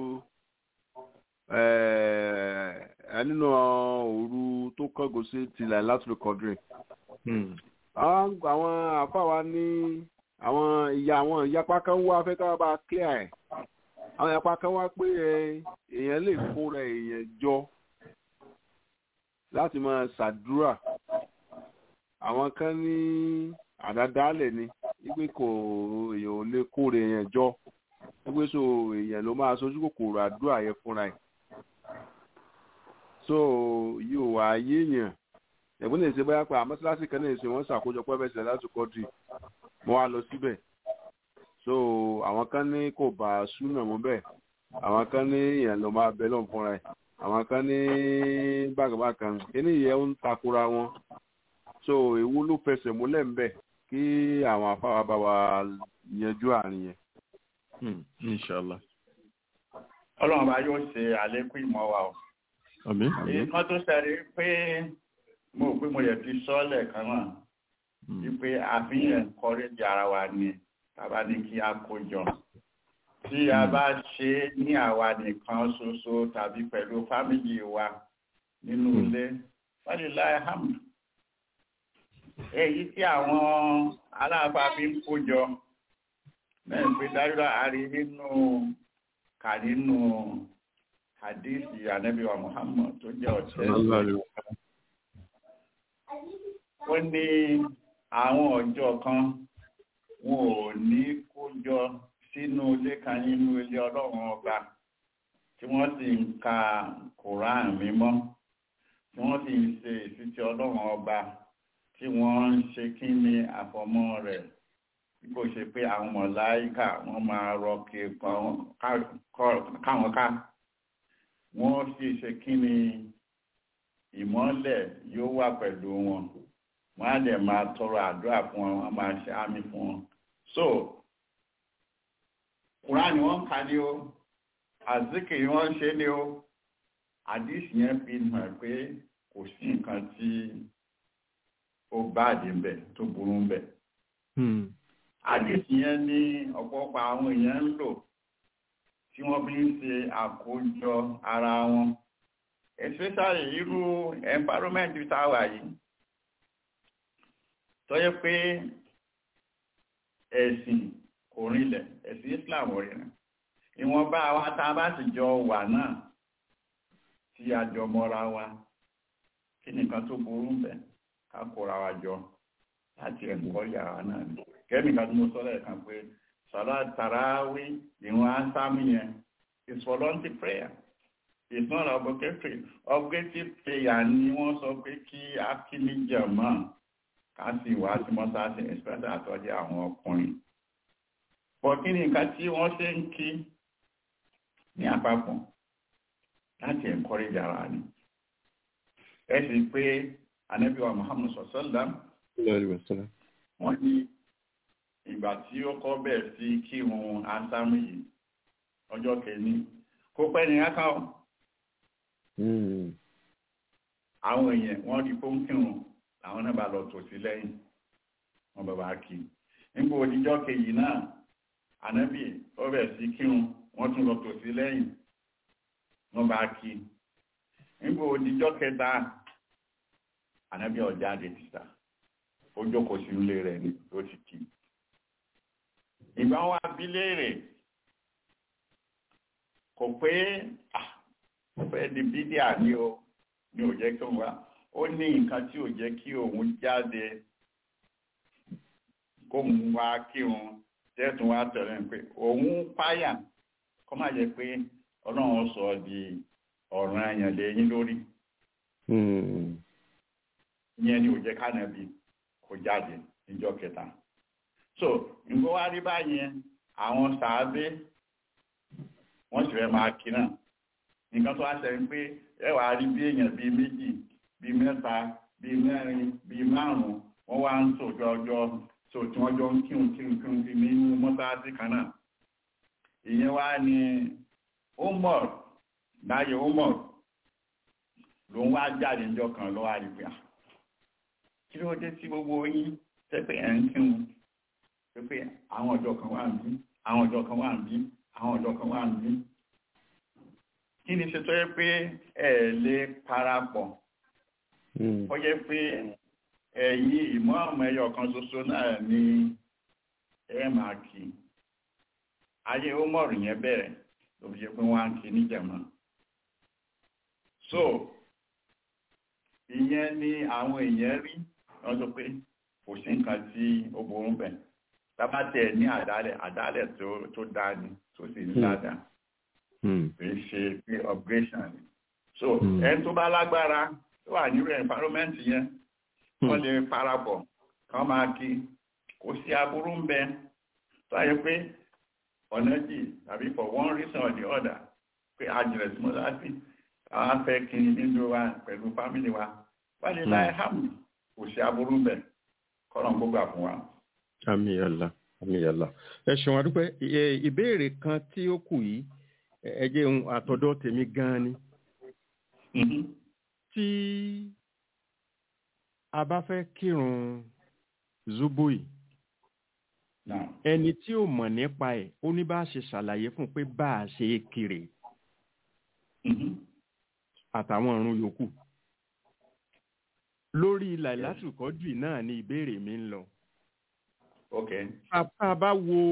ẹ ẹ nínú òru tó kángo sí tilẹ̀ láti lè kọ́dírì. Hmm. àwọn àwọn àfáwa ní àwọn ìyá àwọn ìyapa kan wá fẹ́ ká bá clear ẹ̀ àwọn ìyapa kan wá pé ẹ, èèyàn lè kóra èèyàn jọ láti máa ṣàdúrà àwọn kan ní àdádálẹ̀ ni wípé kò èèyàn ò lè kóra èèyàn jọ wípé so èèyàn ló máa sojú kòkòrò àdúrà yẹn fúnra ẹ̀ so yóò wá yéèyàn ẹ̀gbọ́n lè ṣe bóyá pé àmọ́síláṣí kan náà ṣe wọ́n ṣàkójọpọ̀ ẹ̀fẹ̀sẹ̀ láti kọ́dì mo wá lọ síbẹ̀ so àwọn kan ní kò bá súnà mọ́ bẹ́ẹ̀ àwọn kan ní èèyàn ló máa bẹ lọ́n fúnra ẹ̀ àwọn kan ní bákàbákan kíní yẹn ń takora wọn so èwo ló fẹsẹ̀ múlẹ̀ ń bẹ̀ kí àwọn afáwa bá wa yanjú àárín yẹn. Hmm. inshallah. ọlọ́run bá yóò ṣe àlékún ìmọ̀ wa o àmín. èyí kan tó ṣẹlẹ̀ pé mo rò pé mo yẹ ti sọ lẹ́ẹ̀kan náà Hmm. wípé àfihàn kọ́rẹ́jì ara wa ni tàbá ní kí a kó jọ tí a bá ṣe é ní àwa nìkan ṣoṣo tàbí pẹ̀lú fámìlì wa nínú Hmm. ilé wàlíláì hamd èyí tí àwọn aláàfáà fi ń kó jọ náà pé dájúdá àrí nínú kà nínú hadithi anabiwa muhammad tó jẹ́ ọ̀tẹ́ Sallallahu alaihi wa ó ní àwọn ọjọ́ kan wọn ò ní kó jọ sínú ilé kan nínú ilé ọlọ́run ọba tí wọ́n sì ń ka koran mímọ́ tí wọ́n sì ń ṣe ìsítí ọlọ́run ọba tí wọ́n ń ṣe kí ni àfọmọ́ rẹ̀ bí kò ṣe pé àwọn mọ̀láìkà wọ́n máa rọ kí káwọn ká wọ́n sì ṣe kí ni ìmọ́lẹ̀ yóò wà pẹ̀lú wọn wọ́n á dẹ̀ máa tọrọ àdúrà fún wọn wọ́n máa ṣe àmì fún wọn. so Kùránì wọ́n ń ka ní o àzíkìrì wọ́n ń ṣe ní o àdìsí yẹn fi hàn pé kò sí nǹkan tí ó báàdì ń bẹ̀ tó burú ń bẹ̀. Hmm. àdìsí yẹn ní ọ̀pọ̀lọpọ̀ àwọn èèyàn ń lò tí wọ́n fi ń ṣe àkójọ ara wọn especially irú environment tá a wà yìí tó yẹ pé ẹ̀sìn kò rinlẹ̀ ẹ̀sìn Islam ò rinlẹ̀ ìwọ̀nba àwa tá a bá sì jọ wà náà tí a jọ mọ́ra wa kí nìkan tó burú bẹ̀ ká kóra wa jọ láti ẹ̀kọ́ yàrá náà ni kẹ́mì kan tó mo sọ lẹ́ẹ̀kan pé sọlá tàràwí ìwọ̀n ásámì yẹn is voluntary prayer it's not obligatory obligatory prayer ni wọ́n sọ pé kí akíní jẹ̀mọ́ ká sì wá sí mọ́sáàsì especially àtọ́jú àwọn ọkùnrin bọ̀ kí ni nǹkan tí wọ́n ṣe ń kí ní àpapọ̀ láti encourage ara ni ẹ sì pé anabiwa Muhammad sọ̀sọ́lá Sallallahu alaihi wa sallam. wọ́n ní ìgbà tí ó kọ́ bẹ̀rẹ̀ sí kírun ásámù yìí ọjọ́ kẹ́ni kó pẹ́ ní áká ọ́ Hmm. àwọn èèyàn wọ́n rí fún kírun àwọn náà bá lọ tò sí lẹ́yìn wọ́n bá bá kí nígbà òdíjọ́ kejì náà ànábì ó bẹ̀ sí kírun wọ́n tún lọ tò sí lẹ́yìn wọ́n bá kí nígbà òdìjọ́ kẹta ànábì ọ̀jáde títà ó jókòó sí ilé rẹ̀ ní ó ti kí ìgbà wa bí léèrè kò pé ó fẹ́ di bídíà ní o ní ò jẹ́ kí òun wá ó ní nǹkan tí ò jẹ́ kí òun jáde kóun wá kírun tẹ́tùn wá tẹ̀lé pé òun páyà kọ́ máa jẹ́ pé ọlọ́run sọ di ọ̀ràn àyàn lẹ́yìn lórí ìyẹn ni ò jẹ́ kánàbí kò jáde níjọ́ kẹta so nǹkan wá rí báyẹn àwọn sàábé wọ́n sì fẹ́ máa kí náà nǹkan tó wá ṣẹlẹ̀ pé ẹ wà á rí bí èèyàn bíi méjì bíi mẹ́ta bíi mẹ́rin bíi márùn-ún wọ́n wá ń tòjọ́ ọjọ́ tó tí wọ́n jọ ń kírun kírun kírun kí nínú mọ́sáàsì kan náà ìyẹn wá ní umar láyé umar ló ń wá jáde níjọ́ kan lọ́wọ́ àrígbà kí ló dé tí gbogbo yín tẹ́pẹ́ ẹ̀ ń kírun pé àwọn ọjọ́ kan wà ń bí àwọn ọjọ́ kan wà ń bí àwọn ọjọ́ kan wà ń bí kí ni ṣe tó yẹ pé ẹ lè parapọ̀ ó yẹ pé ẹ̀yin ìmọ̀ ọmọ ẹyọ kan ṣoṣo náà ni ẹ máa kí ayé ó mọ̀rù yẹn bẹ̀rẹ̀ ló fi ṣe pé wọ́n á kí níjẹ̀mọ́ so ìyẹn ni àwọn èèyàn rí wọ́n sọ pé kò sí nǹkan tí ó burú bẹ̀ tábàtẹ̀ ní àdálẹ̀ àdálẹ̀ tó dáa ni tó sì ní dáadáa kìí ṣe pé upgradation ni so ẹni tó bá lágbára tó wà nírú environment yẹn wọ́n lè parapọ̀ kán máa kí kò sí aburú ń bẹ tó ayé pé ọ̀nà jì tàbí for one reason or the other pé àjẹrẹ̀ sí mọ́sáàsì àwọn afẹ́ kí nínú wa pẹ̀lú family wa wọ́n lè láì hàmù kò sí aburú ń bẹ kọ́nà gbogbo àfún wa. àmì àlà àmì àlà ẹ ṣeun àdúpẹ́ ìbéèrè kan tí ó kù yìí ẹ jẹ́ ohun àtọ̀dọ̀ tèmi gan-an ni. tí a bá fẹ́ kírun zubo yìí ẹni tí ò mọ̀ nípa ẹ̀ ó ní bá ṣe ṣàlàyé fún pé bá a ṣe kiri àtàwọn ọ̀run yòókù lórí làìlátù kọ́dùì náà ni ìbéèrè mi ń lọ. Okay. tá a bá wo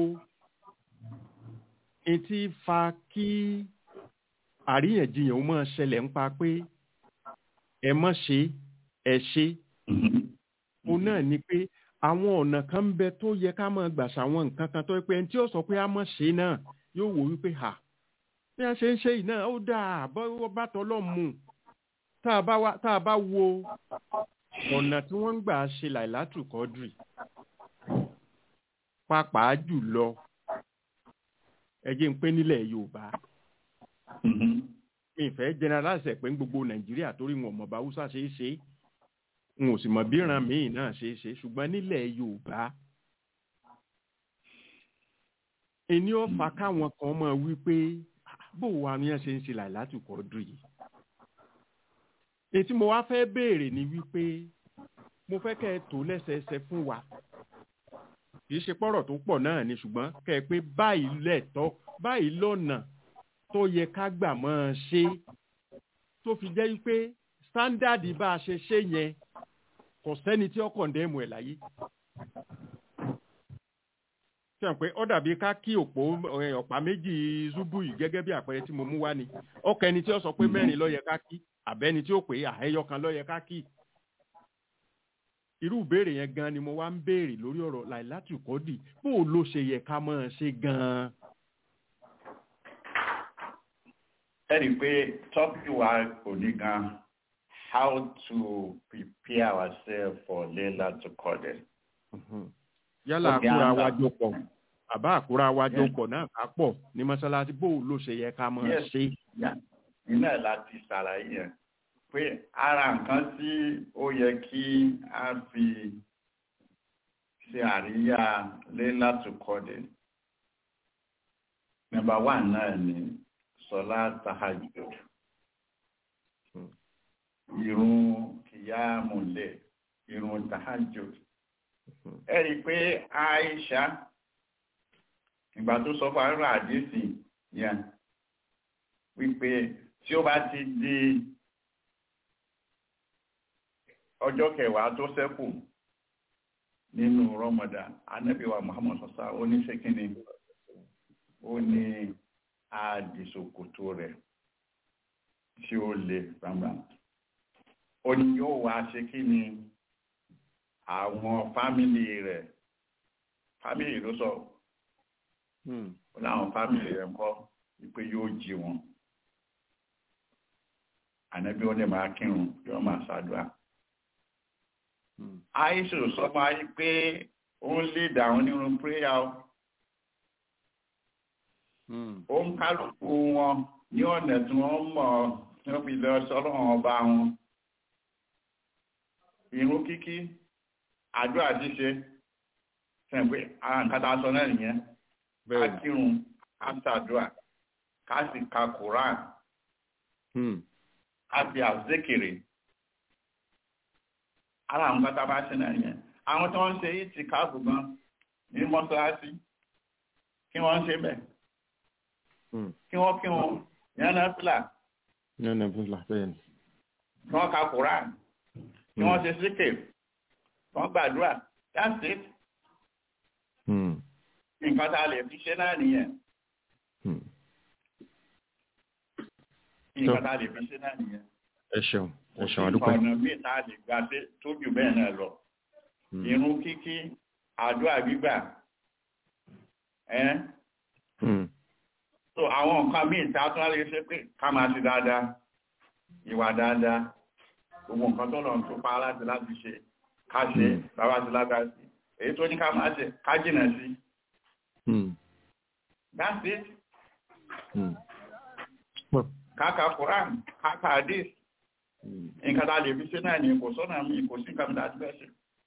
etí fa kí àríyànjiyàn ó máa ṣẹlẹ̀ ń pa pé ẹ mọ̀ ṣe ẹ ṣe o náà ni pé àwọn ọ̀nà kan ń bẹ tó yẹ ká máa gbà ṣàwọn nǹkan kan tó yẹ pé ẹni tí ó sọ pé a mọ̀ ṣe náà yóò wò wípé hà bí a ṣe ń ṣe yìí náà ó dáa bọ́ bá tọ́lọ́ mu tá a bá wo ọ̀nà tí wọ́n ń gbà ṣe làìlátù kọ́dùrì pàápàá jùlọ ẹ jẹ́ ń pé nílẹ̀ yorùbá mi ìfẹ́ generalize pé ń gbogbo nàìjíríà torí wọn mọ̀ bá haúsá ṣe é ṣe n ò sì mọ̀ bí ìran míì náà ṣe é ṣe ṣùgbọ́n nílẹ̀ yorùbá ẹni ó fa káwọn kan máa wí pé bó wa ni wọ́n ṣe ń ṣe làìlátù kọ́dùrì yìí ètí mo wá fẹ́ béèrè ni wípé mo fẹ́ kẹ́ ẹ tó lẹ́sẹẹsẹ fún wa kì í ṣe pọ́rọ̀ tó pọ̀ náà ni ṣùgbọ́n kẹ́ ẹ pé báyìí lẹ́tọ́ báyìí lọ́nà tó yẹ ká gbà mọ́ ọ ṣe tó fi jẹ́ wípé sándàdì bá a ṣe ṣe yẹn kò sẹ́ni tí ó kọ̀ǹdẹ́mù ẹ̀ láyé. sẹ́wọ̀n pé ó dàbí ká kí òpó ọ̀pá méjì zúbù yìí gẹ́gẹ́ bí àpẹẹrẹ tí mo mú wá ni ọkọ̀ ẹni tí ó sọ pé mẹ́rin ló yẹ ká kí àbẹ́ni tí ó pè é àhẹ́yọ kan ló yẹ ká kí irú ìbéèrè yẹn gan ni mo wá ń béèrè lórí ọ̀rọ̀ láìláti kọ́dì bó o ló ṣe yẹ ká máa ṣe gan-an. ẹ rí i pé tọ́pì wa kò ní gan how to prepare ourselves for Layla to Qadr. yálà àkúrà wájú pọ̀ àbá àkúrà wájú pọ̀ náà ká pọ̀ ní mọ́ṣáláṣí bó o ló ṣe yẹ ká máa ṣe. iná láti ṣàlàyé yẹn pé ara nǹkan tí ó yẹ kí a fi ṣe àríyá Layla to Qadr nọ́mbà wà náà ni sọlá tahajjud irun kìyàmùlẹ̀ irun tahajjud ẹ rí i pé Aisha ìgbà tó sọ fún arúgbó àdéhùn yẹn wípé tí ó bá ti di ọjọ́ kẹwàá tó ṣẹ́kù nínú Ramadan anábìwá Muhammad sọ́sá ó ní ṣékíní ó ní àdìsòkòtò rẹ̀ tí ó le gbangba ó ní yóò wá ṣe kí ni àwọn fámìlì rẹ̀ fámìlì ló sọ ó láwọn fámìlì rẹ̀ kọ́ wípé yóò jí wọn ànábí ó lè máa kírun yóò máa ṣàdúrà àìsù sọ máa yí pé ó ń lè dáhùn nínú prayer o ó ń kálukú wọn ní ọ̀nà tí wọ́n mọ̀ tí wọ́n fi lọ sọ́lọ́run ọba wọn ìrun kíkí àdúrà ṣíṣe sẹ́ǹpé ara nǹkan tá a sọ náà nìyẹn ká kírun ká ṣàdúrà ká sì ka Quran ká fi àzékèrè ara nǹkan tá a bá ṣe náà nìyẹn àwọn tí wọ́n ń ṣe yìí ti káàbù gan ní mọ́ṣáláṣí kí wọ́n ń ṣe bẹ́ẹ̀ kí wọ́n kí wọ́n yẹn náà fìlà yẹn náà fìlà bẹ́ẹ̀ ni. kí wọ́n ka Quran kí wọ́n ṣe síkè kí wọ́n gbàdúrà that's it nǹkan tá a lè fi ṣe náà nìyẹn nǹkan tá a lè fi ṣe náà nìyẹn ẹ ṣeun ẹ ṣeun àdúpẹ́. ọ̀nà míì tá a lè gbà tó jù bẹ́ẹ̀ náà lọ irun kíkí àdúrà gbígbà ẹ́ so àwọn nǹkan míì tá a tún á lè ṣe pé ká máa ṣe dáadáa ìwà dáadáa gbogbo nǹkan tó lọ tó pa láti láti ṣe ká ṣe bàbá ti lágbára sí èyí tó ní ká máa ṣe ká jìnà sí. that's it. káka Quran káka hadith nǹkan tá a lè fi ṣe náà ni kò sọ́nà mi kò sí nǹkan tá a ti bẹ́ẹ̀ ṣe.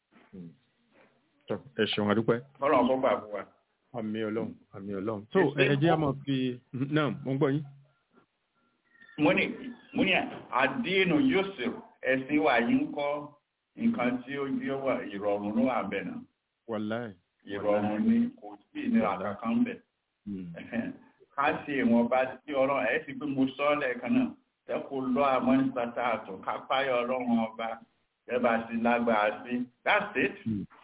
ẹ ṣeun àdúpẹ́. kọ́lọ̀ ọ̀kọ́ gbà fún wa. àmì ọlọ́run àmì ọlọ́run. tó ẹ jẹ́ àmọ́ fi náà mo ń gbọ́ yín. mo ní mo ní àdínù yusuf ẹ̀sìn wa yìí ń kọ́ nǹkan tí ó jẹ́ wà ìrọ̀rùn ló wà bẹ̀ náà. wàláì. ìrọ̀rùn ni kò sí ìnira kankan bẹ̀. ká ṣe ìwọ̀nba tí ọ̀rọ̀ ẹ̀ sì pé mo sọ ọ́ lẹ́ẹ̀kan náà tẹ́kù lọ àmọ́ ní sátàtù ká páyọ̀ ọlọ́run ọba ẹ bá ti lágbára sí that's it.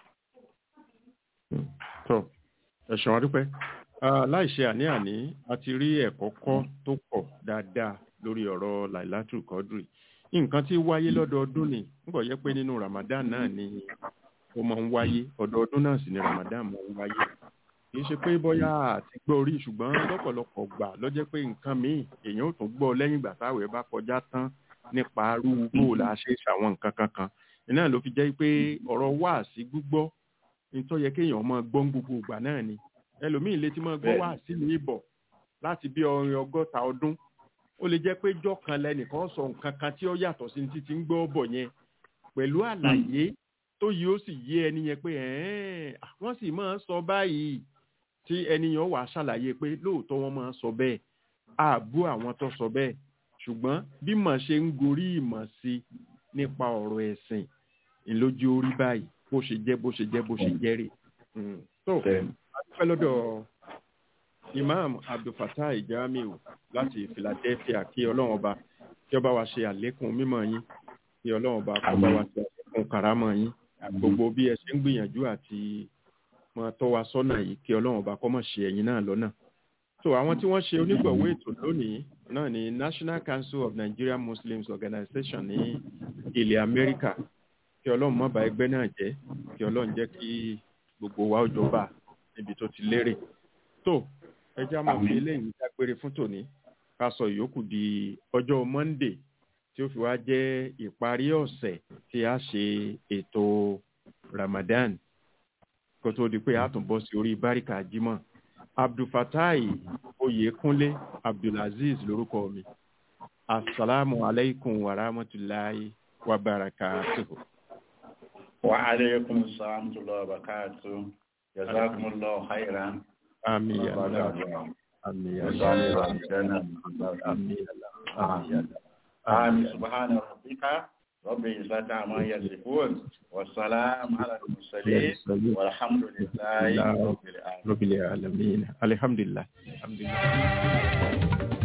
tó ẹ̀sùn àdúpẹ́ láìṣe àní-àní a ti rí ẹ̀kọ́ kọ́ tó pọ̀ dáadáa lórí ọ̀rọ̀ lailatul quadri nǹkan tí wáyé lọ́dọọdún ni nígbà yẹ pé nínú Ramadan náà ni ó máa ń wáyé ọdọọdún náà sì ni Ramadan máa ń wáyé kì í ṣe pé bóyá àti gbọ́ orí ṣùgbọ́n lọ́pọ̀lọpọ̀ gbà lọ́jẹ́ pé nǹkan míì èèyàn ò tún gbọ́ lẹ́yìn ìgbà táwẹ̀ bá kọjá tán nípa arúgbó la ṣe ṣàwọn nǹkan kankan iná ló fi jẹ́ pé ọ̀rọ̀ wá sí gbígbọ́ nítorí yẹ kéèyàn máa gbọ́ gbogbo ìgbà náà ni ẹlòmíì lè ti máa gbọ́ wá sí ní ìbọ̀ láti bí ọrin ọgọ́ta ọdún ó lè jẹ́ pé jọ́ kan lẹ́nìkan sọ nǹkan kan tí ó yàtọ̀ sí ti ti ń gbọ́ bọ̀ yẹn pẹ̀lú àlàyé tó yìí ó sì yé ẹni yẹn pé wọ́n sì máa ń sọ báyìí tí ẹni yẹn wàá ṣàlàyé pé lóòótọ́ wọ́n máa ń sọ bẹ́ẹ̀ ààbò àwọn tó sọ bẹ́ẹ̀ ṣùgbọ́n bí mọ̀ ṣe ń gorí ìmọ̀ sí nípa ọ̀rọ̀ ẹ̀sìn ìlójú orí báyìí bó ṣe jẹ́ bó ṣe jẹ́ bó ṣe jẹ́ rè. tó a dúpẹ́ lọ́dọ̀ imam abdulfatai jamiu láti philadelphia kí ọlọ́run ọba kí ọba wa ṣe àlékún mímọ̀ yín kí ọlọ́run ọba kó bá wa ṣe àlékún karamọ̀ yín gbogbo bí ẹ ṣe ń gbìyànjú àti máa tọ́ wa sọ́nà yìí kí ọlọ́run ọba kọ́ mọ̀ ṣe ẹ̀yin náà lọ́nà. so àwọn tí wọ́n ṣe onígbọ̀wọ́ ètò lónìí náà ni national council of nigerian muslims organization ní ilẹ̀ amẹ́ríkà kí ọlọ́run má bà ẹgbẹ́ náà jẹ́ kí ọlọ́run jẹ́ kí gbogbo wa ó jọba níbi tó ti lérè. tó ẹjẹ́ àmọ́ fi eléyìí dágbére fún tòní ká sọ ìyókù di ọjọ́ monday tí ó fi wá jẹ́ ìparí ọ̀sẹ̀ tí a ṣe ètò ramadan kó tó di pé a tún bọ́ sí orí báríkà jimá abdulfatai oyèkúnlé abdulaziz lórúkọ mi asalaamu alaykum wa rahmatulahi wa barakatuhu. wa aleykum salaam wa barakatuhu jazakumullahu khairan. ami ya allah ami ya allah ami ya allah آمين سبحان ربك رب العزة عما يصفون والسلام على المرسلين والحمد لله رب العالمين Rabbil alamin. Alhamdulillah. Alhamdulillah.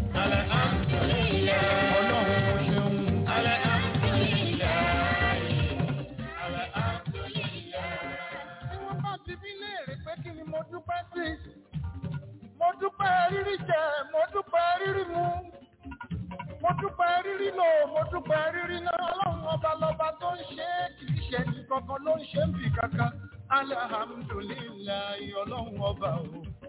Tí wọ́n bá ti bí léèrè pé kí ni mo dúpẹ́ sí. Mo dúpẹ́ rírí jẹ, mo dúpẹ́ rírí mu. Mo dúpẹ́ rírí lò, mo dúpẹ́ rírí náà. Ọlọ́run ọba lọba tó ń ṣe é kì í ṣe ní kankan ló ń ṣe ń bì kankan. Alhamdulillahi ọlọ́run ọba o.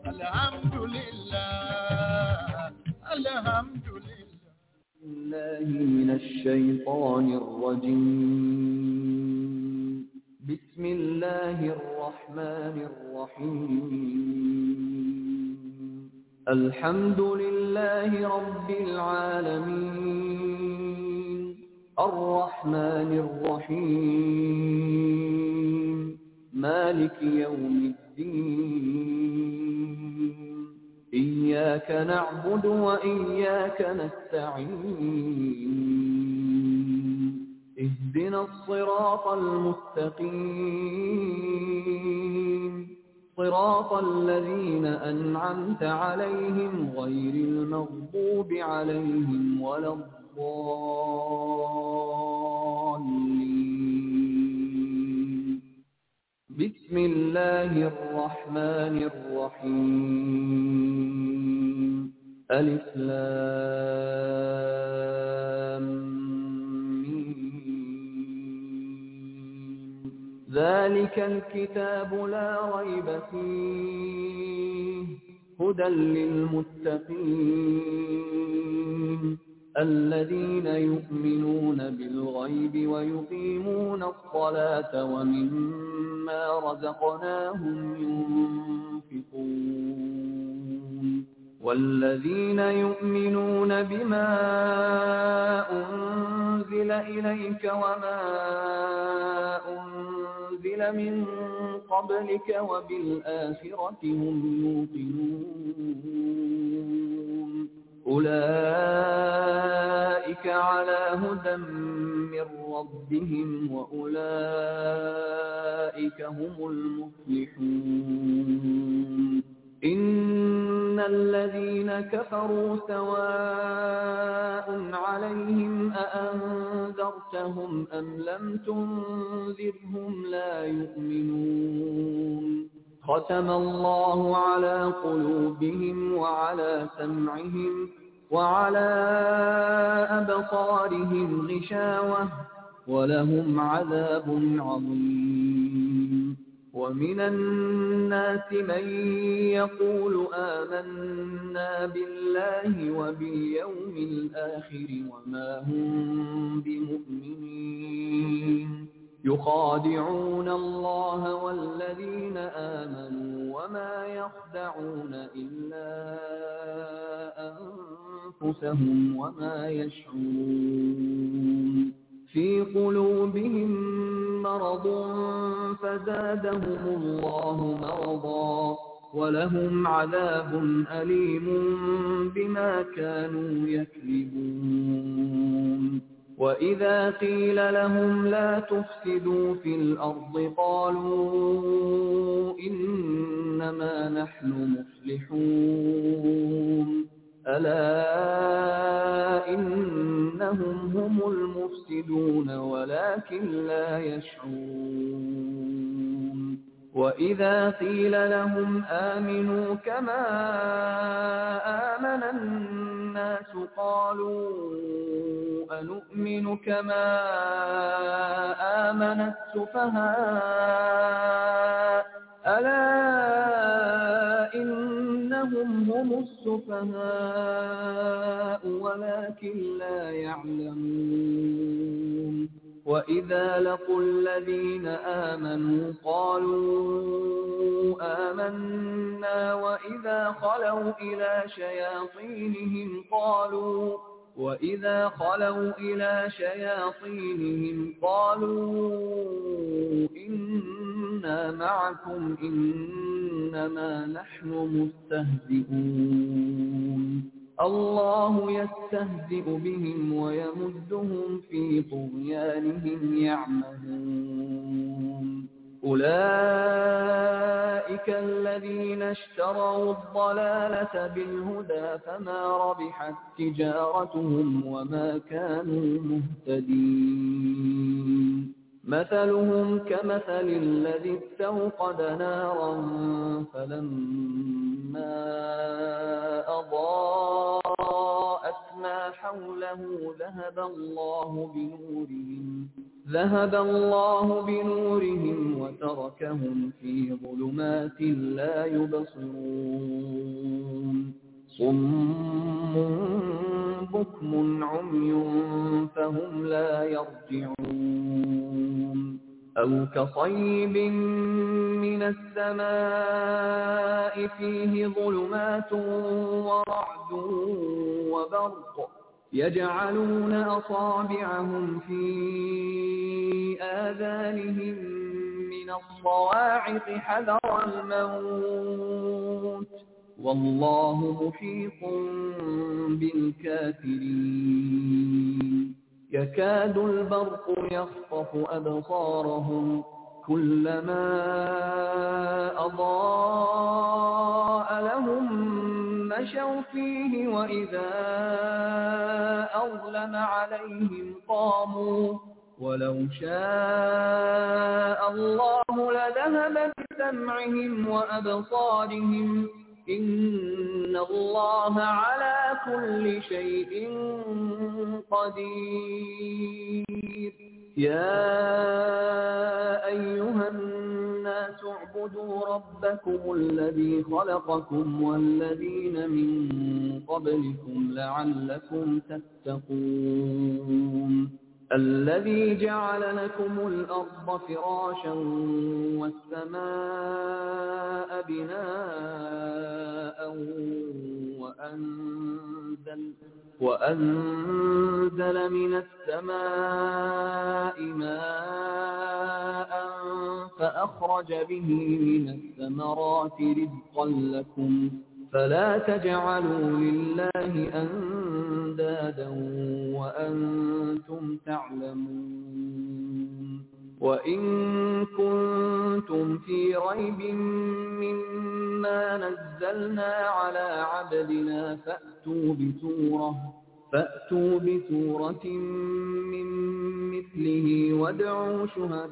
Alhamdulillah. Alhamdulillah. الله من الشيطان الرجيم بسم الله الرحمن الرحيم الحمد لله رب العالمين الرحمن الرحيم مالك يوم الدين إياك نعبد وإياك نستعين اهدنا الصراط المستقيم صراط الذين أنعمت عليهم غير المغضوب عليهم ولا الضالين بسم الله الرحمن الرحيم ألف لام ميم. ذلك الكتاب لا ريب فيه هدى للمتقين الذين يؤمنون بالغيب ويقيمون الصلاة ومما رزقناهم ينفقون والذين يؤمنون بما أنزل إليك وما أنزل من قبلك وبالآخرة هم يوقنون أولئك على هدى من ربهم وأولئك هم المفلحون إن الذين كفروا سواء عليهم أأنذرتهم أم لم تنذرهم لا يؤمنون ختم الله على قلوبهم وعلى سمعهم وعلى أبصارهم غشاوة ولهم عذاب عظيم ومن الناس من يقول آمنا بالله وباليوم الآخر وما هم بمؤمنين يخادعون الله والذين آمنوا وما يخدعون إلا أنفسهم وما يشعرون في قلوبهم مرض فزادهم الله مرضا ولهم عذاب أليم بما كانوا يكذبون وإذا قيل لهم لا تفسدوا في الأرض قالوا إنما نحن مصلحون ألا إنهم هم المفسدون ولكن لا يشعرون وإذا قيل لهم آمنوا كما آمن الناس قالوا أنؤمن كما آمن السفهاء ألا إنهم هم السفهاء ولكن لا يعلمون وإذا لقوا الذين آمنوا قالوا آمنا وإذا خلوا إلى شياطينهم قالوا وإذا خلوا إلى شياطينهم قالوا إنا معكم إنما نحن مستهزئون الله يستهزئ بهم ويمدهم في طغيانهم يعمهون أولئك الذين اشتروا الضلالة بالهدى فما ربحت تجارتهم وما كانوا مهتدين مثلهم كمثل الذي استوقد نارا فلما أضاءت ما حوله ذهب الله بنورهم ذهب الله بنورهم وتركهم في ظلمات لا يبصرون صم بكم عمي فهم لا يرجعون أو كصيب من السماء فيه ظلمات ورعد وبرق يجعلون أصابعهم في آذانهم من الصواعق حذر الموت والله محيط بالكافرين يكاد البرق يخطف أبصارهم كلما أضاء لهم مشوا فيه وإذا أظلم عليهم قاموا ولو شاء الله لذهب بسمعهم وأبصارهم إن الله على كل شيء قدير يا أيها الناس اعبدوا ربكم الذي خلقكم والذين من قبلكم لعلكم تتقون الذي جعل لكم الأرض فراشا والسماء بناء وأنزل, وأنزل من السماء ماء فأخرج به من الثمرات رزقا لكم فلا تجعلوا لله أندادا وأنتم تعلمون وإن كنتم في ريب مما نزلنا على عبدنا فأتوا بسورة فأتوا بسورة من مثله وادعوا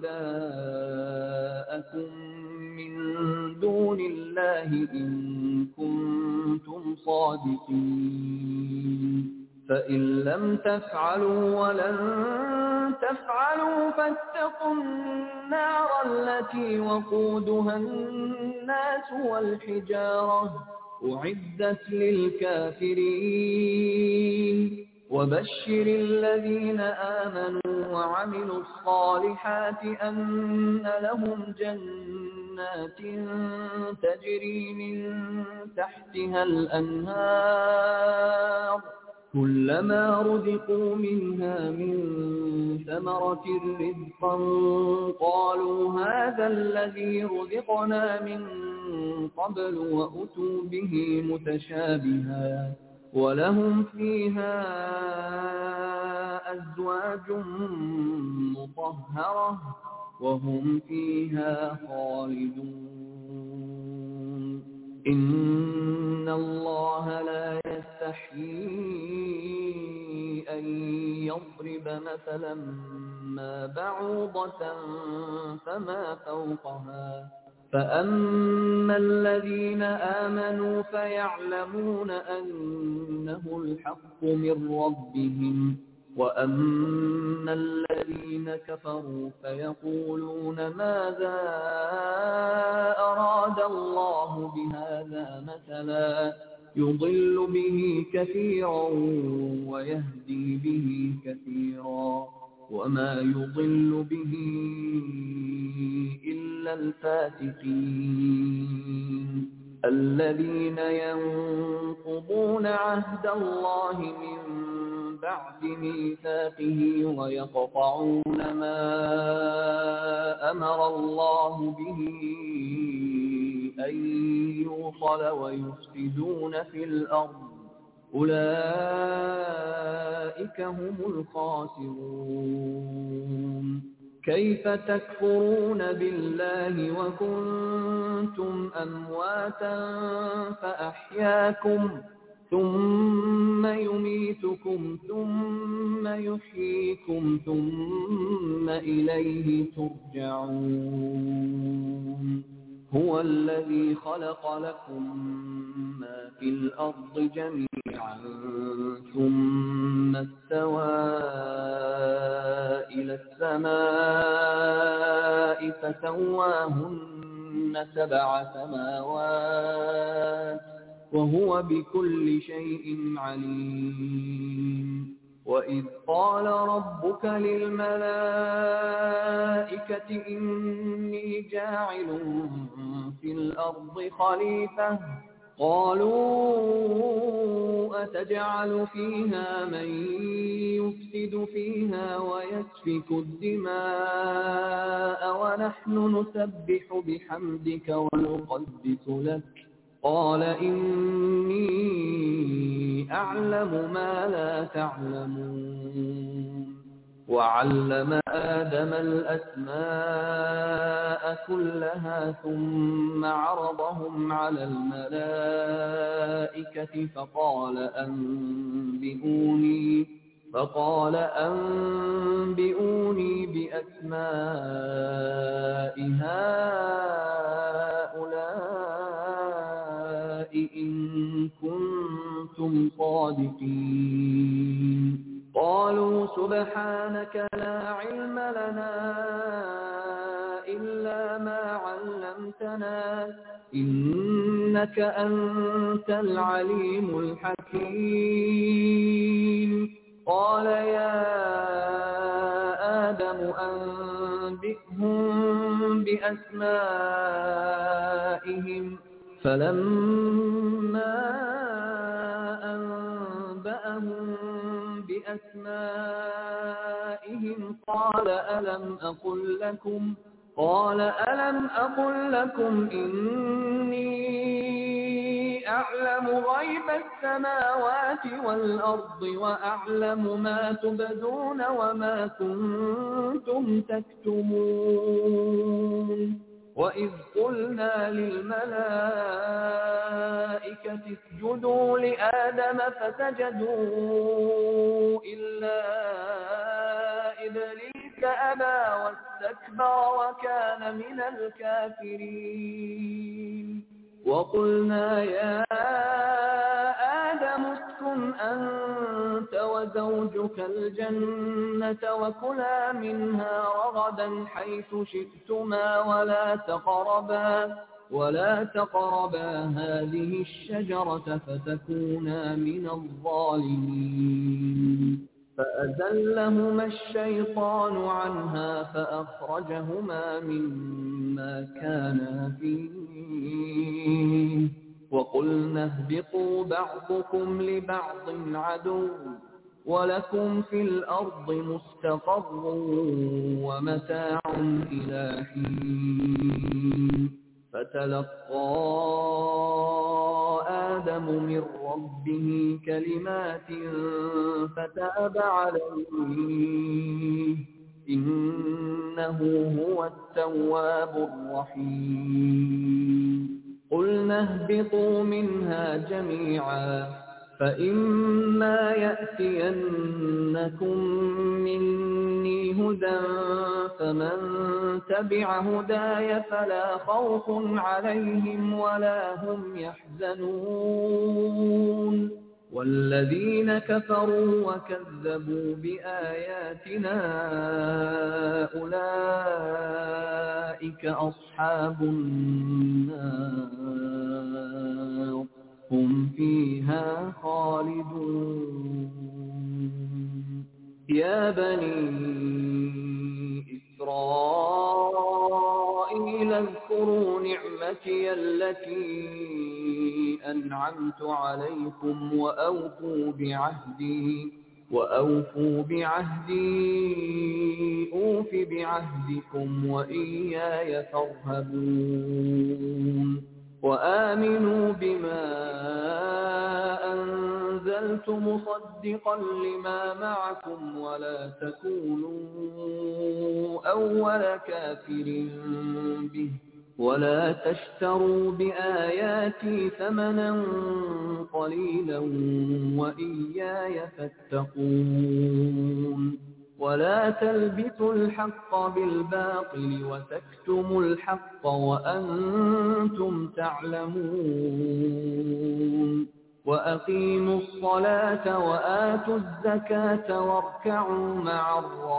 شهداءكم من دون الله إن كنتم صادقين فإن لم تفعلوا ولن تفعلوا فاتقوا النار التي وقودها الناس والحجارة أعدت للكافرين وبشر الذين آمنوا وعملوا الصالحات أن لهم جنات تجري من تحتها الأنهار كلما رزقوا منها من ثمرة رزقا قالوا هذا الذي رزقنا من قبل وأتوا به متشابها ولهم فيها أزواج مطهرة وهم فيها خالدون إن الله لا يستحيي أن يضرب مثلا ما بعوضة فما فوقها فأما الذين آمنوا فيعلمون أنه الحق من ربهم وأما الذين كفروا فيقولون ماذا أراد الله بهذا مثلا يضل به كثيرا ويهدي به كثيرا وما يضل به إلا الفاتقين الذين ينقضون عهد الله من بعد ميثاقه ويقطعون ما أمر الله به أن يوصل ويفسدون في الأرض أولئك هم الخاسرون كيف تكفرون بالله وكنتم أمواتا فأحياكم ثم يميتكم ثم يحييكم ثم إليه ترجعون هو الذي خلق لكم ما في الأرض جميعا ثم استوى إلى السماء فسواهن سبع سماوات وهو بكل شيء عليم وإذ قال ربك للملائكة إني جاعل في الأرض خليفة قالوا أتجعل فيها من يفسد فيها ويسفك الدماء ونحن نسبح بحمدك ونقدس لك قال إني أعلم ما لا تعلمون وعلم آدم الأسماء كلها ثم عرضهم على الملائكة فقال أنبئوني فقال أنبئوني بأسماء هؤلاء إن كنتم صادقين قالوا سبحانك لا علم لنا إلا ما علمتنا إنك أنت العليم الحكيم قال يا آدم أنبئهم بأسمائهم فلما أنبأهم بأسمائهم قال ألم أقل لكم قال ألم أقل لكم إني أعلم غيب السماوات والأرض وأعلم ما تبدون وما كنتم تكتمون وإذ قلنا للملائكة اسجدوا لآدم فسجدوا إلا إبليس أبى واستكبر وكان من الكافرين وقلنا يا آدم اسكن أنت وزوجك الجنة وكلا منها رغدا حيث شئتما ولا تقربا ولا تقربا هذه الشجرة فتكونا من الظالمين فأزلهما الشيطان عنها فأخرجهما مما كانا فيه وقلنا اهبطوا بعضكم لبعض عدو ولكم في الأرض مستقر ومتاع إلى حين فتلقى آدم من ربه كلمات فتاب عليه إنه هو التواب الرحيم قلنا اهبطوا منها جميعا فإما يأتينكم مني هدى فمن تبع هداي فلا خوف عليهم ولا هم يحزنون والذين كفروا وكذبوا بآياتنا أولئك أصحاب النار هم فيها خالدون يا بني إسرائيل اذكروا نعمتي التي أنعمت عليكم وأوفوا بعهدي وأوفوا بعهدي أوف بعهدكم وإياي فارهبون وآمنوا بما أنزل أرسلت مصدقا لما معكم ولا تكونوا أول كافر به ولا تشتروا بآياتي ثمنا قليلا وإياي فاتقون ولا تلبسوا الحق بالباطل وتكتموا الحق وأنتم تعلمون وأقيموا الصلاة وآتوا الزكاة واركعوا مع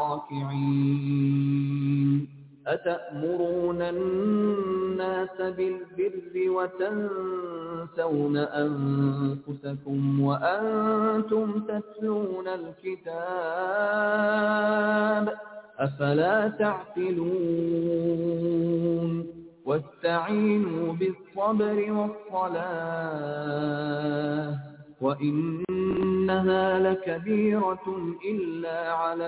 الراكعين أتأمرون الناس بالبر وتنسون أنفسكم وأنتم تتلون الكتاب أفلا تعقلون واستعينوا بالصبر والصلاة وإنها لكبيرة إلا على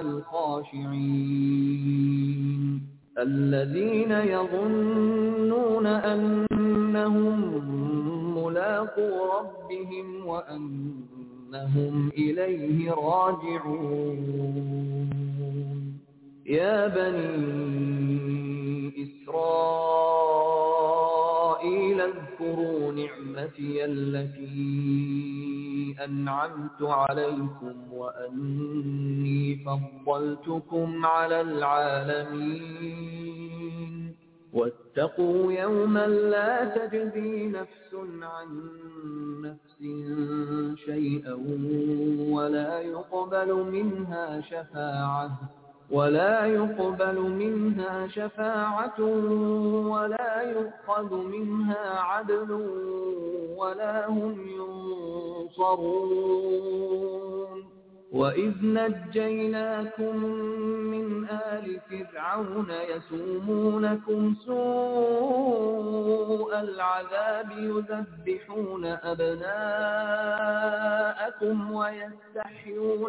الخاشعين الذين يظنون أنهم ملاقو ربهم وأنهم إليه راجعون يا بني إسرائيل اذكروا نعمتي التي أنعمت عليكم وأني فضلتكم على العالمين واتقوا يوما لا تجزي نفس عن نفس شيئا ولا يقبل منها شفاعة ولا يقبل منها شفاعة ولا يؤخذ منها عدل ولا هم ينصرون وإذ نجيناكم من آل فرعون يسومونكم سوء العذاب يذبحون أبناءكم ويستحيون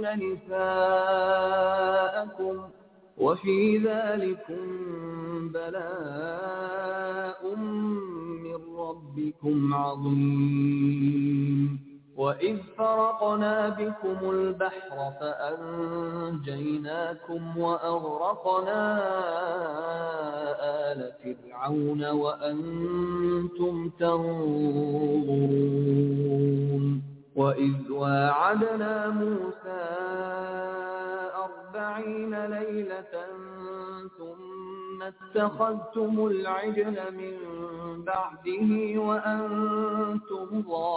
نساءكم وفي ذلكم بلاء من ربكم عظيم وإذ فرقنا بكم البحر فأنجيناكم وأغرقنا آل فرعون وأنتم تنظرون وإذ واعدنا موسى أربعين ليلة ثم اتخذتم العجل من بعده وأنتم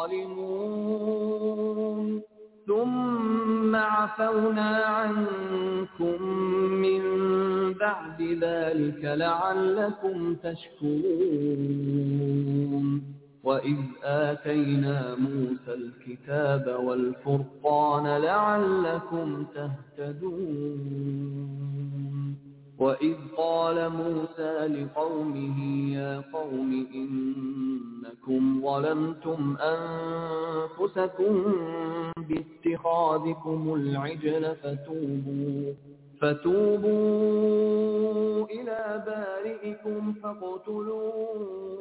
ظالمون ثم عفونا عنكم من بعد ذلك لعلكم تشكرون وإذ آتينا موسى الكتاب والفرقان لعلكم تهتدون وإذ قال موسى لقومه يا قوم إنكم ظلمتم أنفسكم باتخاذكم العجل فتوبوا فتوبوا إلى بارئكم فاقتلوا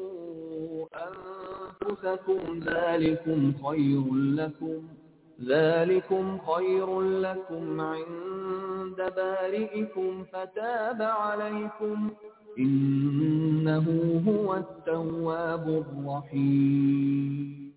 أنفسكم ذلكم خير لكم ذلكم خير لكم عند بارئكم فتاب عليكم إنه هو التواب الرحيم